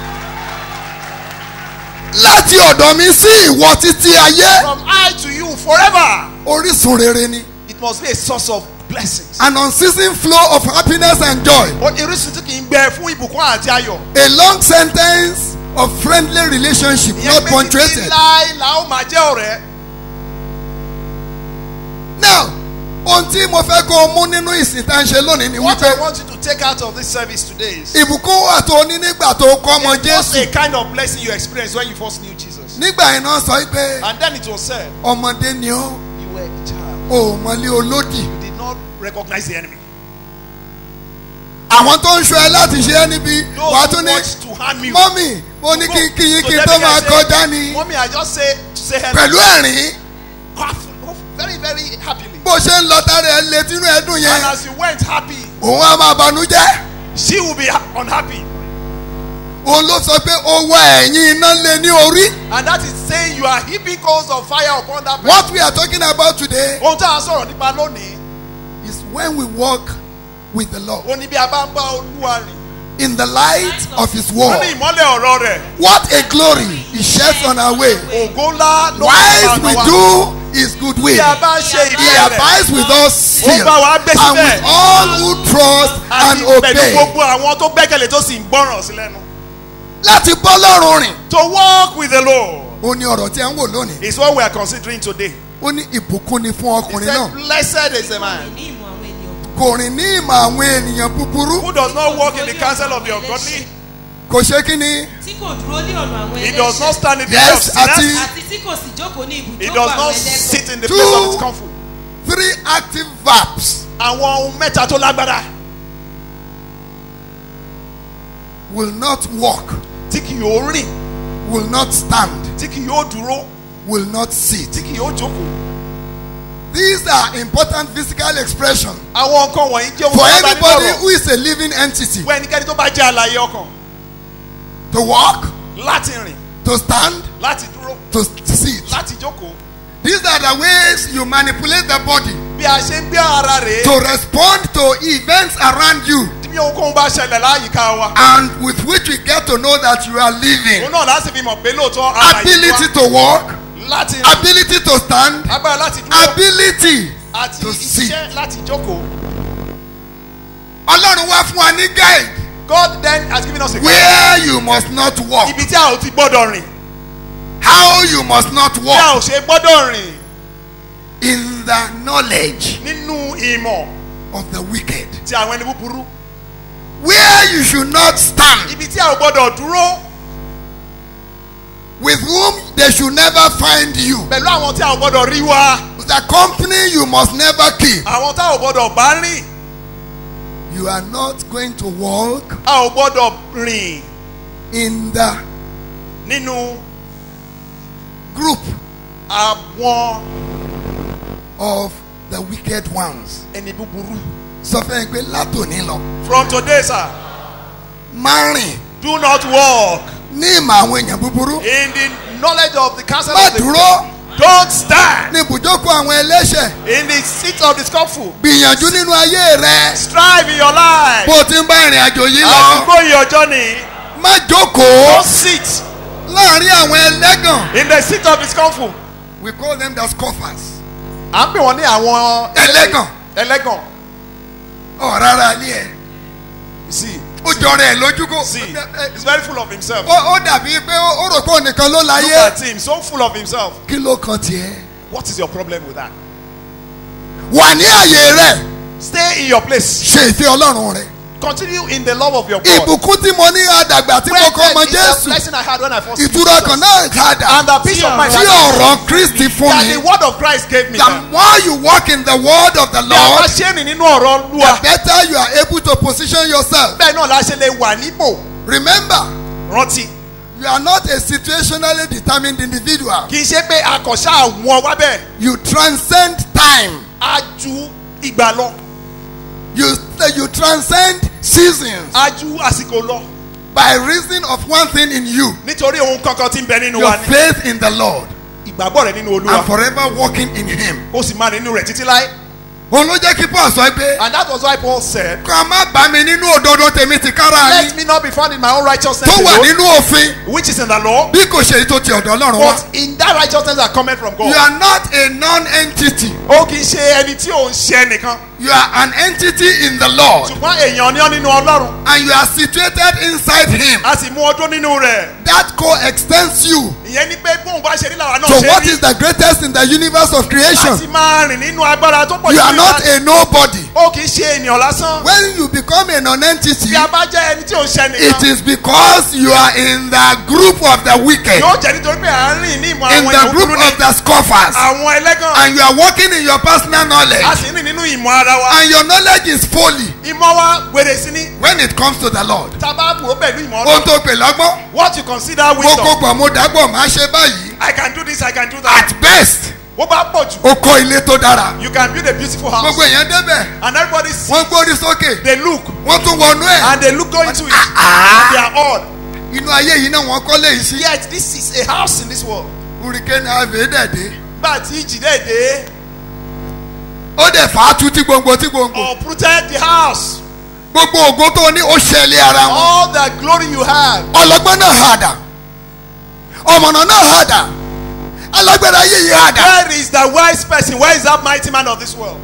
láti ọ̀dọ̀ mi sí ìwọ títí ayé. From I to you forever. orísun rere ni. It must be a source of blessings. an unceasing flow of happiness and joy. Ó irúsùn tí kì í gbẹ fún ìbùkún àti ayọ̀. a long sentence of friendly relationship Ìyẹn not pé títí punctuated. láì la ó máa jẹ́ ọ̀rẹ́. now ohun tí mo fẹ́ kó o mú nínú ìsìn tá à ń ṣe lónìí ni What I wípé want you to take out of this service today is. ìbùkún wà tó o ní nígbà tó o kọ́ ọmọ It was a jésù. kind of blessing you experienced when you first knew Jesus. nígbà yẹn náà sọ pé And then it was said, ọmọdé ni ó you were a child. o ò mọ̀lé olódì. You did not recognize the enemy. àwọn tó ń ṣọ ẹ láti ṣe ẹ́ níbi Those wàá who tún ní want to harm you. mọ́mì mo ní kí kí yín kí n tó máa kọjá ni Mommy, I just say, say hello. pẹ̀lú ẹ̀rín Cough, cough very, very happily. bó ṣe ń lọ tára ẹ létí inú ẹdùn And yẹn as you went happy, òun á máa banújẹ́ she will be ha- unhappy. òun ló sọ pé ó wá ẹ̀yìn iná lé ní orí. And that is saying you are heaping coals of fire upon that person. what we are talking about today Ohun tí a sọ̀rọ̀ nípa lónìí, is when we walk with the Lord. ó ní bí a bá ń bá olúwa rìn. in the light of his wọ́n ní word. ìmọ́lẹ̀ ọ̀rọ̀ rẹ̀ What a glory he sheds on our way. ògo ńlá ló Whilst we wa. do his good will, bí a bá ṣe he ìfẹ́ rẹ̀ abides with us still, ó bá wa gbé and síbẹ̀ with all who trust and àti pẹ̀lú obey. gbogbo àwọn tó gbẹ́kẹ̀lé tó sì ń gbọ́ràn sí lẹ́nu. Láti bọ́ lọ́rùn rìn. to walk with the lord Ó ní ọ̀rọ̀ tí a ń wò lónìí. is what we are considering today. Ó ní ìbùkún ni fún he ọkùnrin said náà. blessed is the man Kò rìn ní ìmọ̀ àwọn ènìyàn búburú. who does not walk in the counsel of the ungodly Kò ṣe kí ni. tí kò dúró ní ọ̀nà àwọn he does not stand in the way Yes, of àti sinners àti tí kò sì jókòó ní he ibùjókòó does àwọn not ẹlẹ́gàn. sit in the Two. place of his comfort. Three active verbs àwọn ohun mẹ́ta tó lágbára will not walk, tí kì yóò rìn will not stand, tí kì yóò dúró will not sit. tí kì yóò jókòó. These are important physical expressions àwọn nǹkan wọ̀nyí jẹ́ ohun for tó bá ní anybody lọ́rọ̀ who is a living entity fún ẹnikẹ́ni tó bá jẹ́ àlàyé ọkàn to walk, láti rìn to stand, láti dúró to sit. láti jókòó. These are the ways you manipulate the body bí a ṣe ń gbé ara rèé to respond to events around you bí ohunkóhun bá ṣẹlẹ̀ láyìíká wa. and with which we get to know that you are living. òun náà láti fi mọ̀ pé lóòótọ́ àlàyé Ability wa to walk, láti rìn ability to stand, agbára láti dúró ability àti to sit. iṣẹ́ láti jókòó. Ọlọ́run wá fún wa ní guide God then has given us a where you must not walk, ibi tí a ò ti gbọ́dọ̀ rìn how you must not tí a walk ò ṣe gbọ́dọ̀ rìn in the knowledge nínú ìmọ̀ of the wicked, ti àwọn ẹni búburú where you should not stand, ibi tí a ò gbọ́dọ̀ dúró with whom they should never find you, pẹ̀lú àwọn tí a ò gbọ́dọ̀ rí wa the company you must never keep. àwọn tá a ò gbọ́dọ̀ bá rìn You are not going to walk a ò gbọ́dọ̀ rìn in the nínú group àwọn of the wicked ones. ẹni búburú. Sọ fún ẹ pé látòní lọ, from today sir má rìn do not walk ní ìmọ̀ àwọn èèyàn búburú. in the knowledge of the counsel Má of the dúró don't stand ní ibùjókòó àwọn ẹlẹ́ṣẹ̀. in the seat of the scornful Gbìyànjú nínú ayé rẹ. strive in your life Bó o ti ń bá ìrìn àjò yìí as lọ. you go in your journey Má jókòó don't sit láàrin àwọn ẹlẹ́gàn. in the seat of the scornful. We call them the scoffers. à ń pè wọ́n ní àwọn Ẹlẹ́gàn. ẹlẹ́gàn Ọ̀ rárá ilé ẹ̀. you see Ó jọra ẹ̀ lójú kó. see he's very full of himself Ó ó dàbí pé ó ó rò pé òun nìkan ló look láyé. at him so full of himself Kí ló kan tiẹ̀? what is your problem with that Wà ní àyè rẹ̀. stay in your place Ṣe ìfẹ́ Ọlọ́run rẹ̀. continue in the love of your God Ìbùkún tí mo ní àdàgbà tí mo Where kọ́ ọmọ is the Jésù. blessing I had when I first Ìtura kan náà kàdà. and the peace of mind Tí ọ̀rọ̀ Kristi fún that mi. the word of Christ gave me The that more you walk in the word of the bí a bá Lord, ṣe rìn nínú ọ̀rọ̀ the Olúwa better you are able to position yourself. bẹ́ẹ̀ náà la ṣe lè wà nípò Remember, rántí you are not a situationally determined individual. kì í ṣe pé akọ̀ṣà àwọn wá bẹ́ẹ̀ You transcend time. á ju ìgbà lọ You, you transcend seasons á ju àsìkò lọ by reason of one thing in you nítorí ohun kankan tí ń bẹ nínú your wa ní faith in the Lord ìgbàgbọ́ rẹ nínú and Olúwa forever walking in Him. ó sì máa nínú rẹ̀ títí láé Òun ló jẹ́ kí Paul sọ pé and that was why Paul said kọ́ má bá mi nínú òdodo tèmi ti kára let yín me not be found in my own righteousness tó wà alone nínú òfin which is in the law bí kò ṣe èyí tó ti ọ̀dọ̀ Ọlọ́run wá. but in that righteousness that cometh from You God are not a non-entity. ó kì í ṣe ẹni tí ò ń ṣe nìkan You are an entity in the Lord ṣùgbọ́n èèyàn ni ọ́ nínú Ọlọ́run and you are situated inside Him. a sì mú ọdún nínú rẹ̀ That co-extends you ìyẹn ni pé bóun bá ṣe rí làwọn náà to ṣe what rí is the greatest in the universe of creation. láti máa rìn nínú agbára tó pọ̀ You are jù not a nobody. ó kì í ṣe ènìyàn lásán When you become a non-entity, bí a bá jẹ́ ẹni tí ò ń ṣe it nìkan is because you are in the group of the wicked, yóò jẹ́ nítorí pé à ń rìn ní ìmọ̀ in àwọn the èèyàn group búburú ní of the scoffers, àwọn ẹlẹ́gàn and you are walking in your personal a knowledge, sì ń rìn nínú ìmọ̀ ara wa and your knowledge is folly ìmọ̀ wa wèrè sí ní when it comes to the Lord. tá a bá wò ó pẹ̀lú ìmọ̀ Ohun ọlọ́run tó pè lọ́gbọ́n, what you consider mo wisdom kó pọ̀ mo dágbọ̀ máa ṣe báyìí. I can do this I can do that At best, bó bá pọ̀ jù ó kọ́ ilé tó dára. you can build a beautiful house Gbogbo èèyàn débẹ̀, and everybody see wọ́n gbórí sókè, they look wọ́n tún wọnú ẹ̀. and they look go into it and they are odd Inú ayé yìí náà wọ́n kọ́ léyìí sí. yet this is a house in this world Hurricane Harvey dẹ̀dẹ̀. gbà tí ìjì dé dé Ó dẹ̀ fà á tú tí gbòǹgbò tí gbòǹgbò. uprooted the house gbogbo ògo tó ní ó ṣẹlẹ̀ ara wọn All the glory you have. ọlọ́gbọ́n náà hàdà ọmọnà náà hàdà alágbára ayé yìí hàdà Where is the wise person? Where is that mighty man of this world?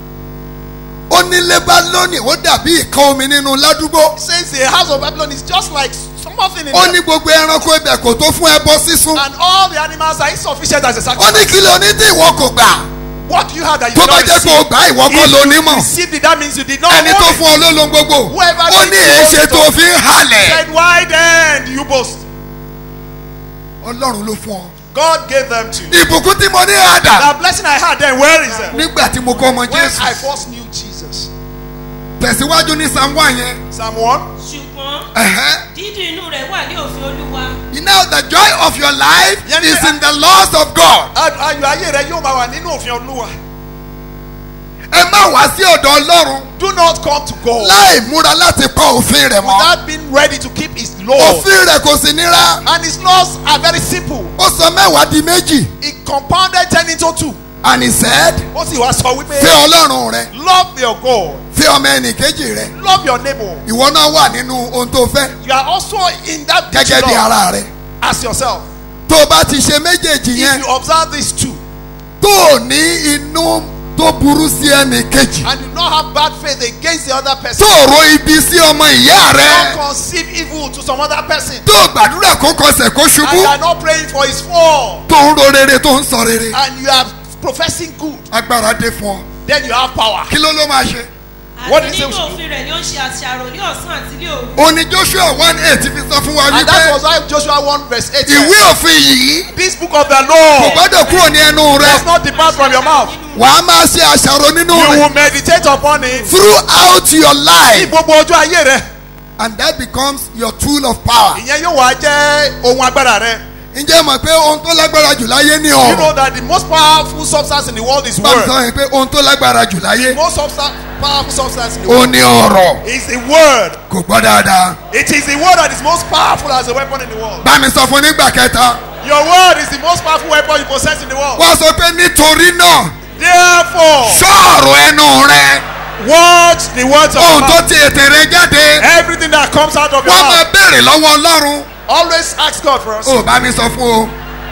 ó ní lébálónì ó dàbí ìkan omi nínú ládùúgbò He says the house of Babylon is just like something in ó there. ní gbogbo ẹranko ibẹ̀ kò tó fún ẹbọ sísun And all the animals are insufficient as a ó ní sacrifice. kí ló ní tí ìwọ kò gbà What do you have that you tó did bá not jẹ́ pé o receive? gbà ìwọ kọ́ ló ní mọ̀ Received it, that means you did not ẹni tó own it. fún ọ ló lo gbogbo Whoever ó ní did you èéṣe boast tó of? fi ń halẹ̀ Said, why then do you boast? ọlọ́run ló fún ọ. God gave them to you. ìbùkún tí mo ní àdà The blessing I had then, where is it? nígbà tí mo kọ́ ọmọ When jésù I first knew Jesus. tẹ̀síwájú ní psalm one yẹn. Psalm 1. ṣùgbọ́n ẹ̀hẹ́. dídùn inú rẹ̀ wà ní òfin olúwa. you know the joy of your life Yẹn is ni- in the laws of God. Ayọ̀ ayé rẹ yóò máa wà nínú òfin Olúwa. ẹ má wá sí ọ̀dọ̀ ọlọ́run Do not come to God láì múra láti pa òfin rẹ̀ mọ́. without being ready to keep His laws. òfin rẹ̀ kò sì nira. And His laws are very simple. ó sọ mẹ́wàá di méjì. He compounded ten into two. and he said Ó sì wá sọ wípé. fẹ́ ọlọ́run rẹ Love your God. fẹ́ ọmọ ẹnì kejì rẹ Love your neighbor. ìwọ náà wà nínú ohun tó fẹ́ You are also in that which gẹ́gẹ́ you bí love ara rẹ. as yourself. tó o bá ti ṣe méjèèjì If yẹn you observe these two tó o ní inú tó burú sí ẹnì kejì and you not have bad faith against the other tó person. o ro ibi sí ọmọ ìyá rẹ Don't conceive evil to some other person. tó o gbàdúrà kó kọsẹ̀ kó And you ṣubú are not praying for his fall. tó ń ro rere tó ń sọ rere And you are professing good. agbára dé fún ọ Then you have power. kí ló ló máa ṣe. What àti did he say nínú we should òfin rẹ̀ ni ó ń ṣe àṣàrò ní ọ̀sán àti ní òru. òní joshua one eight fi sọ fún wa And that wípé was why Joshua 1 verse 8 said, ìwé òfin yìí This book of the kò law gbọ́dọ̀ kúrò ní ẹnu rẹ does not depart from your mouth. wàá máa ṣe àṣàrò nínú You rẹ will meditate upon it throughout your ní life gbogbo ojú ayé rẹ. and that becomes your tool of power. Ìyẹn yóò wá jẹ́ ohun agbára rẹ. ǹjẹ́ mọ̀ pé ohun tó lágbára jù láyé ní You ọ̀rọ̀ know that the most powerful substance in the world is bá mi word. sọ yẹn pé ohun tó lágbára jù láyé The most substa- powerful substance in the ó world ní ọ̀rọ̀ is the word. kò gbọ́ dáadáa. It is the word that is most powerful as a weapon in the world. bá mi sọ fún nígbà kẹta Your word is the most powerful weapon you possess in the world. wọ́n sọ pé nítorí náà Therefore, sọ̀rọ̀ ẹnu rẹ watch the words of ohun your tó mouth. ti ètè rẹ jáde Everything that comes out of your wọ́n máa mouth. béèrè lọ́wọ́ ọlọ́run Always ask God first. ó bá mi sọ fún o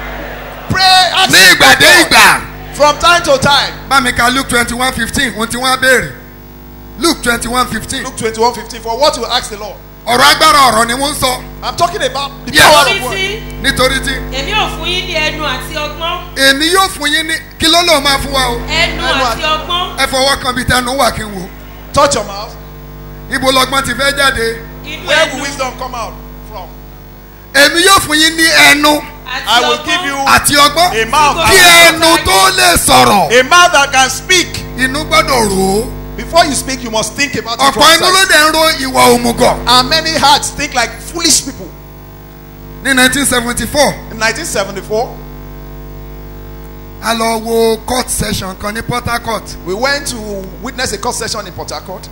Pray, ask ní ìgbà dé God ìgbà from time to time. bá mi ka luke twenty one fifteen ohun tí wọ́n á béèrè luke twenty one fifteen Luke 21 15 for what you ask the Lord. ọ̀rọ̀ agbára ọ̀rọ̀ ni wọ́n ń sọ I'm talking about the Yes. power orí of word. tí nítorí tí èmi ò fún yín ní ẹnu àti ọgbọ́n èmi yóò fún yín ní kí ló lóun máa fún wa o ẹnu Ẹnu àti ọgbọ́n ẹ fọwọ́ kan bíi tẹnu wà kí n wò Touch your mouth. ibo lọgbọ́n ti fẹ́ jáde inú Where ẹnu will wisdom come out from? èmi yóò fún yín ní ẹnu àti I will give ọgbọ́n you àti ọgbọ́n a mouth. kí ẹnu tó lè sọ̀rọ̀ A mouth that can speak. inú gbọ́dọ̀ rò ó Before you speak, you must think about it from ọ̀pọ̀ inú ló sight. dẹ̀ ń ro ìwà òmùgọ̀ And many hearts think like foolish people. ní nineteen seventy four In 1974, a lọ wo court session kan ní port harcourt we went to witness a court session in Port Harcourt.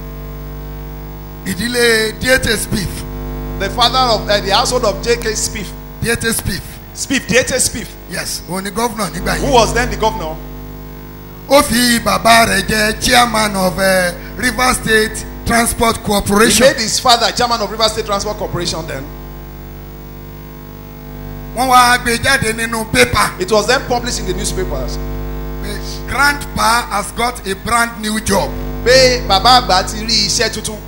ìdílé dietes spiff The father of uh, the household of J.K. Spiff. dietes spiff Spiff, D.H. Spiff, yes òun ni governor nígbà who yìí was then the governor. ó fi bàbá rẹ̀ jẹ́ chairman of uh, river state transport He corporation made his father chairman of River State Transport Corporation then. wọ́n wá gbé jáde nínú pépà It was then published in the newspapers. pé grandpa has got a brand new job Pé bàbá àgbà ti rí iṣẹ́ tuntun.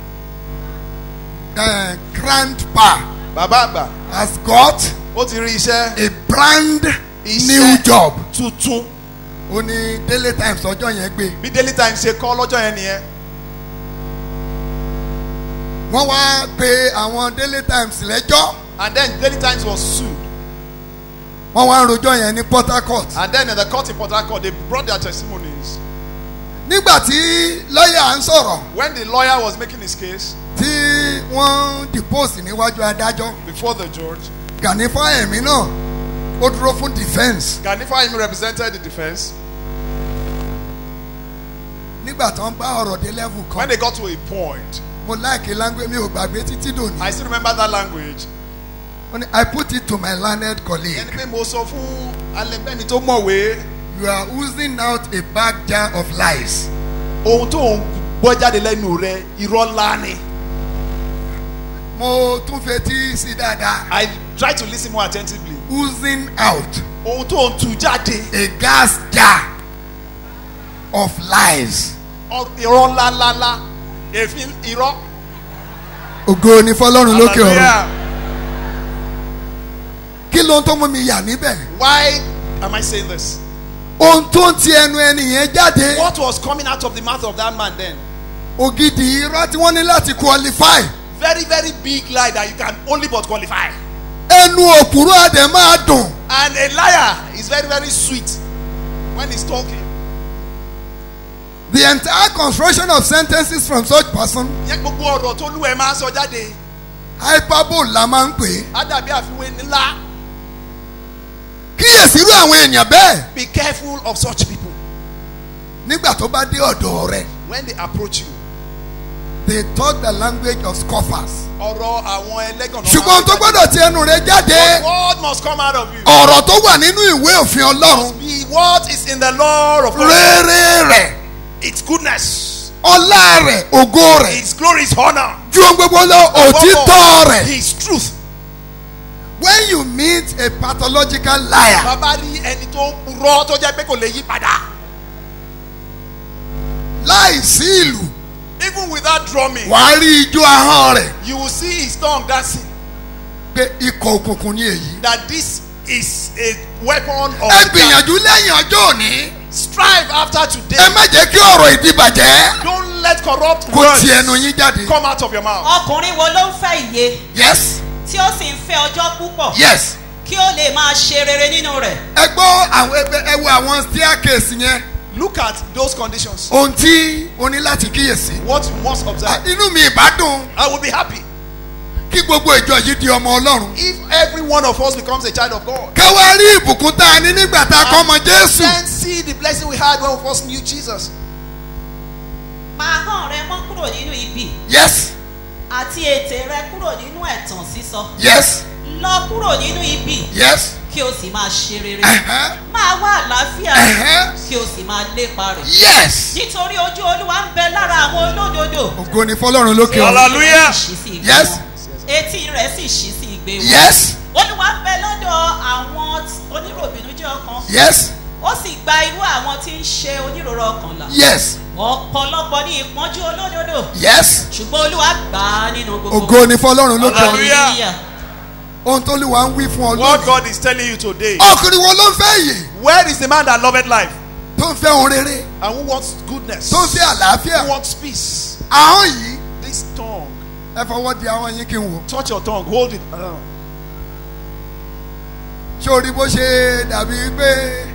uh, grandpa Bàbá àgbà has got ó ti rí iṣẹ́ a brand Iṣẹ́. new job tuntun. ó ní daily times ọjọ́ yẹn gbé Bí Daily Times ṣe kọ́ lọ́jọ́ yẹn nìyẹn. wọ́n wá pe àwọn daily times lẹ́jọ́ And then Daily Times was sued. wọ́n wá ń rojọ́ yẹn ní port harcourt And then in the court in Port Harcourt, they brought their testimonies. nígbà tí lọ́ọ̀yà ń sọ̀rọ̀ When the lawyer was making his case tí wọ́n depose níwájú adájọ́ before the judge, gani fáyẹ̀mí náà ó dúró fún defence Ganifa Imi represented the defense. nígbà tó ń bá ọ̀rọ̀ dé level When kan they got to a point, mo láìkí language mi ò gbàgbé títí dòní I still remember that language. ó ní i put it to my learned colleague Ẹni pé mo sọ fún alẹ́gbẹ́ni tó mọ̀wé you are oozing out a bag jar of lies ohun tó ń gbọ́ jáde lẹ́nu rẹ irọ́ ńlá ni. mo tún fetí sí dáadáa. I try to lis ten more attentively. oozing out. ohun tó ń tu jáde. a gas jar of lies. ọ- irọ́ ńláńláńlá èéfín irọ́. ògo ni fọlọ́run lókè ọ̀run. Hallelujah. kí ló ń tó mú mi yà níbẹ̀. why am I saying this. ohun tó ń ti ẹnu ẹni yẹn jáde. what was coming out of the mouth of that man then. ògidì irọ́ tí wọ́n ní láti qualify. very very big lie that you can only but qualify. ẹnu òpùrọ̀ àdè máa dùn. and a liar is very very sweet when he's talking. the entire construction of sentences from such person. yẹ gbogbo ọ̀rọ̀ tó lú ẹ máa ń sọ jáde. hyperbole la máa ń pè é. á dàbí àfiwé ńlá. kíyèsí irú àwọn èèyàn bẹ́ẹ̀. be careful of such people. nígbà tó bá dé ọ̀dọ̀ rẹ̀. when they approach you. they talk the language of scoffers. ọ̀rọ̀ àwọn ẹlẹ́gàn náà. ṣùgbọ́n tó gbọ́dọ̀ ti ẹnu rẹ̀ jáde. But what must come out of you. ọ̀rọ̀ tó wà nínú ìwé òfin ọlọ́run. be what is in the law of God. rere rẹ̀. its goodness. ọlá rẹ̀ ògo rẹ̀. its glory its honour. ju ohun gbogbo lọ òtítọ́ rẹ̀. his truth. when you meet a pathological liar. bàbá rí ẹni tó ń purọ́ tó jẹ́ pé kò lè yí padà. láì sí ìlú. even without drumming. wàá rí ijó ahọ́n rẹ̀. you will see his tongue dancing. pé ikọ̀ òkùnkùn ni èyí. that this is a weapon of. ẹ gbìyànjú lẹ́yìn ọjọ́ òní. strive after today. ẹ má jẹ́ kí ọ̀rọ̀ ìdíbàjẹ́. don't let corrupt kó words ti ẹnu yín jáde. come out of your mouth. ọkùnrin wo ló ń fẹ́ iye yes tí ó sì ń fẹ́ ọjọ́ púpọ̀ yes. kí ó lè máa ṣe rere nínú rẹ̀. ẹ gbọ́ àwọn ẹgbẹ́ ẹ wo àwọn staircase yẹn. look at those conditions. ohun tí o ní láti kíyèsí. what you must observe. inú mi ìbádùn. I will be happy. kí gbogbo ìjọ yìí di ọmọ ọlọ́run. if every one of us becomes a child of God. ká wá rí ìbùkún tá a ní nígbà tá a kọ́ ọmọ jésù. then see the blessing we had when we first knew Jesus. máa hàn rẹ mọ́ kúrò nínú ibi yes àti ètè rẹ kúrò nínú ẹ̀tàn sísọ. yes lọ kúrò nínú ibi yes. kí o sì máa ṣe rere. Uh-huh. máa wá àlàáfíà Uh-huh. kí o sì máa lépa rẹ̀. yes. nítorí ojú olúwa ń bẹ lára àwọn olódodo. ògo ni fọlọ́run lókè ọ̀run. Hallelujah. Ṣí sí ìgbé yes wọn. etí rẹ̀ sì ṣí sí ìgbé wọn. yes olúwa ń bẹ lọ́dọ̀ àwọn oníròbìnújẹ́ ọkàn. yes ó sì gba irú àwọn tí ń ṣe oníròrò ọkàn là. yes ọ̀pọ̀lọpọ̀ ní ìpọ́njú olódodo. yes. ṣùgbọ́n olúwa gbà á nínú gbogbo. ògo ni fọlọ́run lókè ọ̀run. Hallelujah. ohun tó lè wá ń wí fún ọ what lónìí. God is telling you today. ọkùnrin wo ló ń fẹ́ yìí. where is the man that loveth life. tó ń fẹ́ ohun rere. and who wants goodness. tó ń fẹ́ àlàáfíà. who wants peace. ahọ́n yìí. this tongue. ẹ fọwọ́ di ahọ́n yín kí n wò. touch your tongue hold it. Uh, ṣé o rí bó ṣe dàbí pé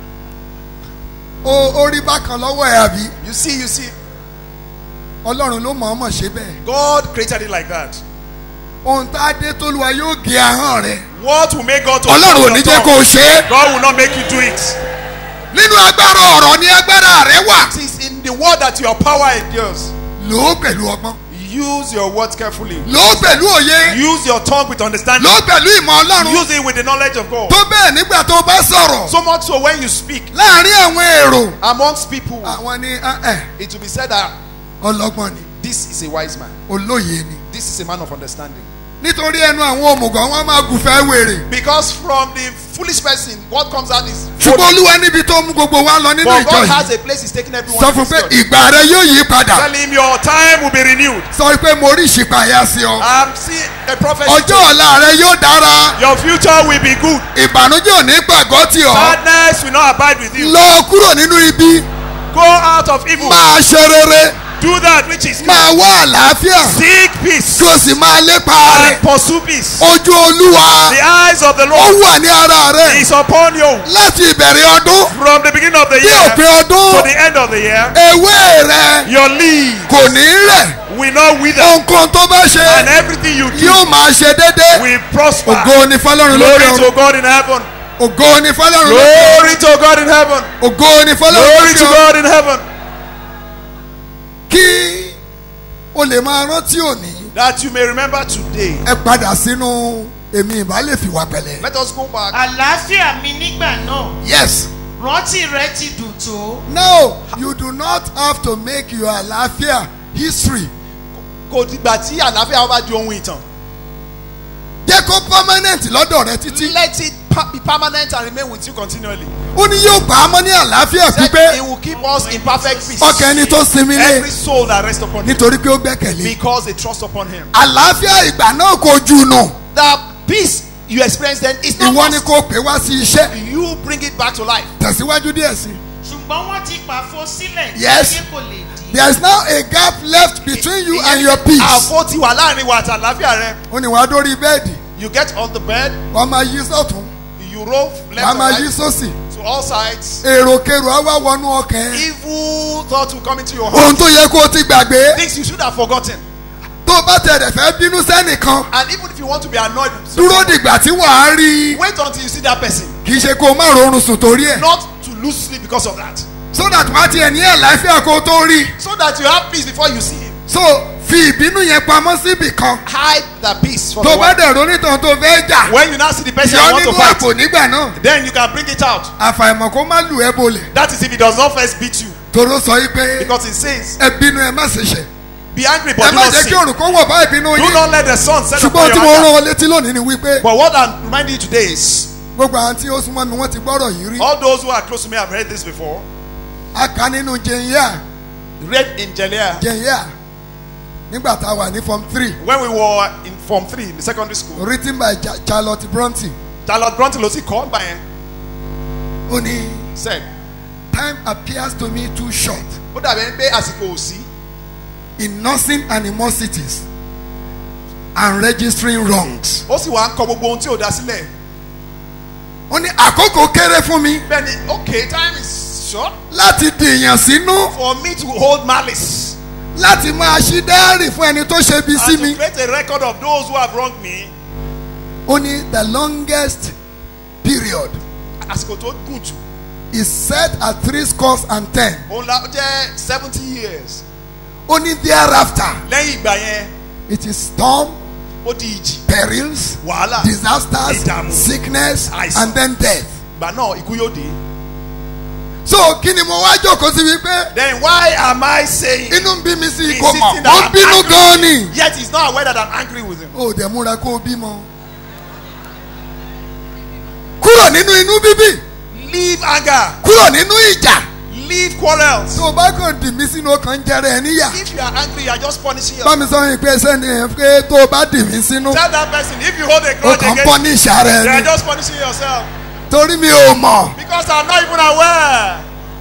o ó rí bákan lọ́wọ́ ẹ̀ àbí. you see you see. ọlọ́run ló mọ̀ ọ́n mọ̀ ṣe bẹ́ẹ̀. God created it like that. ohun tá a dé tólúwa yóò gé ahọ́n rẹ̀. what will make God to. ọlọ́run ò ní jẹ́ kó o ṣe é. God will not make you do it. nínú agbára ọ̀rọ̀ ni agbára rẹ wà. it is in the word that your power endures. lò ó pẹ̀lú ọgbọ́n. use your words carefully. lò ó pẹ̀lú òye. use your tongue with understanding. lò ó pẹ̀lú ìmọ̀ ọlọ́run. use it with the knowledge of God. tó bẹ́ẹ̀ nígbà tó o bá sọ̀rọ̀. so much so when you speak. láàárín àwọn èrò. amongst people. àwọn ni ẹ it will be said that. ọlọ́gbọ́n ni. this is a wise man. olóye ni. this is a man of understanding. nítorí ẹnu àwọn òmùgọ̀ wọn máa gùfẹ́ wèrè. because from the foolish person what comes out is. ṣùgbọ́n olúwa níbi tó mú gbogbo wa lọ nínú but ìjọ God has yìí. a place he is taking everyone. sọ fún pé ìgbà rẹ yóò yí padà. tell him your time will be renewed. sọ pé mo rí ìṣípayá sí ọ. I'm seeing a prophet. ọjọ́ ọ̀la rẹ yóò dára. your future will be good. ìbànújẹ́ ò ní pàgọ́ tì ọ́. sadness will not abide with you. lọ kúrò nínú ibi. go out of evil. máa ṣe rere. do that which is good. máa wá àlàáfíà. seek peace. kí o sì máa lépa rẹ̀. and pursue peace. ojú olúwa. the eyes of the ó Lord wà ní ara rẹ̀. is upon you. láti ìbẹ̀rẹ̀ ọdún. from the beginning of the dé year òpin ọdún. to the end of the year. ewé rẹ your leaf kò ní rẹ̀. will not wither. ohunkóhun tó bá ṣe. and everything you do yóò máa ṣe déédéé. will prosper. ògo ni fọlọ́run lórí glory ọ̀run. to God in heaven. ògo ni fọlọ́run lórí ọ̀run. glory to God in heaven. ògo ni fọlọ́run glory lórí to ọ̀run. God in heaven. kí o lè máa rántí òní. that you may remember today. ẹ padà sínú èmi ìbá lè fìwà pẹ̀lẹ́. let us go back. àlàáfíà mi nígbà náà yes rántí rẹ ti dùn tó. no you do not have to make your àlàáfíà history. kò dìgbà tí àlàáfíà bá di ohun ìtàn. jẹ́ kó permanent lọ́dọ̀ rẹ títí. let it pa be permanent and remain with you continually. ó ní yóò gbà á mọ́ ní àlàáfíà Said pípé he will keep us in perfect peace. ọkàn ẹni tó sinmi lé every soul that rests upon him. nítorí pé ó gbẹ́kẹ̀lé. because they trust upon him. àlàáfíà ìgbà náà kò jù nù. the peace you experience then is not ìwọ ni lost. kò pè wá sí iṣẹ́. you bring it back to life. tẹ̀síwájú díẹ̀ sí. ṣùgbọ́n wọ́n ti pàfo sílẹ̀ tí Yes. ayé kò lè dí. there is now a gap left between you and your peace. àfo ti wà láàrin wa àti àlàáfíà rẹ. ó ní wàá dórí bẹ́ẹ̀dì. you get on the bed. wàá máa yí sọ́tún. you roll left wàá and máa right. yí sósì. to all sides. èròkèrò á wá wọnú ọkàn ẹ. evil thoughts will come into your heart. ohun tó yẹ kó o ti gbàgbé. things you should have forgotten. tó o bá tẹ̀lé fẹ́ bínú sẹ́nìkan. and even if you want to be annoyed. with dúró someone, dìgbà tí wàá rí i. wait until you see that person. kì í ṣe kó o má rọrùn sùn torí ẹ̀. not to lose sleep because of that. so that wàá tiẹ̀ ní àlàáfíà kó o tó rí i. so that you have peace before you see him. so fi ìbínú yẹn pamọ́ síbì kan. hide the peace for tó the o bá one. dẹ̀ ronítàn tó fẹ́ jà. when you now see the person yọ you want to nínú fight. àpò nígbà náà. then you can bring it out. àfàìmọ̀ kó má lù ẹ́ bolẹ̀. that is if he does not first beat you. toro sọ yìí pé because it says. ẹ bínú ẹ má ṣe ṣe. be angry ẹ but do má not jẹ́ sin. kí òrùn kó wọ̀ bá ìbínú do yín. not let the sun set ṣùgbọ́n upon tí your mo rán anger. ọ létí lónìí ni wípé. but what i'm reminding you today is. gbogbo àwọn tí ó súnmọ́ mi wọ́n ti gbọ́rọ̀ yìí rí. all those who are close to me have heard this before. a kà nínú jẹ̀yà read in Jelia. jẹ̀yà nígbà tá a wà ní form three when we were in form three in the secondary school. written by Ja- charlotte bronte charlotte bronte ló sì kọ́ gbà yẹn. ó ní said. time appears to me too short ó dàbí ẹni pé àsìkò ò sí. in nursing animosities and registering wrongs. ó sì wá ń kọ gbogbo ohun tí ò dá sílẹ̀. ó ní àkókò kéré fún mi bẹ́ẹ̀ni okay time is short. láti dìyàn sínú for me to hold malice. láti máa ṣí dáárì fún ẹni tó ṣe bí sí and mi. to create a record of those who have wronged me. ó ní the longest period àsìkò tó gùn jù. is set at three scores and ten. òun la ó jẹ́ seventy years. ó ní thereafter lẹ́yìn ìgbà yẹn it is storm ó di ìjì. perils wàhálà disasters ìdààmú sickness àìsàn. and then death. ìgbà náà ikú yóò dé. so kí ni mo wá jókòó sí wípé then why am I saying. inú ń bí mi sí He's kò mọ̀ sitting ó there ń bínú angry. gan ni. yet he is not aware that I'm angry with him. ó dẹ̀ múra kó o bímọ. kúrò nínú inú bíbí leave anger. kúrò nínú ìjà. leave quarrels. tó o bá kàn dì mí sínú ọkàn jẹrẹ ẹ níyà. if you are angry you are just punishing bá yourself. mi sọ yín pé sẹ́ni ẹ̀ pé tó o bá dì mí sínú. tell that person if you hold a o grudge kàn ń against pọ́ ní ìṣàrẹ̀ you are ẹni. just punishing yourself. torí mi ò mọ̀. because I'm not even aware.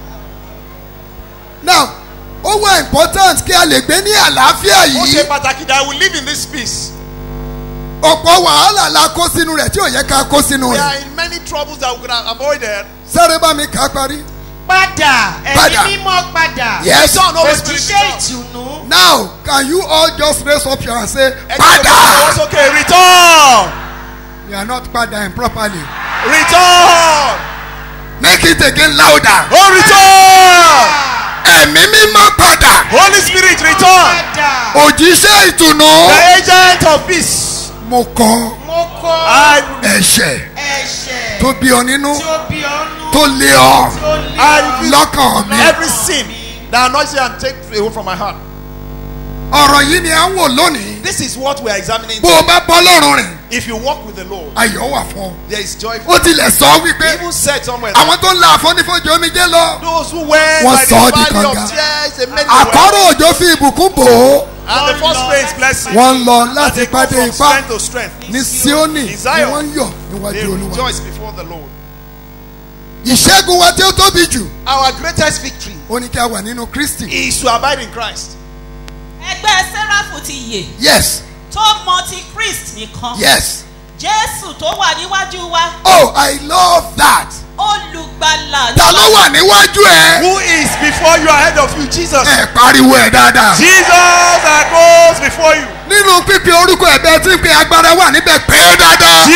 now ó wà important kí a lè gbé ní àlàáfíà ó ṣe yìí. pàtàkì that I will live in this peace. ọ̀pọ̀ wàhálà la kó sínú rẹ̀ tí ò yẹ ká kó sínú we rẹ̀. are in many troubles that we could have avoided. sáré bá mi kà á parí. padà ẹ̀mí Padà. mímọ́ padà. Yes. Return, Holy Spirit, òjíṣẹ́ return. ìtùnú. now can you all just raise up your hand and say Ẹ jẹ́ kí padà. o sọ okay return you are not padà properly. return make it again louder. oh return ẹ̀mí mímọ́ padà. Holy Spirit return òjíṣẹ́ ìtùnú. the agent of peace. mo kọ mo kọ I ẹ̀ṣẹ̀ ẹ̀ṣẹ̀ tó bí ọ nínú tí ó bí ọ́nú. tó lé ọ tó lé I ọ. refuse lọ́kàn mi. every sin that annoys you and take away from my heart. ọ̀rọ̀ yìí ni à ń wò lónìí. This is what we are examining. bó o bá bọ́ lọ́rùn rìn If you walk with the Lord, ayọ̀ wà fún ọ. there is joy. ó tilẹ̀ sọ wípé He even said somewhere. àwọn tó ń la àfọ́nífọ́jì omijé lọ. Those who went Wọ́n by the sọ ọ́ di valley kànga. of tears, they made the àkọ́rọ̀ òjò fi ìbùkún bò ó. And the first rain is blessing. wọ́n ń lọ And láti they go pàdé from ipá strength to strength. ní Síónì In ni Zion, wọ́n ń yọ̀ They níwájú olúwa. rejoice before the Lord. ìṣẹ́gun wa tí ó tóbi jù Our greatest victory ó ní kí a wà nínú Kristi. is to abide in Christ. ẹgbẹ́ sẹ́ráfù ti yè yes tó mọ ti christ nìkan yes jésù tó wà níwájú wa oh I love that. olùgbàlà ta ló wà níwájú ẹ. Who is before you ahead of you? Jesus. ẹ pariwo ẹ dáadáa. Jesus that goes before you. nínú pípe orúkọ ẹ̀bẹ̀ tí ń pe agbára wà níbẹ̀ pé dáadáa.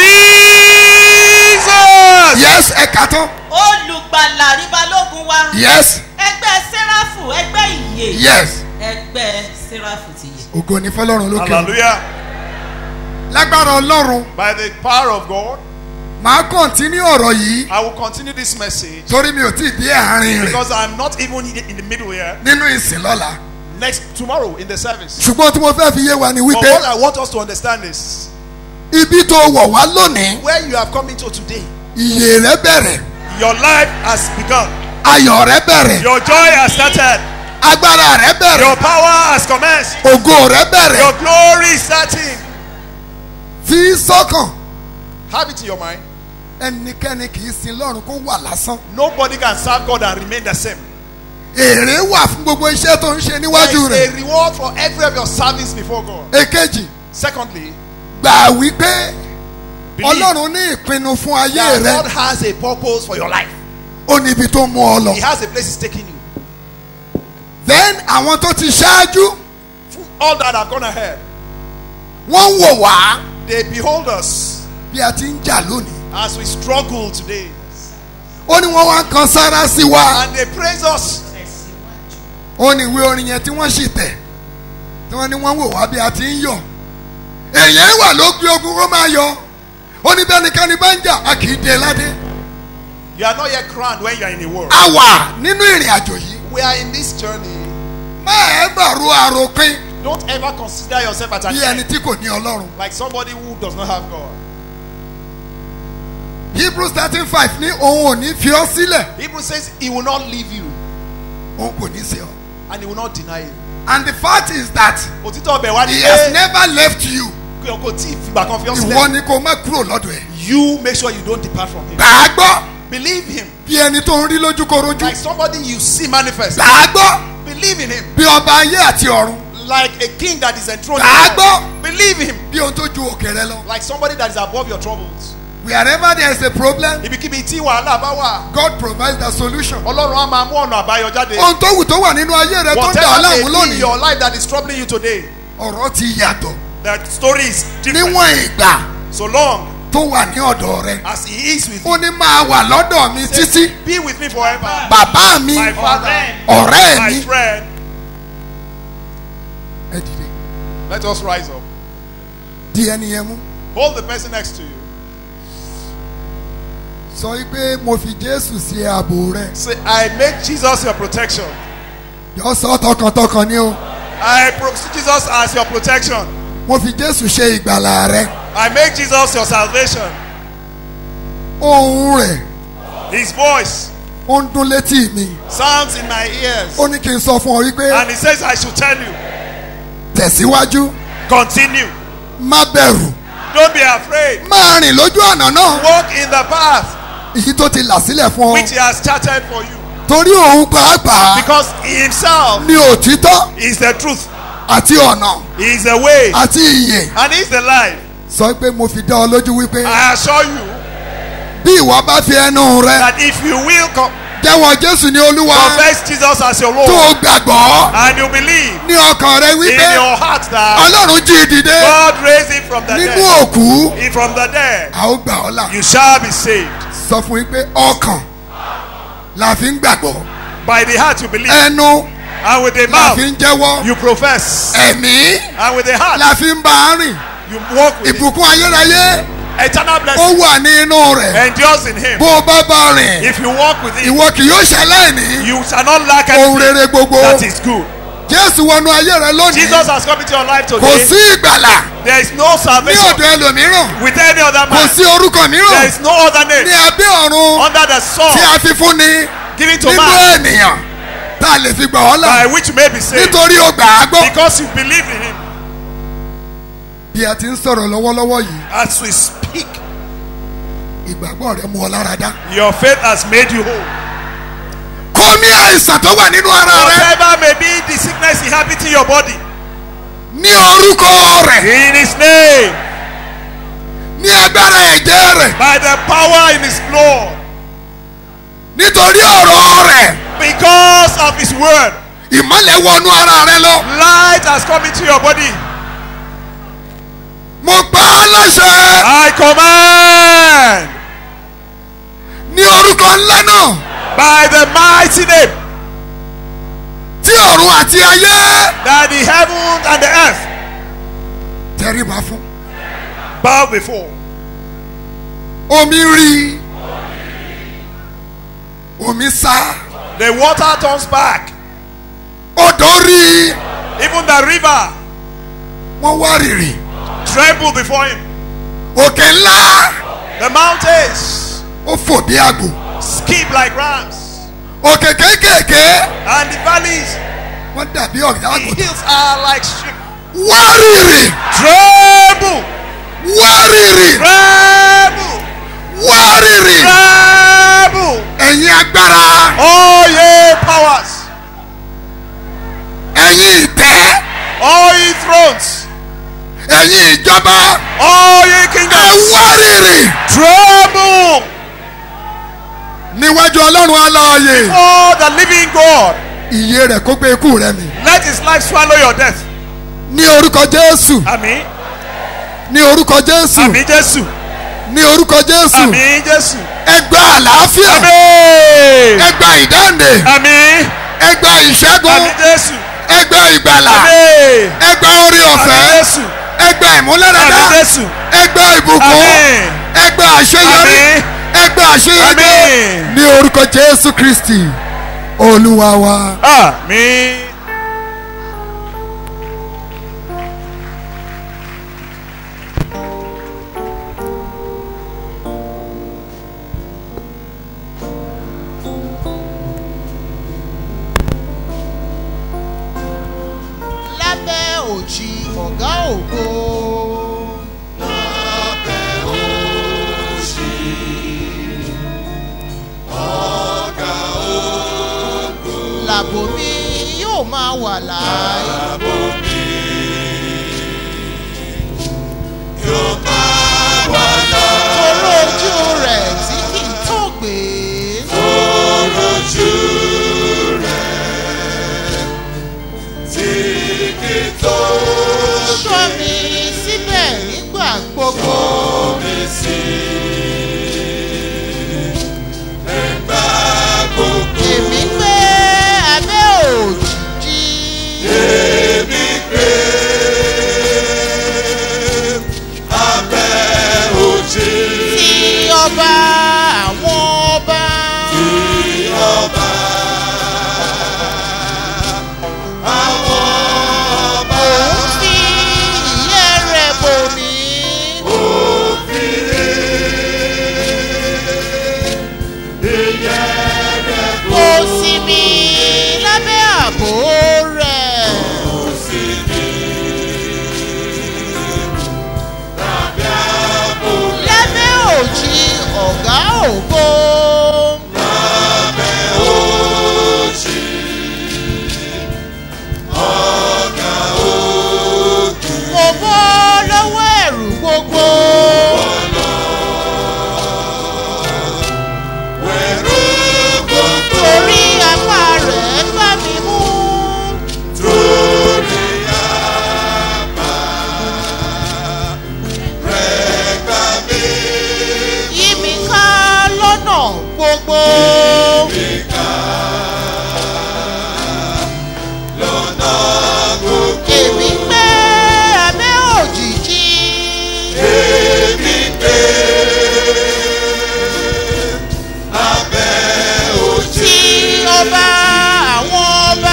Jesus. yes ẹ kà tán. olùgbàlà ní balógun wa yes ẹgbẹ́ sẹ́ráfù ẹgbẹ́ ìyè yes. ẹgbẹ́ sẹ́ráfù ti yè. ògo ni fọlọ́run lókè. Hallelujah. lágbára ọlọ́run By the power of God, màá kọ́ntínú ọ̀rọ̀ yìí I will continue this message torí mi ò tí ì dé àárín rẹ̀ because I'm not even in the middle here. nínú ìsìn lọ́la Next tomorrow in the service. ṣùgbọ́n tí mo fẹ́ fi yé wa ni But wípé what I want us to understand is ibi tó wọ̀ wá lónìí where you have come into today. ìyè rẹ bẹ̀rẹ̀ Your life has begun. ayọ̀ rẹ bẹ̀rẹ̀ Your joy has started. agbára rẹ bẹ̀rẹ̀ Your power has commenced. ògo rẹ bẹ̀rẹ̀ Your glory is starting. fi sọ́kàn Have it in your mind. ẹnikẹ́ni kì í sin lọ́run kó wà lásán Nobody can serve God and remain the same. èrè wà fún gbogbo iṣẹ́ tó ń ṣe níwájú There is rẹ̀ a reward for every of your service before God. èkejì Secondly, gbà wípé Believe. ọlọ́run ní ìpinnu fún ayé that God rẹ has a purpose for your life. ó ní ibi tó mú ọ lọ He has a place He's taking you. then àwọn tó ti ṣáájú All that have gone ahead, wọ́n ń wò wá they behold us bí a ti ń jà lónìí as we struggle today. ó ní wọ́n wá ń kan sára sí wa And they praise us. ó ní ìwé orin yẹn tí wọ́n sì tẹ̀ tí wọ́n ní wọ́n wò wá bí a ti ń yọ̀ èèyàn wà ló gbé ogun ó máa yọ ó ní bẹ́nikẹ́ni bá ń jà a kì í dé ládé You are not yet crowned when you are in the world. a wà nínú ìrìn àjò yìí We are in this journey. má ẹ bàrú àròpin Don't ever consider yourself as an bí ẹni tí kò ní ọlọ́run like somebody who does not have God. hebrews thirteen five ní òun ò ní fi ọ́ sílẹ̀ Hebrew says He will not leave you òun kò ní sí ọ and He will not deny you. and the fact is that Òtítọ́ ọbẹ̀ wá ní he has pé never left you kí o kò tí ì fìgbà kan fi ọ́ ìwọ sílẹ̀. ni kò má kúrò lọ́dọ̀ ẹ̀ You make sure you don't depart from Him. gbà á gbọ́ Believe Him bí ẹni tó ń rí lójúkorojú like somebody you see manifest. gbà á gbọ́ Believe in Him bí ọba ayé àti ọ̀run like a king that is enthroned. gbà á in gbọ́ heaven. Believe Him bí ohun tó ju òkè rẹ lọ. like somebody that is above your troubles. wherever there is a problem Ibikíbi tí wàhálà bá wà. God provides the solution. Ọlọ́run á máa mú ọ̀nà àbáyọ jáde. ohun tó wù tó wà nínú ayé rẹ tó ń dà ọ́ Whatever láàmú may be lónìí your life that is troubling you today. ọ̀rọ̀ ti yàtọ̀ The story is different. níwọ̀n ìgbà So long tó wà ní ọ̀dọ̀ rẹ. as He is with ó you. ní máa wà lọ́dọ̀ mi Says, títí Be with me forever. bàbá mi My father. ọ̀rẹ́ My mi. friend. ẹ dìde Let us rise up. di ẹni yẹn mú Hold the person next to you. sọ pé mo fi Jésù sí ààbò rẹ Say, I make Jesus your protection. yọ sọ tọkàntọkàn ni o I proceed Jesus as your protection. mo fi Jésù ṣe ìgbàlà rẹ I make Jesus your salvation. ohun rẹ His voice ó ń dún létí mi sounds in my ears. ó ní kí n sọ fún ọ wípé And He says, I should tell you, tẹ̀síwájú continue. má bẹ̀rù Don't be afraid. máa rìn lójú ọ̀nà náà Walk in the path èyí tó ti là sílẹ̀ fún ọ which He has charted for you. torí òun pàápàá Because He Himself ní òtítọ́ is the truth. àti ọ̀nà He is the way. àti ìyè And He is the life. sọ pé mo fi dá ọ lójú wípé I assure you bí ìwọ bá fi ẹnu rẹ that if you will co- jẹ́wọ́ Jésù ní olúwa confess Jesus as your tó Lord o gbàgbọ́ and you believe ní ọkàn rẹ in wípé your heart that ọlọ́run jí i dìde God raised Him from the nínú dead, òkú He from the dead, a ó gbà ọ́ là you shall be saved. sọ fún yín pé ọkàn la fi ń gbàgbọ́ By the heart you believe, ẹnu and with the la mouth fi ń jẹ́wọ́ you profess, ẹ̀mí and with the heart la fi ń bá a rìn you walk with it. ìbùkún ayérayé Eternal ó blessing wà ní inú rẹ̀ endures in Him. bó o bá bá a rìn If you walk with Him, ìwọ kì yóò ṣaláìní you shall not lack ohun anything rere gbogbo that is good. Jésù wọnú ayé rẹ lónìí Jesus has come into your life kò today. sí ìgbàlà There is no ní salvation ọ̀dọ̀ ẹlòmíràn with any other kò man. sí orúkọ There mìíràn is no other ní name abẹ́ ọ̀run under the sun tí a fi fún ni given to nínú man ènìyàn tá a lè fi gbà ọ́ là by which you may be saved nítorí o gbà á gbọ́. because you believe in Him. bí a ti ń sọ̀rọ̀ lọ́wọ́lọ́wọ́ yìí As we speak, ìgbàgbọ́ rẹ mú ọ lára dá. your faith has made you whole. kọ́ mi àìsàn tó wà nínú ara rẹ Whatever may be the sickness inhabiting your body, ní orúkọ rẹ̀ in His name, ní agbára ẹ̀jẹ̀ rẹ̀ by the power in His blood, nítorí ọ̀rọ̀ rẹ̀ because of His word, ìmọ̀lẹ̀ wọnú ara rẹ lọ. light has come into your body. mo pa á láṣẹ I command ní orúkọ ńlá náà by the mighty name tí ọ̀run àti ayé that the heaven and the earth tẹríba fún. bow before. omi rí omi sá The water turns back. odò rí Even the river wọ́n wá rìrì trembled before him. òkè ńlá The mountains ó fò bí àgbò skip like rams. òkè kéékèèké And the valleys, wọ́n dàbí ọ̀gá the àgùntàn hills are like sheep. wá rìrì Tremble! wá rìrì Tremble! wá rìrì Tremble! ẹ̀yin agbára All ye powers, ẹ̀yin ìtẹ́ all ye thrones, ẹ̀yin ìjọba all ye ẹ kingdoms, wá rìrì tremble níwájú ọlọ́run aláàyè for the living God. iye rẹ̀ kó gbé ikú rẹ̀ mì Let his life swallow your death. ní orúkọ jésù Àmín. ní orúkọ jésù Àmín Jésù. ní orúkọ jésù Àmín Jésù. ẹ gba àlàáfíà Àmín. ẹ gba ìdáǹdè Àmín. ẹ gba ìṣẹ́gun Àmín Jésù. ẹ gba ìgbàlà Àmín. ẹ gba orí Àmín ọ̀fẹ́ Jésù. ẹ gba ìmúlẹ̀dẹ̀dá Àmín Jésù. ẹ gba ìbùkún Àmín. ẹ gba àṣeyọrí Àmín. ẹ gba àṣeyọrí Àmín. ní orúkọ jésù kristi olúwa wa. Àmín. lábẹ́ òjì ọ̀gá ògo. làbò mi yóò máa wà láàyè. toró ojú rẹ̀ tí kì í tó gbé. sọ mi síbẹ̀ nígbà gbogbo. èmi gbé abẹ́ òjìji. ti ọba àwọn ọba. òun fi ìyẹ́ rẹ̀ bò mí. kò sí mi lábẹ́ àbò rẹ̀. lábẹ́ òjì ọ̀gá ògo. mo bọ́ lọ́wọ́ ẹ̀rù gbogbo. torí apá rẹ̀ gbá mi mú. yí mi ká lọ́nà gbogbo. èmi gbé abẹ́ òjìji. tí ọba àwọn ọba.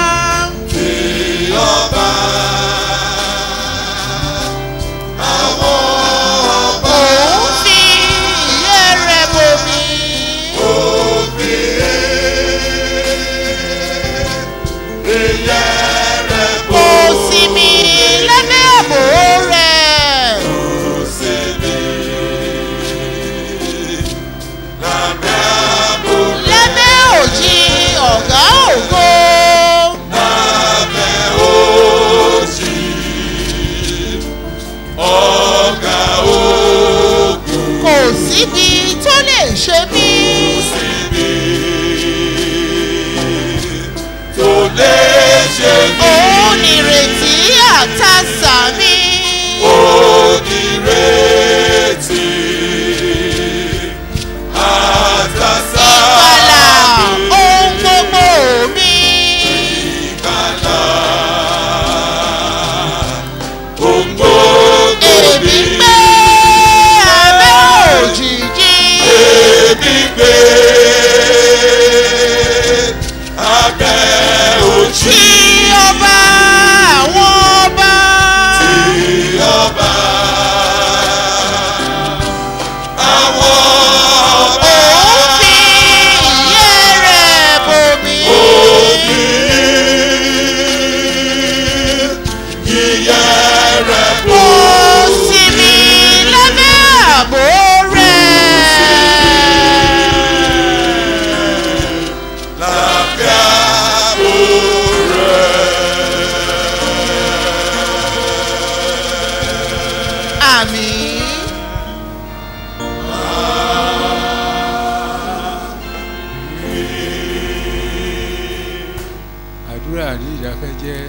òun fi ìyẹ́ rẹ̀ bò mí. kò sí mi lábẹ́ àbò rẹ̀. lábẹ́ òjì ọ̀gá ògo. kò síbi tó lè ṣe mí. òun nìrètí àtàsà mi. ìgbàlà ohun gbogbo mi. gbé abẹ́ ojú. tí ọba àwọn ọba. tí ọba àwọn ọba. òun fi ìyẹ́ rẹ̀ bomi. òbí ìyẹ́ rẹ̀ bò. ó sinmi lábẹ́ ààbò rẹ̀. lábẹ́ àbò rẹ̀. àmín. àdúrà ní ìdákẹ́jẹ́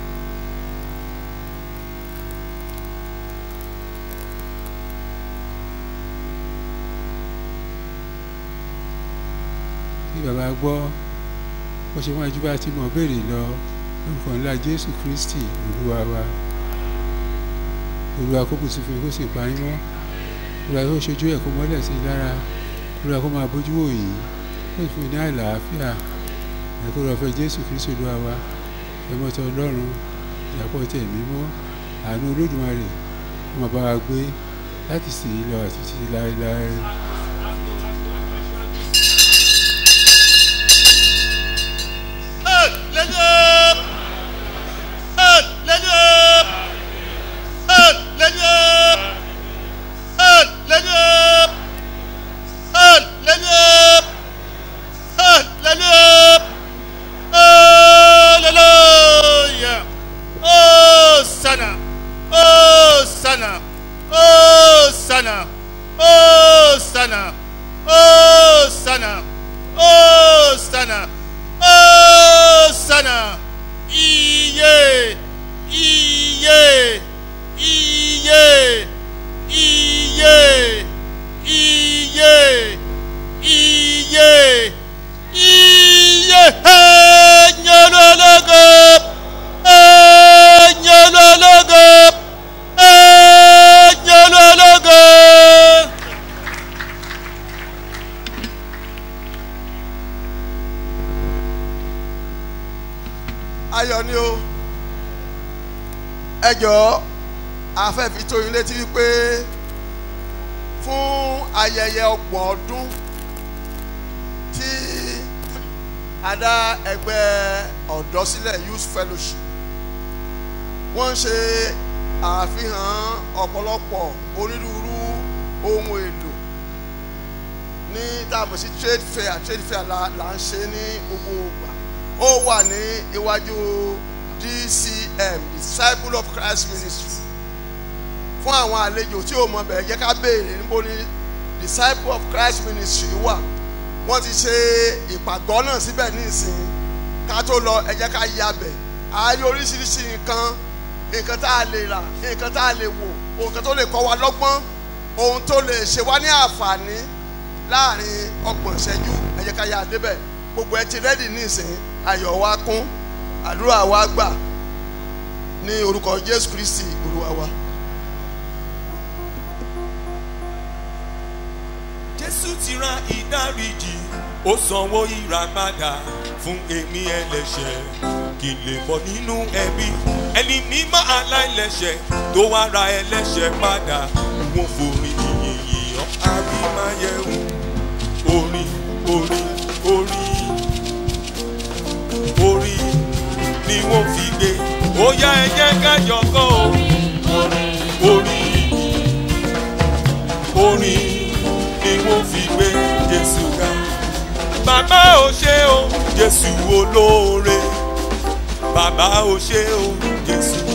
tí bàbá gbọ́ bó ṣe wọ́n ẹjúbà tí mo béèrè lọ lórúkọ ńlá jésù kristi olúwa wa olúwa kó kù sí fún kó sì pa yín mọ́ olúwa kó ṣojú ẹ̀ kó mọ́lẹ̀ sí i lára olúwa kó máa bójú wò yín kó sì fún yín ní àlàáfíà ẹ̀kọ́ rẹ̀ fẹ́ jésù kristu olúwa wa ẹ̀mọ́tọ́ ọlọ́run ìyàpọ̀ tẹ̀ mímọ́ àánú olódùmarè kó máa bá wa gbé láti sì í lọ àti títí láéláé. Hosanna, Hosanna, Hosanna, Hosanna, Hosanna, Hosanna, Hosanna, iye, iye, iye, iye, iye, iye, iye, ẹ̀yẹ́lọ́lọ́gọ́, ẹ̀yẹ́lọ́lọ́gọ́, ẹ̀yẹ́lọ́lọ́gọ́. ayọ̀ ni o ẹ jọ̀ọ́ afẹ́fi tó yín létí wípé fún ayẹyẹ ọgbọ̀n ọdún tí a dá ẹgbẹ́ ọ̀dọ́ sílẹ̀ youth fellowship wọ́n ń ṣe àfihàn ọ̀pọ̀lọpọ̀ onírúurú ohun èlò ní táàmù sí trade fair trade fair la là ń ṣe ní gbogbo ìgbà ó wà ní iwájú dcm disciple of christ ministry fún àwọn àlejò tí ò mọ bẹ̀rẹ̀ jẹ́ ká béèrè níbo ni disciple of christ ministry wà wọ́n ti ṣe ìpàgọ́ náà síbẹ̀ ní ìsìn ká tó lọ ẹ jẹ́ ká ya bẹ̀ a rí oríṣiríṣi nǹkan nǹkan tá a lè rà nǹkan tá a lè wò nǹkan tó lè kọ́ wa lọ́gbọ́n ohun tó lè ṣe wá ní àǹfààní láàrin ọgbọ̀n ìṣẹ́jú ẹ jẹ́ ká ya débẹ̀ gbogbo ẹ ti rẹ́dì ní ìsìn ayọ̀ wa kún àdúrà wa gbà ní orúkọ jésù kristi olúwa wa. jésù ti ra ìdáríjì ó sanwó ìràpadà fún èmi ẹlẹ́ṣẹ̀ kí n lè bọ́ nínú ẹbí ẹni mímọ́ aláìlẹ́ṣẹ̀ tó wá ra ẹlẹ́ṣẹ̀ padà wọn forí yìnyín yìnyín àbímáyẹ̀wò orin orin orin orin ni wọ́n fi gbé ó yá ẹ jẹ́ kájọ kọ́ o orin orin ni wọ́n fi gbé jésù ga bàbá ò ṣe o jésù olóore bàbá ò ṣe o jésù